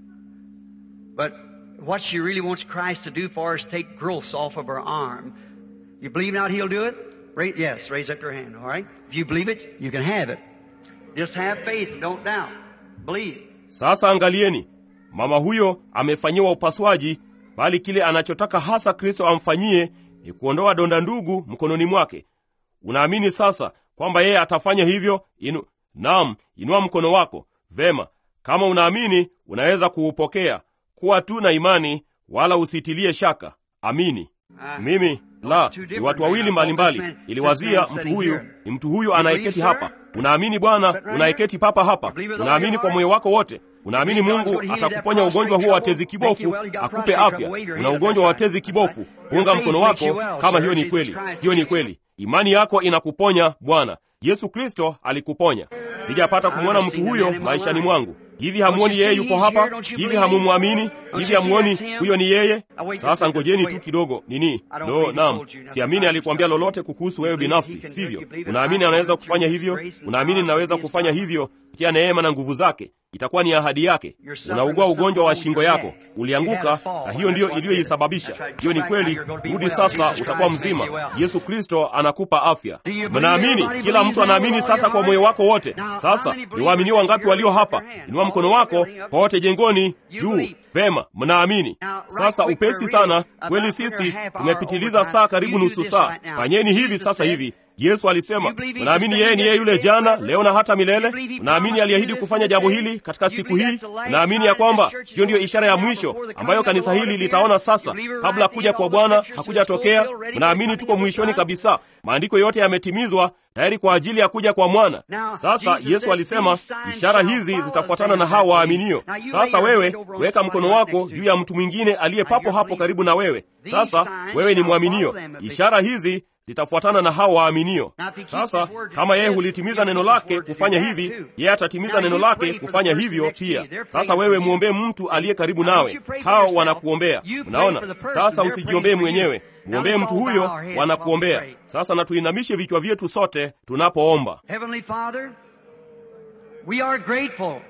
but what she really wants Christ to do for her is take growths off of her arm. You believe not He'll do it? Ra- yes, raise up your hand, all right? If you believe it, you can have it. Just have faith, don't doubt. Believe. Sasa angalieni, mama huyo amefanyiwa upasuaji, bali kile anachotaka hasa Kristo amfanyie ni kuondoa donda ndugu mkononi mwake. Unaamini sasa kwamba yeye atafanya hivyo? Inu, naam, inua mkono wako. Vema, kama unaamini unaweza kuupokea. Kuwa tu na imani, wala usitilie shaka. Amini. Mimi la ni watu wawili mbalimbali. Iliwazia mtu huyu ni mtu huyu anayeketi hapa. Unaamini Bwana unayeketi papa hapa? Unaamini kwa moyo wako wote? Unaamini Mungu atakuponya ugonjwa huo wa tezi kibofu, akupe afya? Una ugonjwa wa tezi kibofu, punga mkono wako kama hiyo ni kweli. Hiyo ni kweli. Imani yako inakuponya Bwana. Yesu Kristo alikuponya. Sijapata kumwona mtu huyo maishani mwangu. Hivi hamuoni yeye yupo hapa? Hivi hamumwamini? Hivi hamuoni huyo ni yeye? Sasa ngojeni tu kidogo. Nini? Lo, naam, siamini alikwambia lolote kukuhusu wewe binafsi, sivyo? Unaamini anaweza kufanya hivyo? Unaamini ninaweza kufanya hivyo kupitia neema na nguvu zake? itakuwa ni ahadi yake. Unaugua ugonjwa wa shingo yako, ulianguka, na hiyo ndiyo iliyoisababisha. Hiyo ni kweli. Rudi sasa, utakuwa mzima. Yesu Kristo anakupa afya. Mnaamini? Kila mtu anaamini sasa kwa moyo wako wote. Sasa ni waamini wangapi walio hapa? Inua mkono wako pote jengoni juu. Vema, mnaamini. Sasa upesi sana kweli, sisi tumepitiliza saa karibu nusu saa. Fanyeni hivi sasa hivi. Yesu alisema, mnaamini yeye ni yeye yule jana, leo na hata milele? Mnaamini aliahidi kufanya jambo hili katika siku hii? Mnaamini ya kwamba hiyo ndiyo ishara ya mwisho ambayo kanisa hili litaona sasa, kabla kuja kwa Bwana hakujatokea? Mnaamini tuko mwishoni kabisa, maandiko yote yametimizwa tayari kwa ajili ya kuja kwa mwana. Sasa Yesu alisema ishara hizi zitafuatana na hao waaminio. Sasa wewe weka mkono wako juu ya mtu mwingine aliye papo hapo karibu na wewe. Sasa wewe ni mwaminio, ishara hizi zitafuatana na hao waaminio. Sasa kama yeye hulitimiza neno lake kufanya hivi, yeye atatimiza neno lake kufanya hivyo pia. Sasa wewe mwombee mtu aliye karibu nawe, hao wanakuombea. Unaona, sasa usijiombee mwenyewe, mwombee mtu huyo, wanakuombea. Sasa na tuinamishe vichwa vyetu sote tunapoomba. Heavenly Father, we are grateful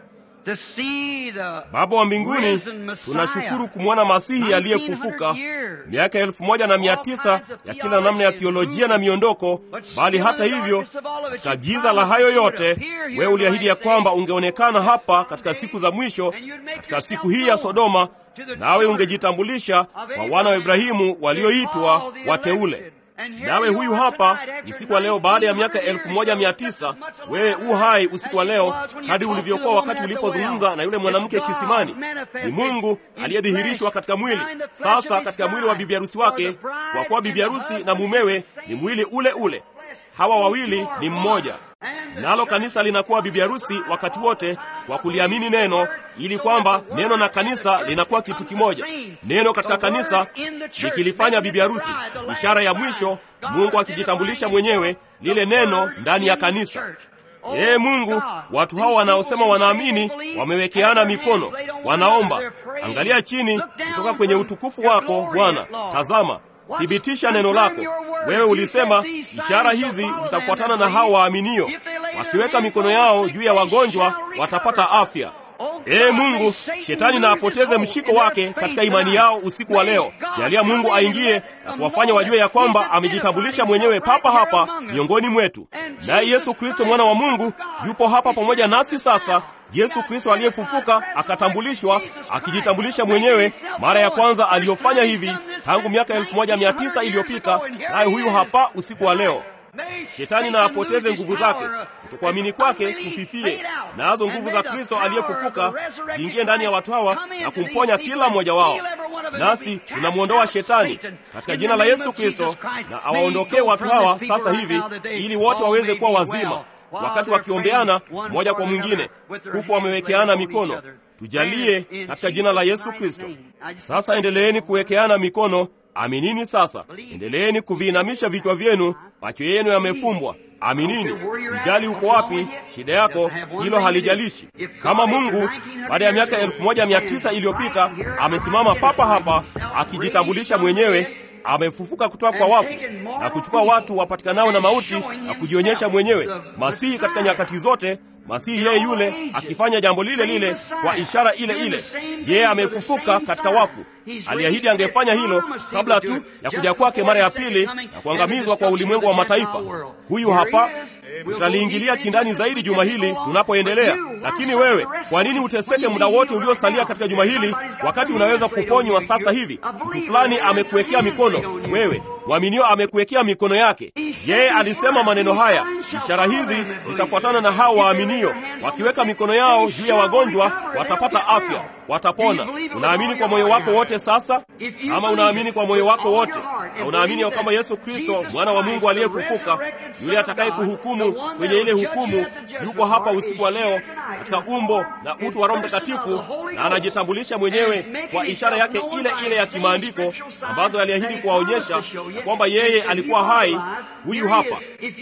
to see the Baba wa mbinguni, risen Messiah. tunashukuru kumwona Masihi aliyefufuka 1900 years. miaka elfu moja na mia tisa ya kila namna ya thiolojia na miondoko. Bali hata hivyo, katika giza la hayo yote, wewe uliahidi ya kwamba ungeonekana hapa katika siku za mwisho, katika siku hii ya Sodoma, nawe ungejitambulisha kwa wana wa Ibrahimu walioitwa wateule. Nawe huyu hapa usiku wa leo, baada ya miaka elfu moja mia tisa wewe u hai usiku wa leo, hadi ulivyokuwa wakati ulipozungumza na yule mwanamke kisimani. Ni Mungu aliyedhihirishwa katika mwili, sasa katika mwili wa bibi harusi wake, kwa kuwa bibi harusi na mumewe ni mwili ule ule. Hawa wawili ni mmoja. Nalo kanisa linakuwa bibi harusi wakati wote kwa kuliamini neno, ili kwamba neno na kanisa linakuwa kitu kimoja. Neno katika kanisa likilifanya bibi harusi, ishara ya mwisho, Mungu akijitambulisha mwenyewe, lile neno ndani ya kanisa. Ee Mungu, watu hao wanaosema wanaamini wamewekeana mikono, wanaomba. Angalia chini kutoka kwenye utukufu wako Bwana, tazama thibitisha neno lako. Wewe ulisema ishara hizi zitafuatana na hao waaminio, wakiweka mikono yao juu ya wagonjwa watapata afya. Ee Mungu, shetani na apoteze mshiko wake katika imani yao usiku wa leo. Jalia Mungu aingie na kuwafanya wajue ya kwamba amejitambulisha mwenyewe papa hapa miongoni mwetu, naye Yesu Kristo mwana wa Mungu yupo hapa pamoja nasi sasa. Yesu Kristo aliyefufuka akatambulishwa, akijitambulisha mwenyewe mara ya kwanza aliyofanya hivi tangu miaka elfu moja mia tisa iliyopita, naye huyu hapa usiku wa leo. Shetani na apoteze nguvu zake, kutokuamini kwake kufifie, nazo nguvu za Kristo aliyefufuka ziingie ndani ya watu hawa na kumponya kila mmoja wao. Nasi tunamwondoa shetani katika jina la Yesu Kristo, na awaondokee watu hawa sasa hivi, ili wote waweze kuwa wazima, wakati wakiombeana mmoja kwa mwingine, huku wamewekeana mikono. Tujalie katika jina la Yesu Kristo. Sasa endeleeni kuwekeana mikono. Aminini sasa, endeleeni kuviinamisha vichwa vyenu, macho yenu yamefumbwa. Aminini. Sijali uko wapi, shida yako hilo halijalishi. Kama Mungu baada ya miaka elfu moja mia tisa iliyopita amesimama papa hapa akijitambulisha mwenyewe, amefufuka kutoka kwa wafu na kuchukua watu wapatikanao na mauti na kujionyesha mwenyewe, Masihi katika nyakati zote, Masihi yeye yule akifanya jambo lile lile kwa ishara ile ile. Yeye amefufuka katika wafu. Aliahidi angefanya hilo kabla tu ya kuja kwake mara ya pili na kuangamizwa kwa ulimwengu wa mataifa. Huyu hapa, tutaliingilia kindani zaidi juma hili tunapoendelea. Lakini wewe, kwa nini uteseke muda wote uliosalia katika juma hili wakati unaweza kuponywa sasa hivi? Mtu fulani amekuwekea mikono, wewe mwaminio amekuwekea mikono yake. Yeye alisema maneno haya, ishara hizi zitafuatana na hao waaminio, wakiweka mikono yao juu ya wagonjwa watapata afya, watapona. Unaamini kwa moyo wako wote sasa? Kama unaamini kwa moyo wako wote na unaamini ya kwamba Yesu Kristo mwana wa Mungu aliyefufuka, yule atakaye kuhukumu kwenye ile hukumu, yuko hapa usiku wa leo katika umbo na utu wa Roho Mtakatifu, na anajitambulisha mwenyewe kwa ishara yake ile ile ya kimaandiko ambazo aliahidi kuwaonyesha ya kwamba yeye alikuwa hai. Huyu hapa.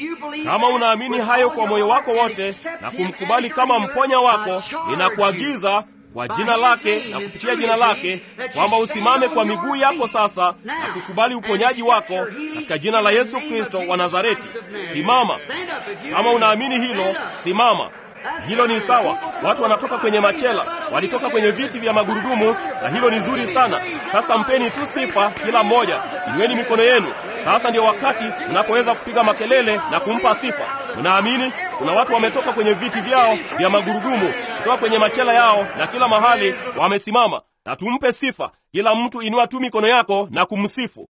Kama unaamini hayo kwa moyo wako wote na kumkubali kama mponya wako, ninakuagiza kwa jina lake na kupitia jina lake kwamba usimame kwa miguu yako sasa na kukubali uponyaji wako katika jina la Yesu Kristo wa Nazareti. Simama. Kama unaamini hilo, simama. Hilo ni sawa. Watu wanatoka kwenye machela, walitoka kwenye viti vya magurudumu, na hilo ni zuri sana. Sasa mpeni tu sifa kila mmoja, inueni mikono yenu. Sasa ndio wakati mnapoweza kupiga makelele na kumpa sifa. Unaamini? Kuna watu wametoka kwenye viti vyao vya magurudumu, kutoka kwenye machela yao, na kila mahali wamesimama, na tumpe sifa. Kila mtu inua tu mikono yako na kumsifu.